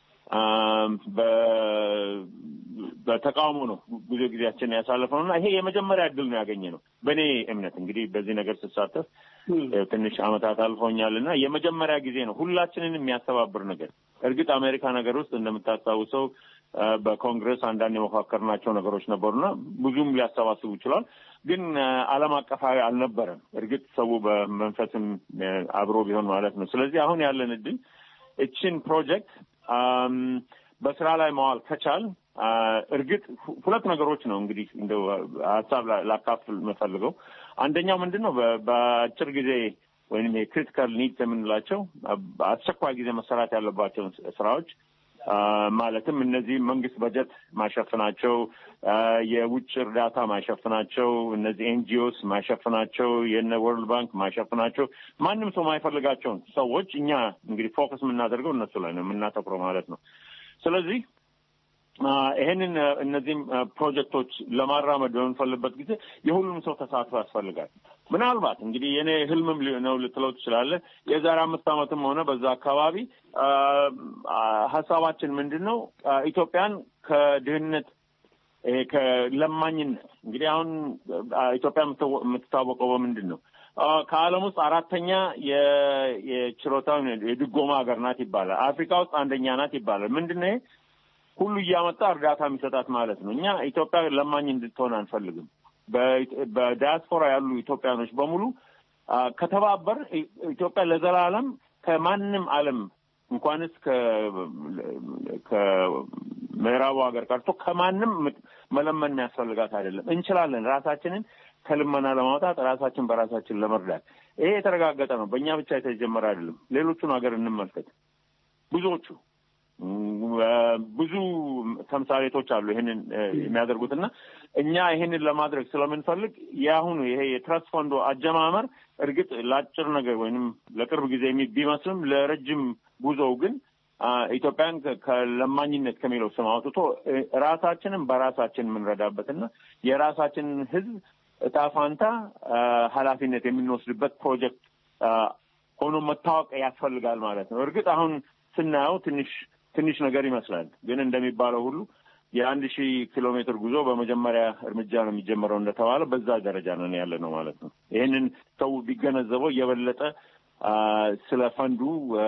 በተቃውሞ ነው ብዙ ጊዜያችን ያሳለፍነው እና ይሄ የመጀመሪያ እድል ነው ያገኘ ነው። በእኔ እምነት እንግዲህ በዚህ ነገር ስሳተፍ ትንሽ አመታት አልፎኛል እና የመጀመሪያ ጊዜ ነው ሁላችንን የሚያስተባብር ነገር። እርግጥ አሜሪካ ነገር ውስጥ እንደምታስታውሰው በኮንግረስ አንዳንድ የመካከርናቸው ነገሮች ነበሩና ብዙም ሊያሰባስቡ ይችላል። ግን ዓለም አቀፋዊ አልነበረም። እርግጥ ሰው በመንፈስም አብሮ ቢሆን ማለት ነው። ስለዚህ አሁን ያለን እድል እችን ፕሮጀክት በስራ ላይ መዋል ከቻል እርግጥ ሁለት ነገሮች ነው እንግዲህ እንደው ሀሳብ ላካፍል የምፈልገው አንደኛው ምንድን ነው በአጭር ጊዜ ወይም የክሪቲካል ኒድስ የምንላቸው አስቸኳይ ጊዜ መሰራት ያለባቸውን ስራዎች ማለትም እነዚህ መንግስት በጀት ማሸፍናቸው፣ የውጭ እርዳታ ማሸፍናቸው፣ እነዚህ ኤንጂኦስ ማሸፍናቸው፣ የነ ወርልድ ባንክ ማሸፍናቸው፣ ማንም ሰው ማይፈልጋቸውን ሰዎች እኛ እንግዲህ ፎከስ የምናደርገው እነሱ ላይ ነው የምናተኩረው ማለት ነው። ስለዚህ ይሄንን እነዚህም ፕሮጀክቶች ለማራመድ በምንፈልበት ጊዜ የሁሉም ሰው ተሳትፎ ያስፈልጋል። ምናልባት እንግዲህ የኔ ህልምም ነው ልትለው ትችላለህ። የዛሬ አምስት ዓመትም ሆነ በዛ አካባቢ ሀሳባችን ምንድን ነው ኢትዮጵያን ከድህነት ይሄ ከለማኝነት እንግዲህ አሁን ኢትዮጵያ የምትታወቀው በምንድን ነው? ከዓለም ውስጥ አራተኛ የችሮታ የድጎማ ሀገር ናት ይባላል። አፍሪካ ውስጥ አንደኛ ናት ይባላል። ምንድን ነው ይሄ? ሁሉ እያመጣ እርዳታ የሚሰጣት ማለት ነው። እኛ ኢትዮጵያ ለማኝ እንድትሆን አንፈልግም። በዲያስፖራ ያሉ ኢትዮጵያኖች በሙሉ ከተባበር ኢትዮጵያ ለዘላለም ከማንም ዓለም እንኳንስ ከምዕራቡ ሀገር ቀርቶ ከማንም መለመን የሚያስፈልጋት አይደለም። እንችላለን ራሳችንን ከልመና ለማውጣት ራሳችን በራሳችን ለመርዳት። ይሄ የተረጋገጠ ነው። በእኛ ብቻ የተጀመረ አይደለም። ሌሎቹን ሀገር እንመልከት። ብዙዎቹ ብዙ ተምሳሌቶች አሉ ይህንን የሚያደርጉት እና እኛ ይህንን ለማድረግ ስለምንፈልግ የአሁኑ ይሄ የትረስት ፈንዶ አጀማመር እርግጥ ለአጭር ነገር ወይንም ለቅርብ ጊዜ ቢመስልም ለረጅም ጉዞው ግን ኢትዮጵያን ከለማኝነት ከሚለው ስም አውጥቶ ራሳችንን በራሳችን የምንረዳበትና የራሳችንን ሕዝብ እጣ ፋንታ ኃላፊነት የምንወስድበት ፕሮጀክት ሆኖ መታወቅ ያስፈልጋል ማለት ነው። እርግጥ አሁን ስናየው ትንሽ ትንሽ ነገር ይመስላል። ግን እንደሚባለው ሁሉ የአንድ ሺህ ኪሎ ሜትር ጉዞ በመጀመሪያ እርምጃ ነው የሚጀምረው እንደተባለ በዛ ደረጃ ነን ያለ ነው ማለት ነው። ይህንን ሰው ቢገነዘበው የበለጠ ስለ ፈንዱ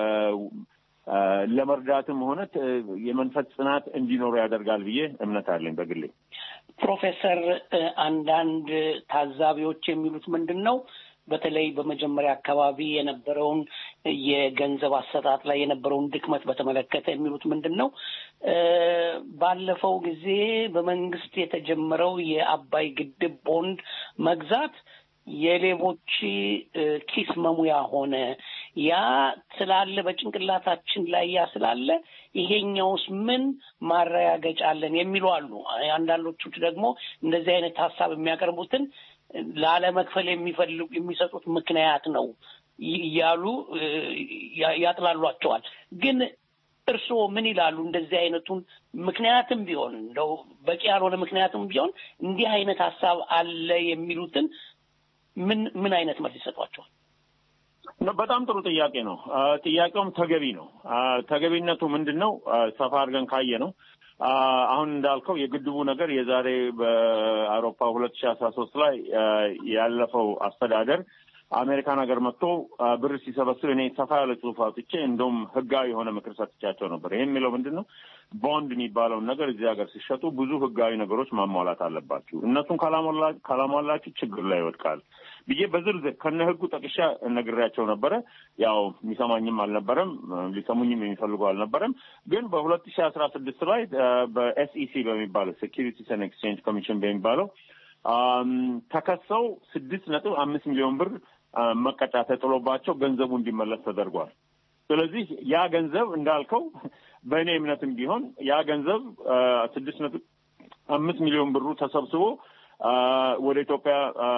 ለመርዳትም ሆነ የመንፈስ ጽናት እንዲኖሩ ያደርጋል ብዬ እምነት አለኝ በግሌ። ፕሮፌሰር አንዳንድ ታዛቢዎች የሚሉት ምንድን ነው? በተለይ በመጀመሪያ አካባቢ የነበረውን የገንዘብ አሰጣጥ ላይ የነበረውን ድክመት በተመለከተ የሚሉት ምንድን ነው? ባለፈው ጊዜ በመንግስት የተጀመረው የአባይ ግድብ ቦንድ መግዛት የሌቦች ኪስ መሙያ ሆነ። ያ ስላለ በጭንቅላታችን ላይ ያ ስላለ ይሄኛውስ ምን ማረጋገጫ አለን የሚሉ አሉ። አንዳንዶቹ ደግሞ እንደዚህ አይነት ሀሳብ የሚያቀርቡትን ላለመክፈል የሚፈልጉ የሚሰጡት ምክንያት ነው እያሉ ያጥላሏቸዋል። ግን እርስዎ ምን ይላሉ? እንደዚህ አይነቱን ምክንያትም ቢሆን እንደው በቂ ያልሆነ ምክንያትም ቢሆን እንዲህ አይነት ሀሳብ አለ የሚሉትን ምን ምን አይነት መልስ ይሰጧቸዋል? በጣም ጥሩ ጥያቄ ነው። ጥያቄውም ተገቢ ነው። ተገቢነቱ ምንድን ነው? ሰፋ አድርገን ካየ ነው አሁን እንዳልከው የግድቡ ነገር የዛሬ በአውሮፓ ሁለት ሺህ አስራ ሶስት ላይ ያለፈው አስተዳደር አሜሪካን ሀገር መጥቶ ብር ሲሰበስብ እኔ ሰፋ ያለ ጽሁፍ አውጥቼ እንደውም ህጋዊ የሆነ ምክር ሰጥቻቸው ነበር። ይህ የሚለው ምንድን ነው? ቦንድ የሚባለውን ነገር እዚህ ሀገር ሲሸጡ ብዙ ህጋዊ ነገሮች ማሟላት አለባችሁ። እነሱን ካላሟላችሁ ችግር ላይ ይወድቃል ብዬ በዝርዝር ከነ ህጉ ጠቅሻ ነግሬያቸው ነበረ። ያው የሚሰማኝም አልነበረም፣ ሊሰሙኝም የሚፈልጉ አልነበረም። ግን በሁለት ሺህ አስራ ስድስት ላይ በኤስኢሲ በሚባለው ሴኪሪቲስ ኤንድ ኤክስቼንጅ ኮሚሽን በሚባለው ተከሰው ስድስት ነጥብ አምስት ሚሊዮን ብር መቀጫ ተጥሎባቸው ገንዘቡ እንዲመለስ ተደርጓል። ስለዚህ ያ ገንዘብ እንዳልከው በእኔ እምነትም ቢሆን ያ ገንዘብ ስድስት ነጥብ አምስት ሚሊዮን ብሩ ተሰብስቦ ወደ ኢትዮጵያ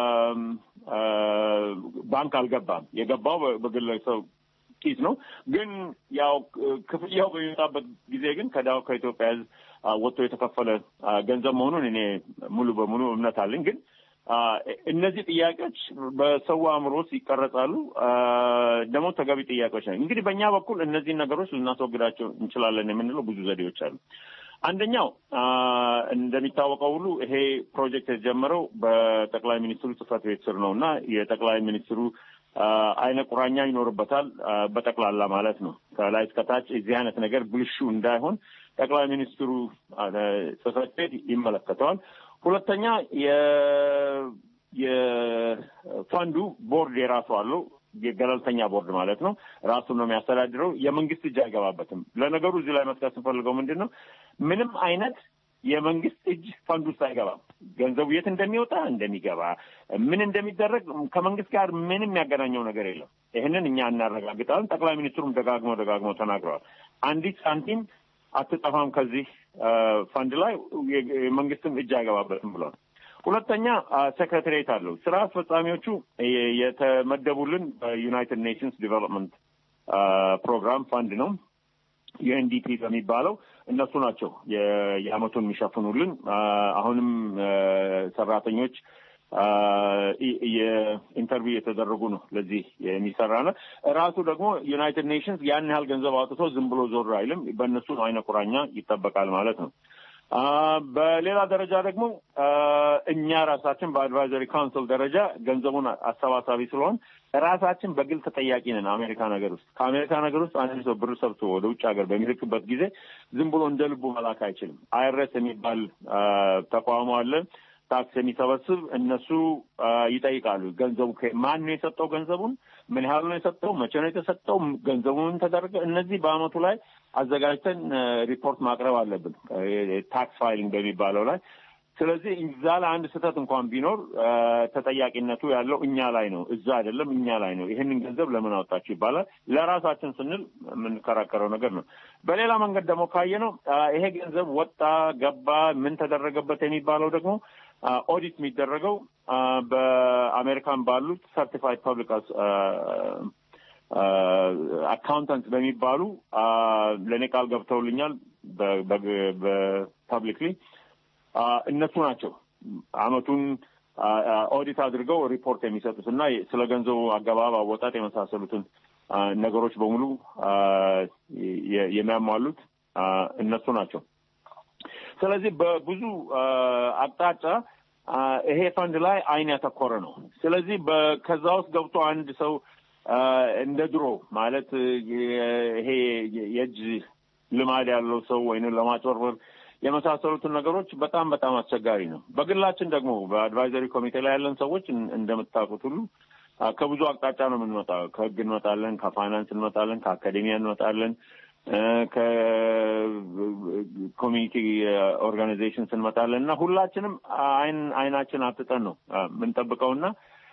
ባንክ አልገባም። የገባው በግለሰብ ኪስ ነው። ግን ያው ክፍያው በሚመጣበት ጊዜ ግን ከዳው ከኢትዮጵያ ሕዝብ ወጥቶ የተከፈለ ገንዘብ መሆኑን እኔ ሙሉ በሙሉ እምነት አለኝ። ግን እነዚህ ጥያቄዎች በሰው አእምሮ ውስጥ ይቀረጻሉ። ደግሞ ተገቢ ጥያቄዎች ናቸው። እንግዲህ በእኛ በኩል እነዚህን ነገሮች ልናስወግዳቸው እንችላለን የምንለው ብዙ ዘዴዎች አሉ። አንደኛው እንደሚታወቀው ሁሉ ይሄ ፕሮጀክት የተጀመረው በጠቅላይ ሚኒስትሩ ጽህፈት ቤት ስር ነው እና የጠቅላይ ሚኒስትሩ አይነ ቁራኛ ይኖርበታል። በጠቅላላ ማለት ነው ከላይ እስከታች የዚህ አይነት ነገር ብልሹ እንዳይሆን ጠቅላይ ሚኒስትሩ ጽህፈት ቤት ይመለከተዋል። ሁለተኛ የፈንዱ ቦርድ የራሱ አለው። የገለልተኛ ቦርድ ማለት ነው። ራሱን ነው የሚያስተዳድረው። የመንግስት እጅ አይገባበትም። ለነገሩ እዚህ ላይ መጥቀስ ስንፈልገው ምንድን ነው ምንም አይነት የመንግስት እጅ ፈንድ ውስጥ አይገባም። ገንዘቡ የት እንደሚወጣ እንደሚገባ፣ ምን እንደሚደረግ ከመንግስት ጋር ምንም የሚያገናኘው ነገር የለም። ይህንን እኛ እናረጋግጣለን። ጠቅላይ ሚኒስትሩም ደጋግመው ደጋግመው ተናግረዋል። አንዲት ሳንቲም አትጠፋም ከዚህ ፈንድ ላይ የመንግስትም እጅ አይገባበትም ብለዋል። ሁለተኛ ሴክሬታሪየት አለው። ስራ አስፈጻሚዎቹ የተመደቡልን በዩናይትድ ኔሽንስ ዲቨሎፕመንት ፕሮግራም ፈንድ ነው ዩኤንዲፒ በሚባለው እነሱ ናቸው የአመቱን የሚሸፍኑልን። አሁንም ሰራተኞች የኢንተርቪው የተደረጉ ነው ለዚህ የሚሰራ ነው። ራሱ ደግሞ ዩናይትድ ኔሽንስ ያን ያህል ገንዘብ አውጥቶ ዝም ብሎ ዞር አይልም። በእነሱ አይነ ቁራኛ ይጠበቃል ማለት ነው። በሌላ ደረጃ ደግሞ እኛ ራሳችን በአድቫይዘሪ ካውንስል ደረጃ ገንዘቡን አሰባሳቢ ስለሆን ራሳችን በግል ተጠያቂ ነን። አሜሪካ ነገር ውስጥ ከአሜሪካ ነገር ውስጥ አንድ ሰው ብር ሰብስቦ ወደ ውጭ ሀገር በሚልክበት ጊዜ ዝም ብሎ እንደ ልቡ መላክ አይችልም። አይረስ የሚባል ተቋሙ አለ ታክስ የሚሰበስብ እነሱ ይጠይቃሉ። ገንዘቡ ማን ነው የሰጠው? ገንዘቡን ምን ያህል ነው የሰጠው? መቼ ነው የተሰጠው? ገንዘቡን ተደረገ? እነዚህ በአመቱ ላይ አዘጋጅተን ሪፖርት ማቅረብ አለብን፣ ታክስ ፋይሊንግ በሚባለው ላይ። ስለዚህ እዛ ላይ አንድ ስህተት እንኳን ቢኖር ተጠያቂነቱ ያለው እኛ ላይ ነው፣ እዛ አይደለም፣ እኛ ላይ ነው። ይህንን ገንዘብ ለምን አወጣችሁ ይባላል። ለራሳችን ስንል የምንከራከረው ነገር ነው። በሌላ መንገድ ደግሞ ካየ ነው ይሄ ገንዘብ ወጣ ገባ፣ ምን ተደረገበት የሚባለው ደግሞ ኦዲት የሚደረገው በአሜሪካን ባሉት ሰርቲፋይድ ፐብሊክ አካውንታንት በሚባሉ ለእኔ ቃል ገብተውልኛል በፐብሊክሊ እነሱ ናቸው አመቱን ኦዲት አድርገው ሪፖርት የሚሰጡት እና ስለ ገንዘቡ አገባብ፣ አወጣጥ የመሳሰሉትን ነገሮች በሙሉ የሚያሟሉት እነሱ ናቸው። ስለዚህ በብዙ አቅጣጫ ይሄ ፈንድ ላይ አይን ያተኮረ ነው። ስለዚህ ከዛ ውስጥ ገብቶ አንድ ሰው እንደ ድሮ ማለት ይሄ የእጅ ልማድ ያለው ሰው ወይንም ለማጭበርበር የመሳሰሉትን ነገሮች በጣም በጣም አስቸጋሪ ነው። በግላችን ደግሞ በአድቫይዘሪ ኮሚቴ ላይ ያለን ሰዎች እንደምታውቁት ሁሉ ከብዙ አቅጣጫ ነው የምንመጣው። ከህግ እንመጣለን፣ ከፋይናንስ እንመጣለን፣ ከአካዴሚያ እንመጣለን፣ ከኮሚኒቲ ኦርጋናይዜሽንስ እንመጣለን እና ሁላችንም አይን አይናችን አትጠን ነው የምንጠብቀውና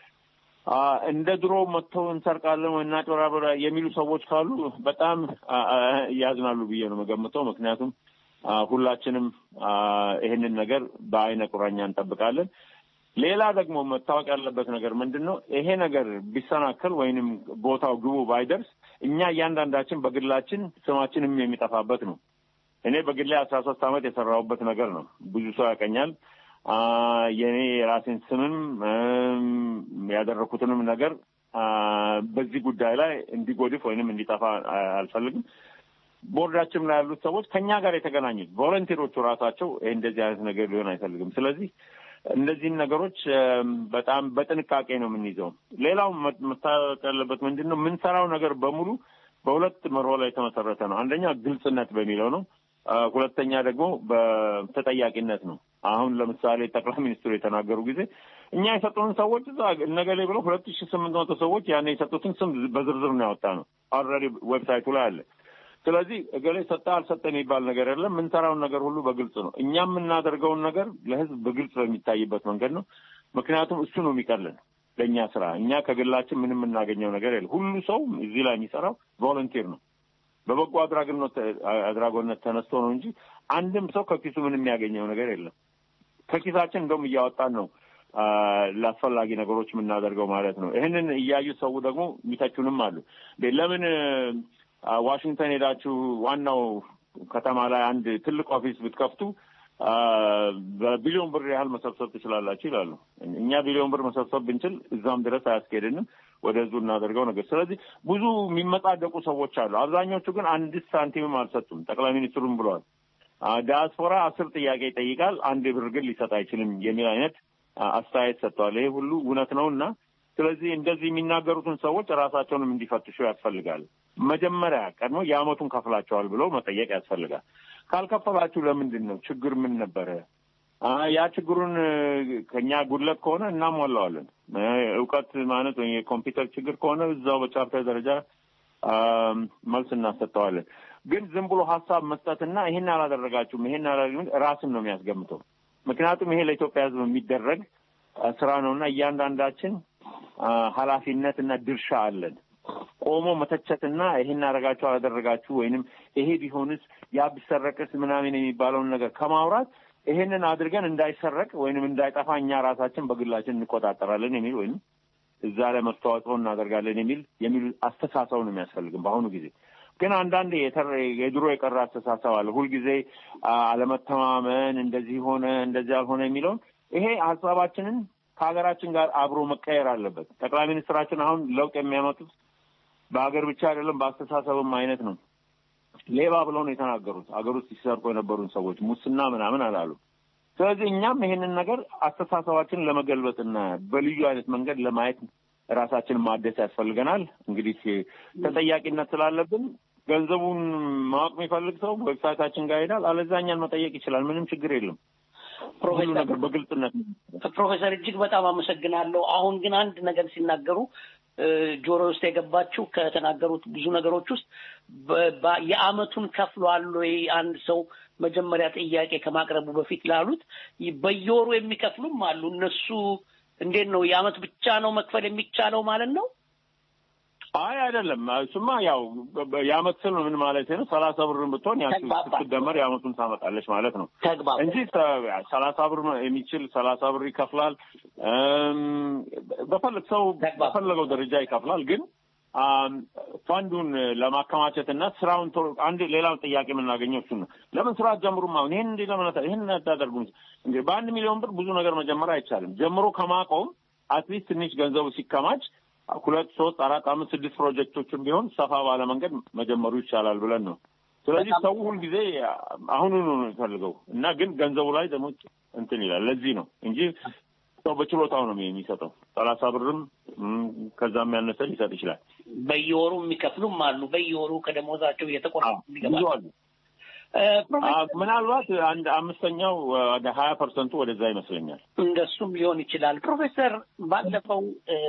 እንደ ድሮ መጥተው እንሰርቃለን ወይ እናጭበረብራ የሚሉ ሰዎች ካሉ በጣም ያዝናሉ ብዬ ነው የምገምተው። ምክንያቱም ሁላችንም ይህንን ነገር በአይነ ቁራኛ እንጠብቃለን። ሌላ ደግሞ መታወቅ ያለበት ነገር ምንድን ነው? ይሄ ነገር ቢሰናከል ወይንም ቦታው ግቡ ባይደርስ እኛ እያንዳንዳችን በግላችን ስማችንም የሚጠፋበት ነው። እኔ በግሌ አስራ ሶስት ዓመት የሰራሁበት ነገር ነው። ብዙ ሰው ያቀኛል። የእኔ የራሴን ስምም ያደረኩትንም ነገር በዚህ ጉዳይ ላይ እንዲጎድፍ ወይንም እንዲጠፋ አልፈልግም። ቦርዳችን ላይ ያሉት ሰዎች ከኛ ጋር የተገናኙት ቮለንቲሮቹ ራሳቸው ይህ እንደዚህ አይነት ነገር ሊሆን አይፈልግም። ስለዚህ እነዚህን ነገሮች በጣም በጥንቃቄ ነው የምንይዘው። ሌላው መታወቅ ያለበት ምንድን ነው የምንሰራው ነገር በሙሉ በሁለት መርሆ ላይ የተመሰረተ ነው። አንደኛ ግልጽነት በሚለው ነው። ሁለተኛ ደግሞ በተጠያቂነት ነው። አሁን ለምሳሌ ጠቅላይ ሚኒስትሩ የተናገሩ ጊዜ እኛ የሰጡንን ሰዎች እዛ እነገሌ ብለው ሁለት ሺ ስምንት መቶ ሰዎች ያን የሰጡትን ስም በዝርዝር ነው ያወጣ ነው። ኦልሬዲ ዌብሳይቱ ላይ አለ። ስለዚህ እገሌ ሰጠ አልሰጠ የሚባል ነገር የለም። የምንሰራውን ነገር ሁሉ በግልጽ ነው። እኛ የምናደርገውን ነገር ለህዝብ በግልጽ በሚታይበት መንገድ ነው። ምክንያቱም እሱ ነው የሚቀልን ለእኛ ስራ። እኛ ከግላችን ምንም የምናገኘው ነገር የለም። ሁሉ ሰው እዚህ ላይ የሚሰራው ቮለንቲር ነው በበጎ አድራጎነት አድራጎነት ተነስቶ ነው እንጂ አንድም ሰው ከኪሱ ምንም የሚያገኘው ነገር የለም። ከኪሳችን እንደውም እያወጣን ነው ለአስፈላጊ ነገሮች የምናደርገው ማለት ነው። ይህንን እያዩ ሰው ደግሞ የሚተቹንም አሉ። ለምን ዋሽንግተን ሄዳችሁ ዋናው ከተማ ላይ አንድ ትልቅ ኦፊስ ብትከፍቱ በቢሊዮን ብር ያህል መሰብሰብ ትችላላችሁ ይላሉ። እኛ ቢሊዮን ብር መሰብሰብ ብንችል እዛም ድረስ አያስኬድንም። ወደ ህዝቡ እናደርገው ነገር። ስለዚህ ብዙ የሚመጻደቁ ሰዎች አሉ። አብዛኞቹ ግን አንድ ሳንቲምም አልሰጡም። ጠቅላይ ሚኒስትሩም ብለዋል። ዲያስፖራ አስር ጥያቄ ይጠይቃል፣ አንድ ብር ግን ሊሰጥ አይችልም የሚል አይነት አስተያየት ሰጥተዋል። ይሄ ሁሉ እውነት ነው እና ስለዚህ እንደዚህ የሚናገሩትን ሰዎች ራሳቸውንም እንዲፈትሹ ያስፈልጋል። መጀመሪያ ቀድሞ የአመቱን ከፍላቸዋል ብሎ መጠየቅ ያስፈልጋል። ካልከፈላችሁ ለምንድን ነው? ችግር ምን ነበረ? ያ ችግሩን ከኛ ጉድለት ከሆነ እናሟላዋለን። እውቀት ማለት ወይ የኮምፒውተር ችግር ከሆነ እዛው በቻፕተር ደረጃ መልስ እናሰጠዋለን። ግን ዝም ብሎ ሀሳብ መስጠትና ይሄን አላደረጋችሁም ይሄን አላደረግም ራስን ነው የሚያስገምተው። ምክንያቱም ይሄ ለኢትዮጵያ ሕዝብ የሚደረግ ስራ ነው እና እያንዳንዳችን ኃላፊነት እና ድርሻ አለን። ቆሞ መተቸትና ይሄን አደረጋችሁ አላደረጋችሁ ወይንም ይሄ ቢሆንስ ያ ቢሰረቅስ ምናምን የሚባለውን ነገር ከማውራት ይሄንን አድርገን እንዳይሰረቅ ወይንም እንዳይጠፋ እኛ ራሳችን በግላችን እንቆጣጠራለን የሚል ወይም እዛ ላይ መስተዋጽኦ እናደርጋለን የሚል የሚል አስተሳሰብ ነው የሚያስፈልግም። በአሁኑ ጊዜ ግን አንዳንድ የድሮ የቀረ አስተሳሰብ አለ። ሁልጊዜ አለመተማመን፣ እንደዚህ ሆነ እንደዚህ አልሆነ የሚለውን ይሄ ሀሳባችንን ከሀገራችን ጋር አብሮ መቀየር አለበት። ጠቅላይ ሚኒስትራችን አሁን ለውጥ የሚያመጡት በሀገር ብቻ አይደለም በአስተሳሰብም አይነት ነው። ሌባ ብለው ነው የተናገሩት። ሀገር ውስጥ ሲሰርቁ የነበሩን ሰዎች ሙስና ምናምን አላሉ። ስለዚህ እኛም ይሄንን ነገር አስተሳሰባችንን ለመገልበጥና በልዩ አይነት መንገድ ለማየት ራሳችንን ማደስ ያስፈልገናል። እንግዲህ ተጠያቂነት ስላለብን ገንዘቡን ማወቅ የሚፈልግ ሰው ዌብሳይታችን ጋር ይሄዳል። አለዚያ እኛን መጠየቅ ይችላል። ምንም ችግር የለም። ሁሉ ነገር በግልጽነት ፕሮፌሰር እጅግ በጣም አመሰግናለሁ። አሁን ግን አንድ ነገር ሲናገሩ ጆሮ ውስጥ የገባችው ከተናገሩት ብዙ ነገሮች ውስጥ የአመቱን ከፍሏል ወይ አንድ ሰው መጀመሪያ ጥያቄ ከማቅረቡ በፊት ላሉት በየወሩ የሚከፍሉም አሉ። እነሱ እንዴት ነው የአመት ብቻ ነው መክፈል የሚቻለው ማለት ነው? አይ አይደለም። እሱማ ያው የአመት ስል ምን ማለት ነው? ሰላሳ ብርን ብትሆን ስትደመር የአመቱን ታመጣለች ማለት ነው እንጂ ሰላሳ ብር የሚችል ሰላሳ ብር ይከፍላል። በፈለግ ሰው በፈለገው ደረጃ ይከፍላል። ግን ፋንዱን ለማከማቸት እና ስራውን አንድ ሌላው ጥያቄ የምናገኘው እሱን ነው። ለምን ስራ ጀምሩም? አሁን ይህን እንዲ ለምን ይህን አታደርጉም? እንግዲህ በአንድ ሚሊዮን ብር ብዙ ነገር መጀመር አይቻልም። ጀምሮ ከማቆም አትሊስት ትንሽ ገንዘቡ ሲከማች ሁለት ሶስት አራት አምስት ስድስት ፕሮጀክቶችን ቢሆን ሰፋ ባለ መንገድ መጀመሩ ይቻላል ብለን ነው። ስለዚህ ሰው ሁልጊዜ አሁኑኑ ነው የሚፈልገው እና ግን ገንዘቡ ላይ ደግሞ እንትን ይላል። ለዚህ ነው እንጂ ሰው በችሎታው ነው የሚሰጠው። ሰላሳ ብርም ከዛም ያነሰ ሊሰጥ ይችላል። በየወሩ የሚከፍሉም አሉ። በየወሩ ከደሞዛቸው እየተቆረጡ ብዙ አሉ። ምናልባት አንድ አምስተኛው ወደ ሀያ ፐርሰንቱ ወደዛ ይመስለኛል። እንደሱም ሊሆን ይችላል። ፕሮፌሰር ባለፈው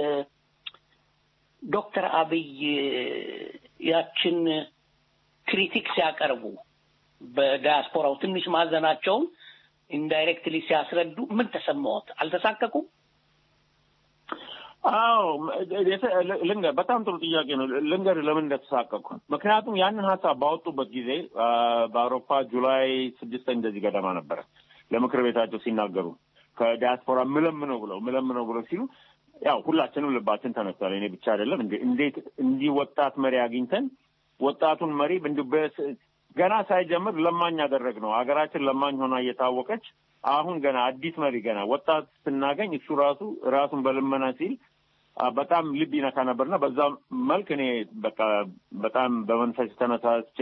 ዶክተር አብይ ያችን ክሪቲክ ሲያቀርቡ በዳያስፖራው ትንሽ ማዘናቸውን ኢንዳይሬክትሊ ሲያስረዱ ምን ተሰማዎት? አልተሳቀቁም? አዎ ልንገር፣ በጣም ጥሩ ጥያቄ ነው። ልንገር ለምን እንደተሳቀቅኩ። ምክንያቱም ያንን ሀሳብ ባወጡበት ጊዜ በአውሮፓ ጁላይ ስድስት እንደዚህ ገደማ ነበረ ለምክር ቤታቸው ሲናገሩ ከዲያስፖራ ምለምነው ብለው ምለምነው ብለው ሲሉ ያው ሁላችንም ልባችን ተነስቷል። እኔ ብቻ አይደለም። እንዴት እንዲህ ወጣት መሪ አግኝተን ወጣቱን መሪ ገና ሳይጀምር ለማኝ ያደረግ ነው። ሀገራችን ለማኝ ሆና እየታወቀች አሁን ገና አዲስ መሪ ገና ወጣት ስናገኝ እሱ ራሱ ራሱን በልመና ሲል በጣም ልብ ይነካ ነበርና በዛ መልክ እኔ በቃ በጣም በመንፈስ ተነሳስቼ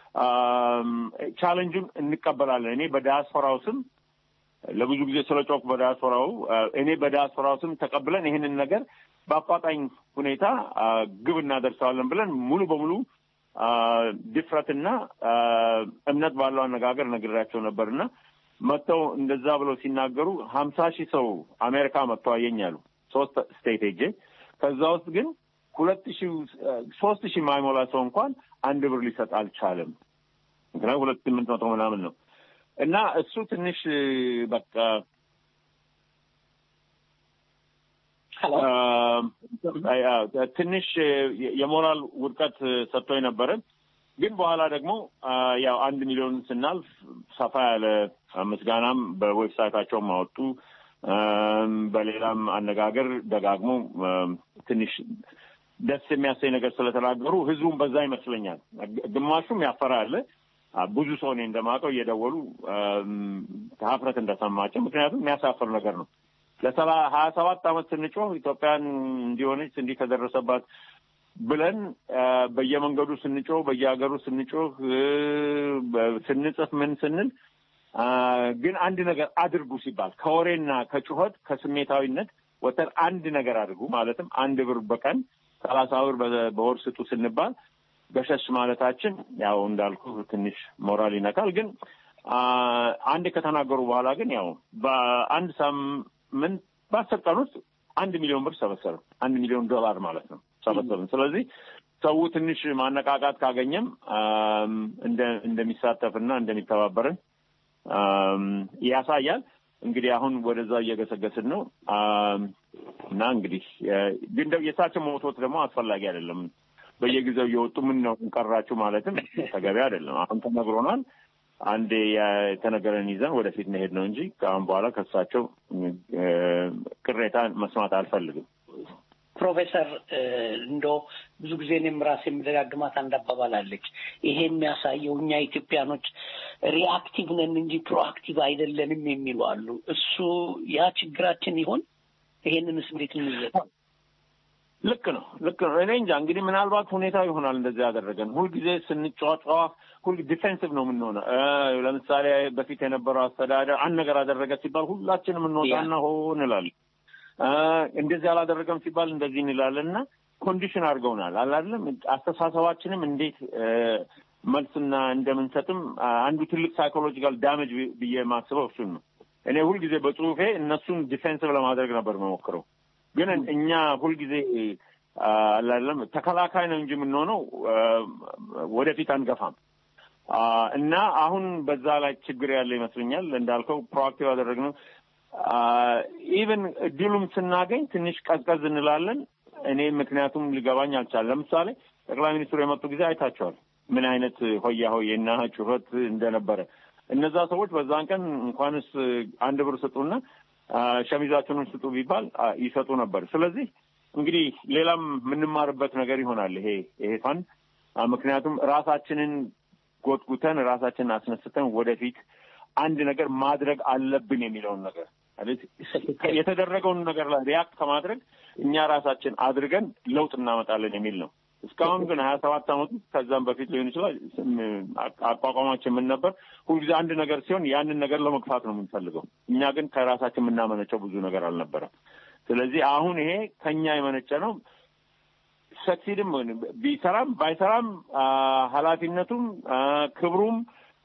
ቻለንጁን እንቀበላለን። እኔ በዲያስፖራው ስም ለብዙ ጊዜ ስለ ጮክ በዲያስፖራው እኔ በዲያስፖራው ስም ተቀብለን ይህንን ነገር በአፋጣኝ ሁኔታ ግብ እናደርሰዋለን ብለን ሙሉ በሙሉ ድፍረትና እምነት ባለው አነጋገር ነግሬያቸው ነበርና መጥተው እንደዛ ብለው ሲናገሩ ሀምሳ ሺህ ሰው አሜሪካ መጥተው አየኛሉ ሶስት ስቴት ሄጄ ከዛ ውስጥ ግን ሁለት ሺህ ሶስት ሺህ የማይሞላ ሰው እንኳን አንድ ብር ሊሰጥ አልቻለም። ምክንያቱም ሁለት ስምንት መቶ ምናምን ነው እና እሱ ትንሽ በቃ ትንሽ የሞራል ውድቀት ሰጥቶኝ ነበረ። ግን በኋላ ደግሞ ያው አንድ ሚሊዮን ስናልፍ ሰፋ ያለ ምስጋናም በዌብሳይታቸውም አወጡ። በሌላም አነጋገር ደጋግሞ ትንሽ ደስ የሚያሰኝ ነገር ስለተናገሩ ህዝቡም በዛ ይመስለኛል። ግማሹም ያፈራ አለ። ብዙ ሰው እኔ እንደማውቀው እየደወሉ ሀፍረት እንደሰማቸው፣ ምክንያቱም የሚያሳፍር ነገር ነው። ለሰባ ሀያ ሰባት ዓመት ስንጮህ ኢትዮጵያን እንዲሆነች እንዲህ ከደረሰባት ብለን በየመንገዱ ስንጮህ በየሀገሩ ስንጮህ ስንጽፍ ምን ስንል ግን አንድ ነገር አድርጉ ሲባል ከወሬና ከጩኸት ከስሜታዊነት ወተን አንድ ነገር አድርጉ ማለትም አንድ ብር በቀን ሰላሳ ብር በወር ስጡ ስንባል ገሸሽ ማለታችን ያው እንዳልኩ ትንሽ ሞራል ይነካል። ግን አንድ ከተናገሩ በኋላ ግን ያው በአንድ ሳምንት በአስር ቀን ውስጥ አንድ ሚሊዮን ብር ሰበሰብን። አንድ ሚሊዮን ዶላር ማለት ነው ሰበሰብን። ስለዚህ ሰው ትንሽ ማነቃቃት ካገኘም እንደሚሳተፍና እንደሚተባበርን ያሳያል። እንግዲህ አሁን ወደዛ እየገሰገስን ነው እና እንግዲህ ግን የእሳቸው መውቶት ደግሞ አስፈላጊ አይደለም። በየጊዜው እየወጡ ምን ነው ቀራችሁ ማለትም ተገቢ አይደለም። አሁን ተነግሮናል። አንዴ የተነገረን ይዘን ወደፊት መሄድ ነው እንጂ ከአሁን በኋላ ከእሳቸው ቅሬታ መስማት አልፈልግም። ፕሮፌሰር እንዶ ብዙ ጊዜ እኔም ራሴ የምደጋግማት አንድ አባባል አለች። ይሄ የሚያሳየው እኛ ኢትዮጵያኖች ሪአክቲቭ ነን እንጂ ፕሮአክቲቭ አይደለንም የሚሉ አሉ። እሱ ያ ችግራችን ይሆን? ይሄንንስ እንዴት እንይዘው? ልክ ነው፣ ልክ ነው። እኔ እንጃ እንግዲህ ምናልባት ሁኔታ ይሆናል እንደዚህ ያደረገን። ሁልጊዜ ስንጫጫ ሁል ዲፌንሲቭ ነው የምንሆነው። ለምሳሌ በፊት የነበረው አስተዳደር አንድ ነገር አደረገ ሲባል ሁላችንም እንወጣና ሆ እንላለን። እንደዚህ አላደረገም ሲባል እንደዚህ እንላለን እና ኮንዲሽን አድርገውናል አላለም። አስተሳሰባችንም እንዴት መልስና እንደምንሰጥም አንዱ ትልቅ ሳይኮሎጂካል ዳሜጅ ብዬ የማስበው እሱን ነው። እኔ ሁልጊዜ በጽሁፌ እነሱን ዲፌንሲቭ ለማድረግ ነበር መሞክረው ግን እኛ ሁልጊዜ አላለም ተከላካይ ነው እንጂ የምንሆነው ወደፊት አንገፋም እና አሁን በዛ ላይ ችግር ያለ ይመስለኛል። እንዳልከው ፕሮአክቲቭ ያደረግነው ኢቨን እድሉም ስናገኝ ትንሽ ቀዝቀዝ እንላለን። እኔ ምክንያቱም ሊገባኝ አልቻለም። ለምሳሌ ጠቅላይ ሚኒስትሩ የመጡ ጊዜ አይታቸዋል ምን አይነት ሆያ ሆዬና ጩኸት እንደነበረ። እነዛ ሰዎች በዛን ቀን እንኳንስ አንድ ብር ስጡና ሸሚዛችንን ስጡ ቢባል ይሰጡ ነበር። ስለዚህ እንግዲህ ሌላም የምንማርበት ነገር ይሆናል ይሄ ይሄ ፋንድ ምክንያቱም ራሳችንን ጎትጉተን ራሳችንን አስነስተን ወደፊት አንድ ነገር ማድረግ አለብን የሚለውን ነገር የተደረገውን ነገር ላይ ሪያክት ከማድረግ እኛ ራሳችን አድርገን ለውጥ እናመጣለን የሚል ነው። እስካሁን ግን ሀያ ሰባት ዓመት ውስጥ ከዛም በፊት ሊሆን ይችላል አቋቋማችን ምን ነበር? ሁልጊዜ አንድ ነገር ሲሆን ያንን ነገር ለመግፋት ነው የምንፈልገው። እኛ ግን ከራሳችን የምናመነጨው ብዙ ነገር አልነበረም። ስለዚህ አሁን ይሄ ከኛ የመነጨ ነው። ሰክሲድም ቢሰራም ባይሰራም ኃላፊነቱም ክብሩም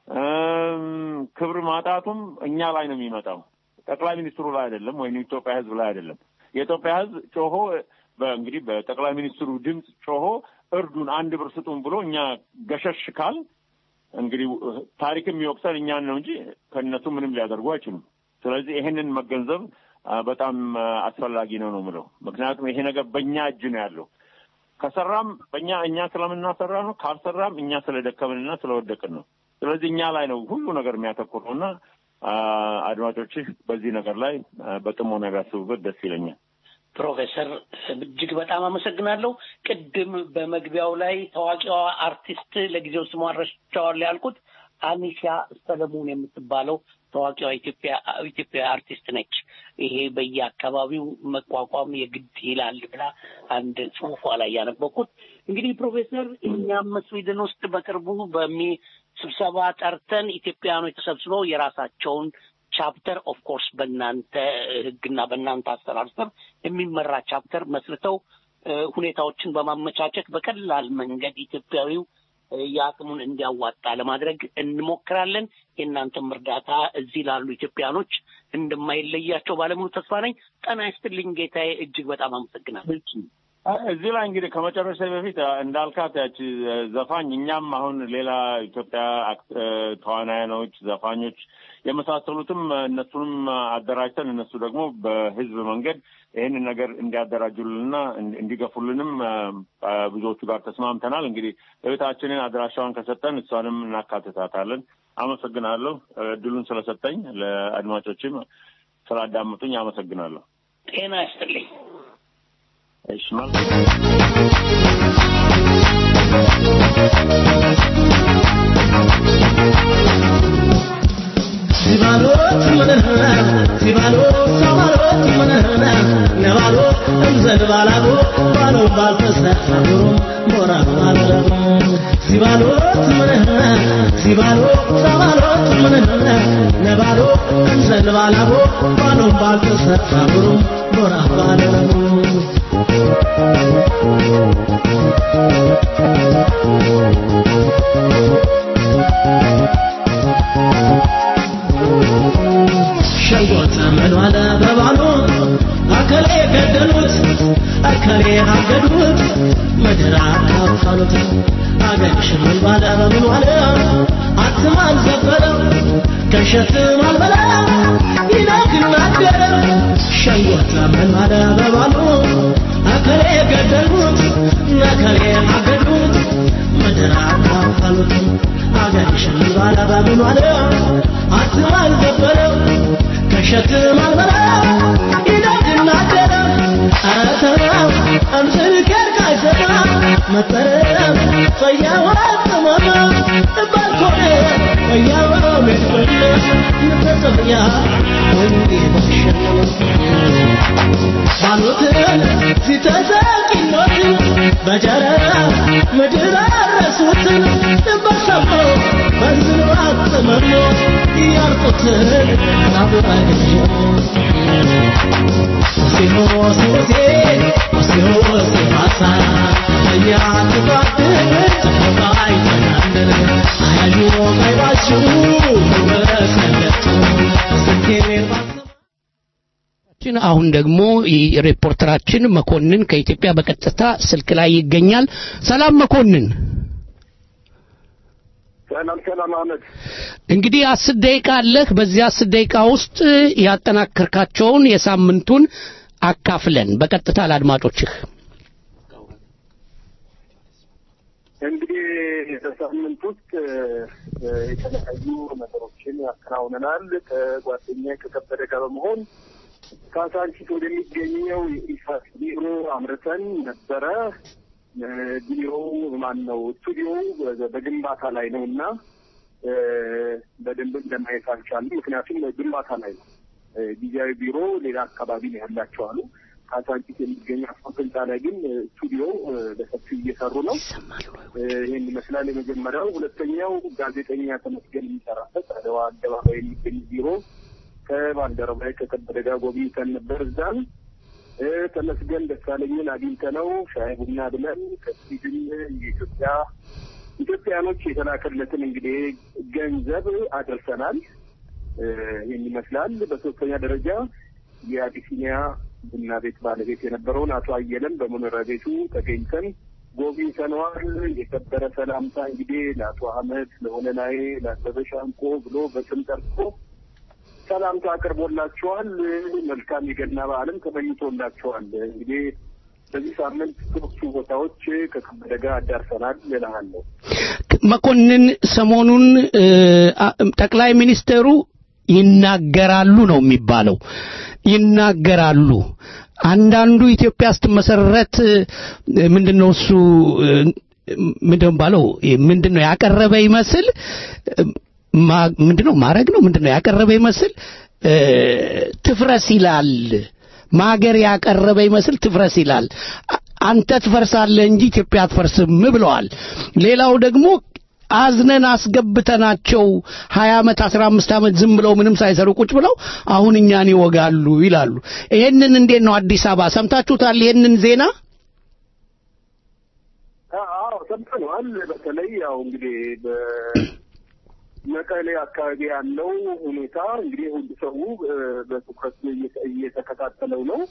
ክብር ማጣቱም እኛ ላይ ነው የሚመጣው። ጠቅላይ ሚኒስትሩ ላይ አይደለም፣ ወይም የኢትዮጵያ ሕዝብ ላይ አይደለም። የኢትዮጵያ ሕዝብ ጮሆ እንግዲህ በጠቅላይ ሚኒስትሩ ድምፅ ጮሆ እርዱን፣ አንድ ብር ስጡን ብሎ እኛ ገሸሽ ካል እንግዲህ ታሪክ የሚወቅሰን እኛን ነው እንጂ ከእነሱ ምንም ሊያደርጉ አይችሉም። ስለዚህ ይሄንን መገንዘብ በጣም አስፈላጊ ነው ነው የምለው። ምክንያቱም ይሄ ነገር በእኛ እጅ ነው ያለው። ከሰራም በእኛ እኛ ስለምናሰራ ነው፣ ካልሰራም እኛ ስለደከምንና ስለወደቅን ነው። ስለዚህ እኛ ላይ ነው ሁሉ ነገር የሚያተኩረው እና አድማጮችህ በዚህ ነገር ላይ በጥሞና ቢያስቡበት ደስ ይለኛል። ፕሮፌሰር እጅግ በጣም አመሰግናለሁ። ቅድም በመግቢያው ላይ ታዋቂዋ አርቲስት ለጊዜው ስሟን ረስቼዋለሁ ያልኩት አኒሻ ሰለሞን የምትባለው ታዋቂዋ ኢትዮጵያ ኢትዮጵያ አርቲስት ነች። ይሄ በየአካባቢው መቋቋም የግድ ይላል ብላ አንድ ጽሑፏ ላይ ያነበኩት። እንግዲህ ፕሮፌሰር እኛም ስዊድን ውስጥ በቅርቡ በሚ ስብሰባ ጠርተን ኢትዮጵያውያኖች ተሰብስበው የራሳቸውን ቻፕተር ኦፍ ኮርስ በእናንተ ሕግና በእናንተ አሰራር ስር የሚመራ ቻፕተር መስርተው ሁኔታዎችን በማመቻቸት በቀላል መንገድ ኢትዮጵያዊው የአቅሙን እንዲያዋጣ ለማድረግ እንሞክራለን። የእናንተም እርዳታ እዚህ ላሉ ኢትዮጵያኖች እንደማይለያቸው ባለሙሉ ተስፋ ነኝ። ጤና ይስጥልኝ ጌታዬ፣ እጅግ በጣም አመሰግናለሁ። እዚህ ላይ እንግዲህ ከመጨረሻ በፊት እንዳልካት ያቺ ዘፋኝ እኛም አሁን ሌላ ኢትዮጵያ ተዋናያኖች፣ ዘፋኞች የመሳሰሉትም እነሱንም አደራጅተን እነሱ ደግሞ በህዝብ መንገድ ይህንን ነገር እንዲያደራጁልንና እንዲገፉልንም ብዙዎቹ ጋር ተስማምተናል። እንግዲህ እህታችንን አድራሻዋን ከሰጠን እሷንም እናካትታታለን። አመሰግናለሁ። እድሉን ስለሰጠኝ ለአድማጮችም ስላዳመጡኝ አመሰግናለሁ። ጤና ይስጥልኝ። እሺ ሲባሎት ምንህና ሲባሎ ሰባሎት ምንህና ነባሎ እንዘል ባላሎ ባሎ ባልተሰሩም ሞራ ማለረሙ ሲባሎት ምንህና ሲባሎ ሰባሎት ምንህና ነባሎ እንዘል ባላሎ ባሎ ባልተሰሩም ሞራ ማለረሙ ሸንጎት ምን ዋለ በባሉ አከሌ ገደሉት አከሌ አገዱት ምድር አካፈሉት አገርሽ ምን ባለ በምን ዋለ አትም አልዘበለ ከሸትም አልበላ ይናግናገረ ሸንጎት ምን ዋለ በባሉ አከሌ ገደሉት አከሌ አገዱት ምድር አካፈሉት አገርሽ ምን ባለ በምን ዋለ አትም አልዘበለ ከሸክም አልበላ ይናግናገረ ኧረ ተው አምስር ከርካ አይሰማ መጠረም ፈያዋ ጥመማ ባልኮነ ፈያዋ ሜትበለ ንተሰብያ ወንዴ በሸነው ባሉትን ሲተሰቂኖት በጀረራ ምድር አረሱትን በሰሞ በዝኑ አጥመሞ ያርቁትን አብራግሽ ሲሆ ሲሆሴ ሲሆ ሲማሳ እኛ ትባድር ተፈባይ ተናንደር አያዩ ቀይባችሁ በሰለቱ ስኬኔር ችን አሁን ደግሞ ሪፖርተራችን መኮንን ከኢትዮጵያ በቀጥታ ስልክ ላይ ይገኛል። ሰላም መኮንን። ሰላም ሰላም አህመድ። እንግዲህ አስር ደቂቃ አለህ። በዚህ አስር ደቂቃ ውስጥ ያጠናከርካቸውን የሳምንቱን አካፍለን በቀጥታ ለአድማጮችህ። እንግዲህ በሳምንት ውስጥ የተለያዩ ነገሮችን ያከናውነናል። ከጓደኛ ከከበደ ጋር በመሆን ካሳንቺስ ወደሚገኘው የኢሳት ቢሮ አምርተን ነበረ። ቢሮው ማን ነው ስቱዲዮው በግንባታ ላይ ነው እና በደንብ ለማየት አልቻልም። ምክንያቱም ግንባታ ላይ ነው። ጊዜያዊ ቢሮ ሌላ አካባቢ ነው ያላቸው አሉ። ካሳንቺስ የሚገኝ አስፋልት ላይ ግን ስቱዲዮ በሰፊው እየሰሩ ነው። ይህን ይመስላል የመጀመሪያው። ሁለተኛው ጋዜጠኛ ተመስገን የሚሰራበት አድዋ አደባባይ የሚገኝ ቢሮ ከባልደረባዬ ከከበደ ጋር ጎብኝተን ነበር። እዛም ተመስገን ደሳለኝን አግኝተነው ሻይ ቡና ብለን ከስዊድን የኢትዮጵያ ኢትዮጵያኖች የተላከለትን እንግዲህ ገንዘብ አደርሰናል። ይህን ይመስላል። በሶስተኛ ደረጃ የአቢሲኒያ ቡና ቤት ባለቤት የነበረውን አቶ አየለን በመኖሪያ ቤቱ ተገኝተን ጎብኝተነዋል። የከበረ ሰላምታ እንግዲህ ለአቶ አህመድ፣ ለሆነናዬ፣ ለአበበ ሻንቆ ብሎ በስም ጠርቶ ሰላምታ አቅርቦላቸዋል። መልካም የገና በዓልም ተመኝቶላቸዋል። እንግዲህ በዚህ ሳምንት ሶስቱ ቦታዎች ከከበደ ጋር አዳርሰናል እልሃለሁ። መኮንን ሰሞኑን ጠቅላይ ሚኒስትሩ ይናገራሉ ነው የሚባለው። ይናገራሉ። አንዳንዱ ኢትዮጵያ ስትመሰረት ምንድን ነው እሱ ምንድን ነው ባለው ምንድን ነው ያቀረበ ይመስል ምንድን ነው ማድረግ ነው ምንድን ነው ያቀረበ ይመስል ትፍረስ ይላል። ማገር ያቀረበ ይመስል ትፍረስ ይላል። አንተ ትፈርሳለህ እንጂ ኢትዮጵያ አትፈርስም ብለዋል። ሌላው ደግሞ አዝነን አስገብተናቸው ሀያ ዓመት አስራ አምስት ዓመት ዝም ብለው ምንም ሳይሰሩ ቁጭ ብለው አሁን እኛን ይወጋሉ ይላሉ። ይሄንን እንዴት ነው አዲስ አበባ ሰምታችሁታል? ይሄንን ዜና አዎ ሰምተነዋል። በተለይ ያው እንግዲህ መቀሌ አካባቢ ያለው ሁኔታ እንግዲህ ሁሉ ሰው በትኩረት እየተከታተለው ነው።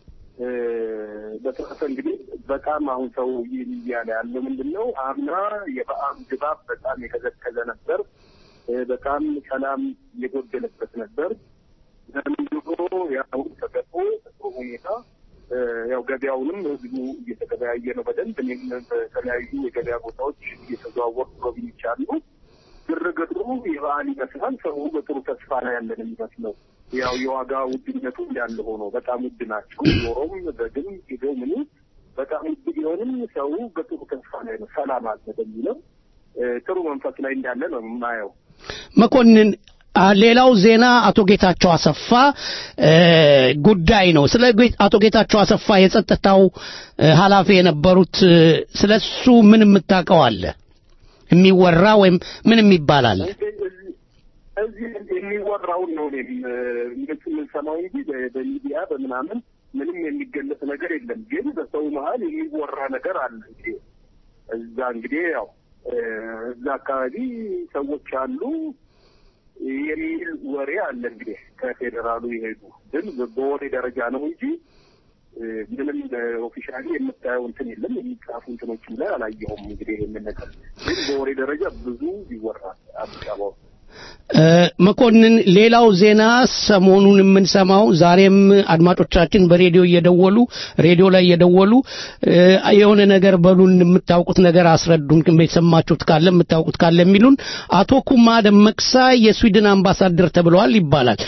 በተረፈ እንግዲህ በጣም አሁን ሰው እያለ ያለው ምንድን ነው? አምና የበዓል ድባብ በጣም የቀዘቀዘ ነበር። በጣም ሰላም የጎደለበት ነበር። ዘንድሮ ያው ተገፎ ጥሩ ሁኔታ ያው ገበያውንም ህዝቡ እየተገበያየ ነው በደንብ። እኔም በተለያዩ የገበያ ቦታዎች እየተዘዋወርኩ ጎብኝቻለሁ። ግርግሩ የበዓል ይመስላል። ሰው በጥሩ ተስፋ ላይ ያለን የሚመስለው ያው የዋጋ ውድነቱ እንዳለ ሆኖ በጣም ውድ ናቸው። ዶሮም በግም ሄደው ምኑ በጣም ውድ ቢሆንም ሰው በጥሩ ተስፋ ላይ ነው። ሰላም አለ በሚለው ጥሩ መንፈስ ላይ እንዳለ ነው የማየው። መኮንን ሌላው ዜና አቶ ጌታቸው አሰፋ ጉዳይ ነው። ስለ አቶ ጌታቸው አሰፋ የጸጥታው ኃላፊ የነበሩት ስለሱ ምን የምታውቀው አለ? የሚወራ ወይም ምንም ይባላል? እዚህ የሚወራውን ነው እኔም እንግዲህ የምንሰማው እንጂ በሚዲያ በምናምን ምንም የሚገለጽ ነገር የለም። ግን በሰው መሀል የሚወራ ነገር አለ። እንግዲህ እዛ እንግዲህ ያው እዛ አካባቢ ሰዎች አሉ የሚል ወሬ አለ። እንግዲህ ከፌዴራሉ የሄዱ ግን በወሬ ደረጃ ነው እንጂ ምንም ኦፊሻሊ የምታየው እንትን የለም። የሚጻፉ እንትኖችም ላይ አላየሁም። እንግዲህ ይህንን ነገር ግን በወሬ ደረጃ ብዙ ይወራል አዲስ አበባ ውስጥ። መኮንን፣ ሌላው ዜና ሰሞኑን የምንሰማው ዛሬም አድማጮቻችን በሬዲዮ እየደወሉ ሬዲዮ ላይ እየደወሉ የሆነ ነገር በሉን፣ የምታውቁት ነገር አስረዱን፣ የሰማችሁት ካለ የምታውቁት ካለ የሚሉን አቶ ኩማ ደመቅሳ የስዊድን አምባሳደር ተብለዋል ይባላል።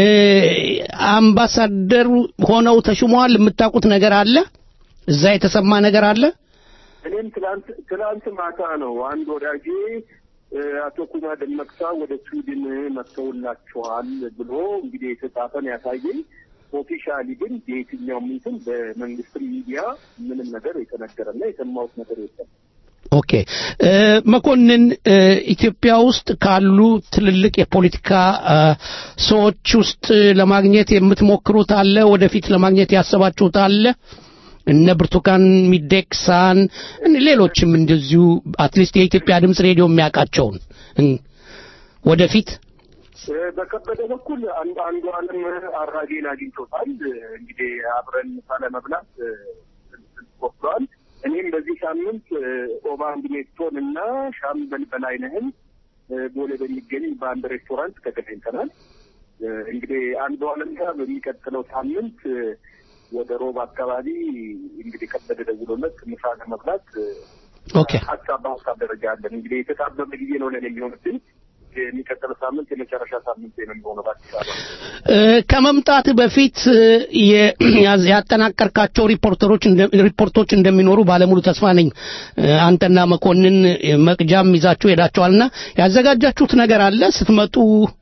አምባሳደር ሆነው ተሹመዋል። የምታውቁት ነገር አለ? እዛ የተሰማ ነገር አለ? እኔም ትላንት ትላንት ማታ ነው አንድ ወዳጄ አቶ ኩማ ደመቅሳ ወደ ስዊድን መጥተውላችኋል ብሎ እንግዲህ የተጻፈን ያሳየኝ። ኦፊሻሊ ግን የየትኛውም እንትን በመንግስት ሚዲያ ምንም ነገር የተነገረና የሰማሁት ነገር የለም። ኦኬ መኮንን፣ ኢትዮጵያ ውስጥ ካሉ ትልልቅ የፖለቲካ ሰዎች ውስጥ ለማግኘት የምትሞክሩት አለ? ወደፊት ለማግኘት ያሰባችሁት አለ? እነ ብርቱካን ሚደቅሳን ሌሎችም እንደዚሁ አትሊስት የኢትዮጵያ ድምፅ ሬዲዮ የሚያውቃቸውን ወደፊት በከበደ በኩል አንዱ አንዱ አለም አራጌን አግኝቶታል። እንግዲህ አብረን ሳለመብላት ወስደዋል። እኔም በዚህ ሳምንት ኦባንድ ሜቶን እና ሻምበል በላይነህን ቦሌ በሚገኝ በአንድ ሬስቶራንት ተገናኝተናል። እንግዲህ አንዱ አለም ጋር በሚቀጥለው ሳምንት ወደ ሮብ አካባቢ እንግዲህ ከበደ ደውሎለት ምሳ ለመብላት ኦኬ ሀሳብ በሀሳብ ደረጃ አለን። እንግዲህ የተጣበበ ጊዜ ነው ለኔ የሚሆንብኝ። የሚቀጥለው ሳምንት የመጨረሻ ሳምንት ነው የሚሆነው በአዲስ አበባ። ከመምጣት በፊት ያጠናቀርካቸው ሪፖርተሮች ሪፖርቶች እንደሚኖሩ ባለሙሉ ተስፋ ነኝ። አንተና መኮንን መቅጃም ይዛችሁ ሄዳችኋልና ያዘጋጃችሁት ነገር አለ ስትመጡ?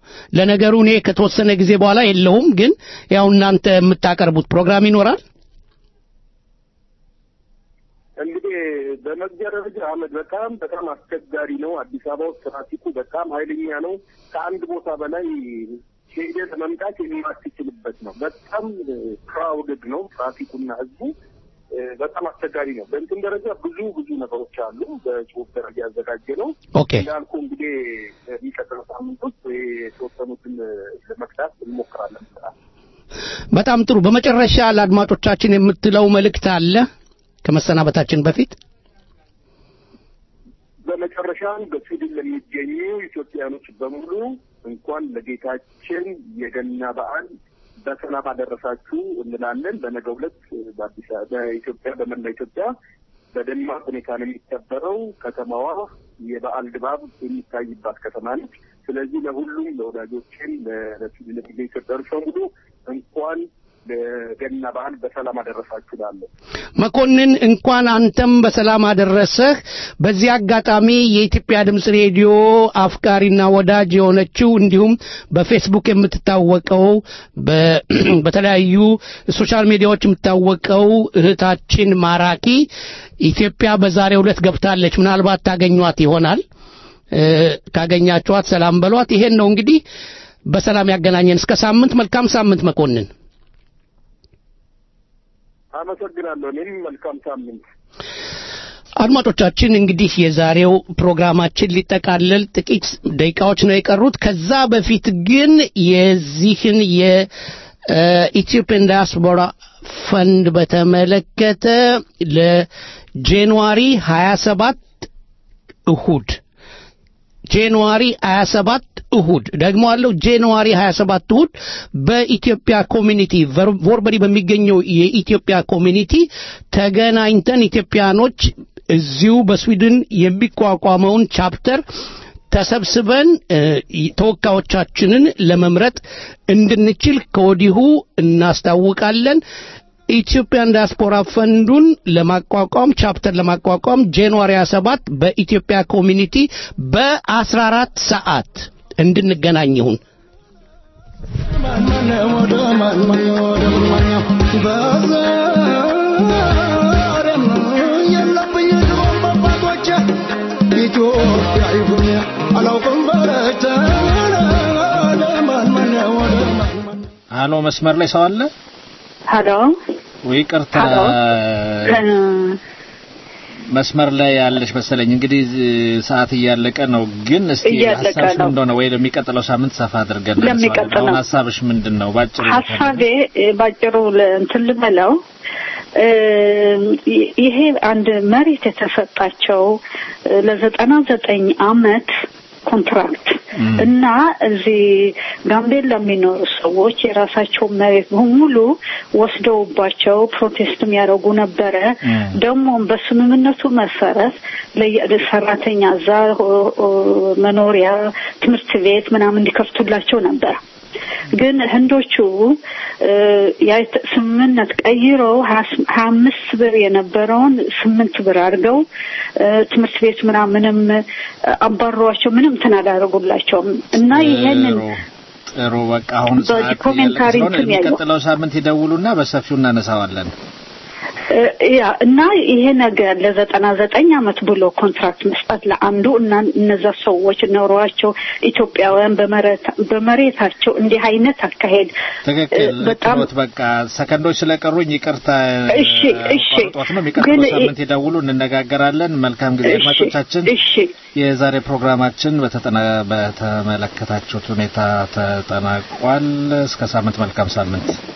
ለነገሩ እኔ ከተወሰነ ጊዜ በኋላ የለሁም፣ ግን ያው እናንተ የምታቀርቡት ፕሮግራም ይኖራል። እንግዲህ በመግቢያ ደረጃ አመድ በጣም በጣም አስቸጋሪ ነው። አዲስ አበባ ውስጥ ትራፊኩ በጣም ኃይለኛ ነው። ከአንድ ቦታ በላይ ሄደ ለመምጣት የማትችልበት ነው። በጣም ክራውድድ ነው ትራፊኩና ህዝቡ እ፣ በጣም አስቸጋሪ ነው። በእንትን ደረጃ ብዙ ብዙ ነገሮች አሉ። በጽሁፍ ደረጃ ያዘጋጀ ነው። ኦኬ። እንዳልኩ እንግዲህ የሚቀጥለው ሳምንት ውስጥ የተወሰኑትን ለመቅዳት እንሞክራለን። በጣም ጥሩ። በመጨረሻ ለአድማጮቻችን የምትለው መልእክት አለ ከመሰናበታችን በፊት? በመጨረሻም በስዊድን ለሚገኙ ኢትዮጵያኖች በሙሉ እንኳን ለጌታችን የገና በዓል በሰላም አደረሳችሁ እንላለን። በነገው ዕለት በአዲስ አበባ በኢትዮጵያ በመላ ኢትዮጵያ በደማቅ ሁኔታ ነው የሚከበረው። ከተማዋ የበዓል ድባብ የሚታይባት ከተማ ነች። ስለዚህ ለሁሉም ለወዳጆችን ለስዊድን ለሚገኙ ኢትዮጵያኖች በሙሉ እንኳን ለገና በዓል በሰላም አደረሳችሁ እላለሁ። መኮንን እንኳን አንተም በሰላም አደረሰህ። በዚህ አጋጣሚ የኢትዮጵያ ድምፅ ሬዲዮ አፍቃሪና ወዳጅ የሆነችው እንዲሁም በፌስቡክ የምትታወቀው በ- በተለያዩ ሶሻል ሚዲያዎች የምትታወቀው እህታችን ማራኪ ኢትዮጵያ በዛሬው ዕለት ገብታለች። ምናልባት ታገኟት ይሆናል። እ፣ ካገኛችኋት ሰላም በሏት። ይሄን ነው እንግዲህ በሰላም ያገናኘን። እስከ ሳምንት፣ መልካም ሳምንት መኮንን። አመሰግናለሁ። እኔም መልካም ሳምንት። አድማጮቻችን እንግዲህ የዛሬው ፕሮግራማችን ሊጠቃለል ጥቂት ደቂቃዎች ነው የቀሩት። ከዛ በፊት ግን የዚህን የኢትዮጵያን ዲያስፖራ ፈንድ በተመለከተ ለጃንዋሪ 27 እሁድ ጃንዋሪ 27 እሁድ ደግሞ አለው ጃንዋሪ 27 እሁድ በኢትዮጵያ ኮሚኒቲ ቨር- ቮርበሪ በሚገኘው የኢትዮጵያ ኮሚኒቲ ተገናኝተን ኢትዮጵያኖች እዚሁ በስዊድን የሚቋቋመውን ቻፕተር ተሰብስበን እ፣ ተወካዮቻችንን ለመምረጥ እንድንችል ከወዲሁ እናስታውቃለን። ኢትዮጵያን ዲያስፖራ ፈንዱን ለማቋቋም ቻፕተር ለማቋቋም ጃንዋሪ 27 በኢትዮጵያ ኮሚኒቲ በ14 ሰዓት እንድንገናኝ ይሁን። ኢትዮጵያ ይሁን አላውቅም በረተ ለማን ማን ወደ ማን አሎ መስመር ላይ ሰው አለ ሀሎ ወይ? ቅርታ ሀሎ መስመር ላይ ያለሽ መሰለኝ። እንግዲህ ዝ- ሰዓት እያለቀ ነው፣ ግን እስቲ እያለቀ ሀሳብሽ ነው። እንደሆነ ወይ ለሚቀጥለው ሳምንት ሰፋ አድርገን ለሚቀጥለው። እናነሳዋለን። አሁን ሀሳብሽ ምንድን ነው? ባጭሩ ሀሳቤ እ፣ ባጭሩ ለ- እንትን ልበለው እ፣ ይ- ይሄ አንድ መሬት የተሰጣቸው እ፣ ለዘጠና ዘጠኝ አመት ኮንትራክት እና እዚህ ጋምቤላ የሚኖሩ ሰዎች የራሳቸው መሬት በሙሉ ወስደውባቸው ፕሮቴስት የሚያደርጉ ነበረ። ደግሞ በስምምነቱ መሰረት ለየ- ሰራተኛ እዛ ኦ- ኦ- መኖሪያ፣ ትምህርት ቤት ምናምን እንዲከፍቱላቸው ነበር። ግን ህንዶቹ እ፣ ያ የተ- ስምምነት ቀይረው ሀያ ስም- ሀያ አምስት ብር የነበረውን ስምንት ብር አድርገው እ፣ ትምህርት ቤት ምናምንም እ፣ አባሯቸው ምንም እንትን አላደረጉላቸውም እና ይሄንን ጥሩ በቃ አሁን ሰዓት እያለቀ በዶክሜንታሪ ስለሆነ እንትን ያየው የሚቀጥለው ሳምንት ይደውሉና በሰፊው እናነሳዋለን። እ፣ ያ እና ይሄ ነገር ለዘጠና ዘጠኝ አመት ብሎ ኮንትራክት መስጠት ለአንዱ እና እነዛ ሰዎች ኖሯቸው ኢትዮጵያውያን በመሬት- በመሬታቸው እንዲህ አይነት አካሄድ ትክክል እ፣ በጣም ችሎት በቃ ሰከንዶች ስለቀሩኝ ይቅርታ እሺ እሺ ቆርጦት ነው የሚቀጥለው ግን ሳምንት ይደውሉ እንነጋገራለን መልካም ጊዜ እሺ፣ አድማጮቻችን እሺ የዛሬ ፕሮግራማችን በተጠና በተመለከታችሁት ሁኔታ ተጠናቋል እስከ ሳምንት መልካም ሳምንት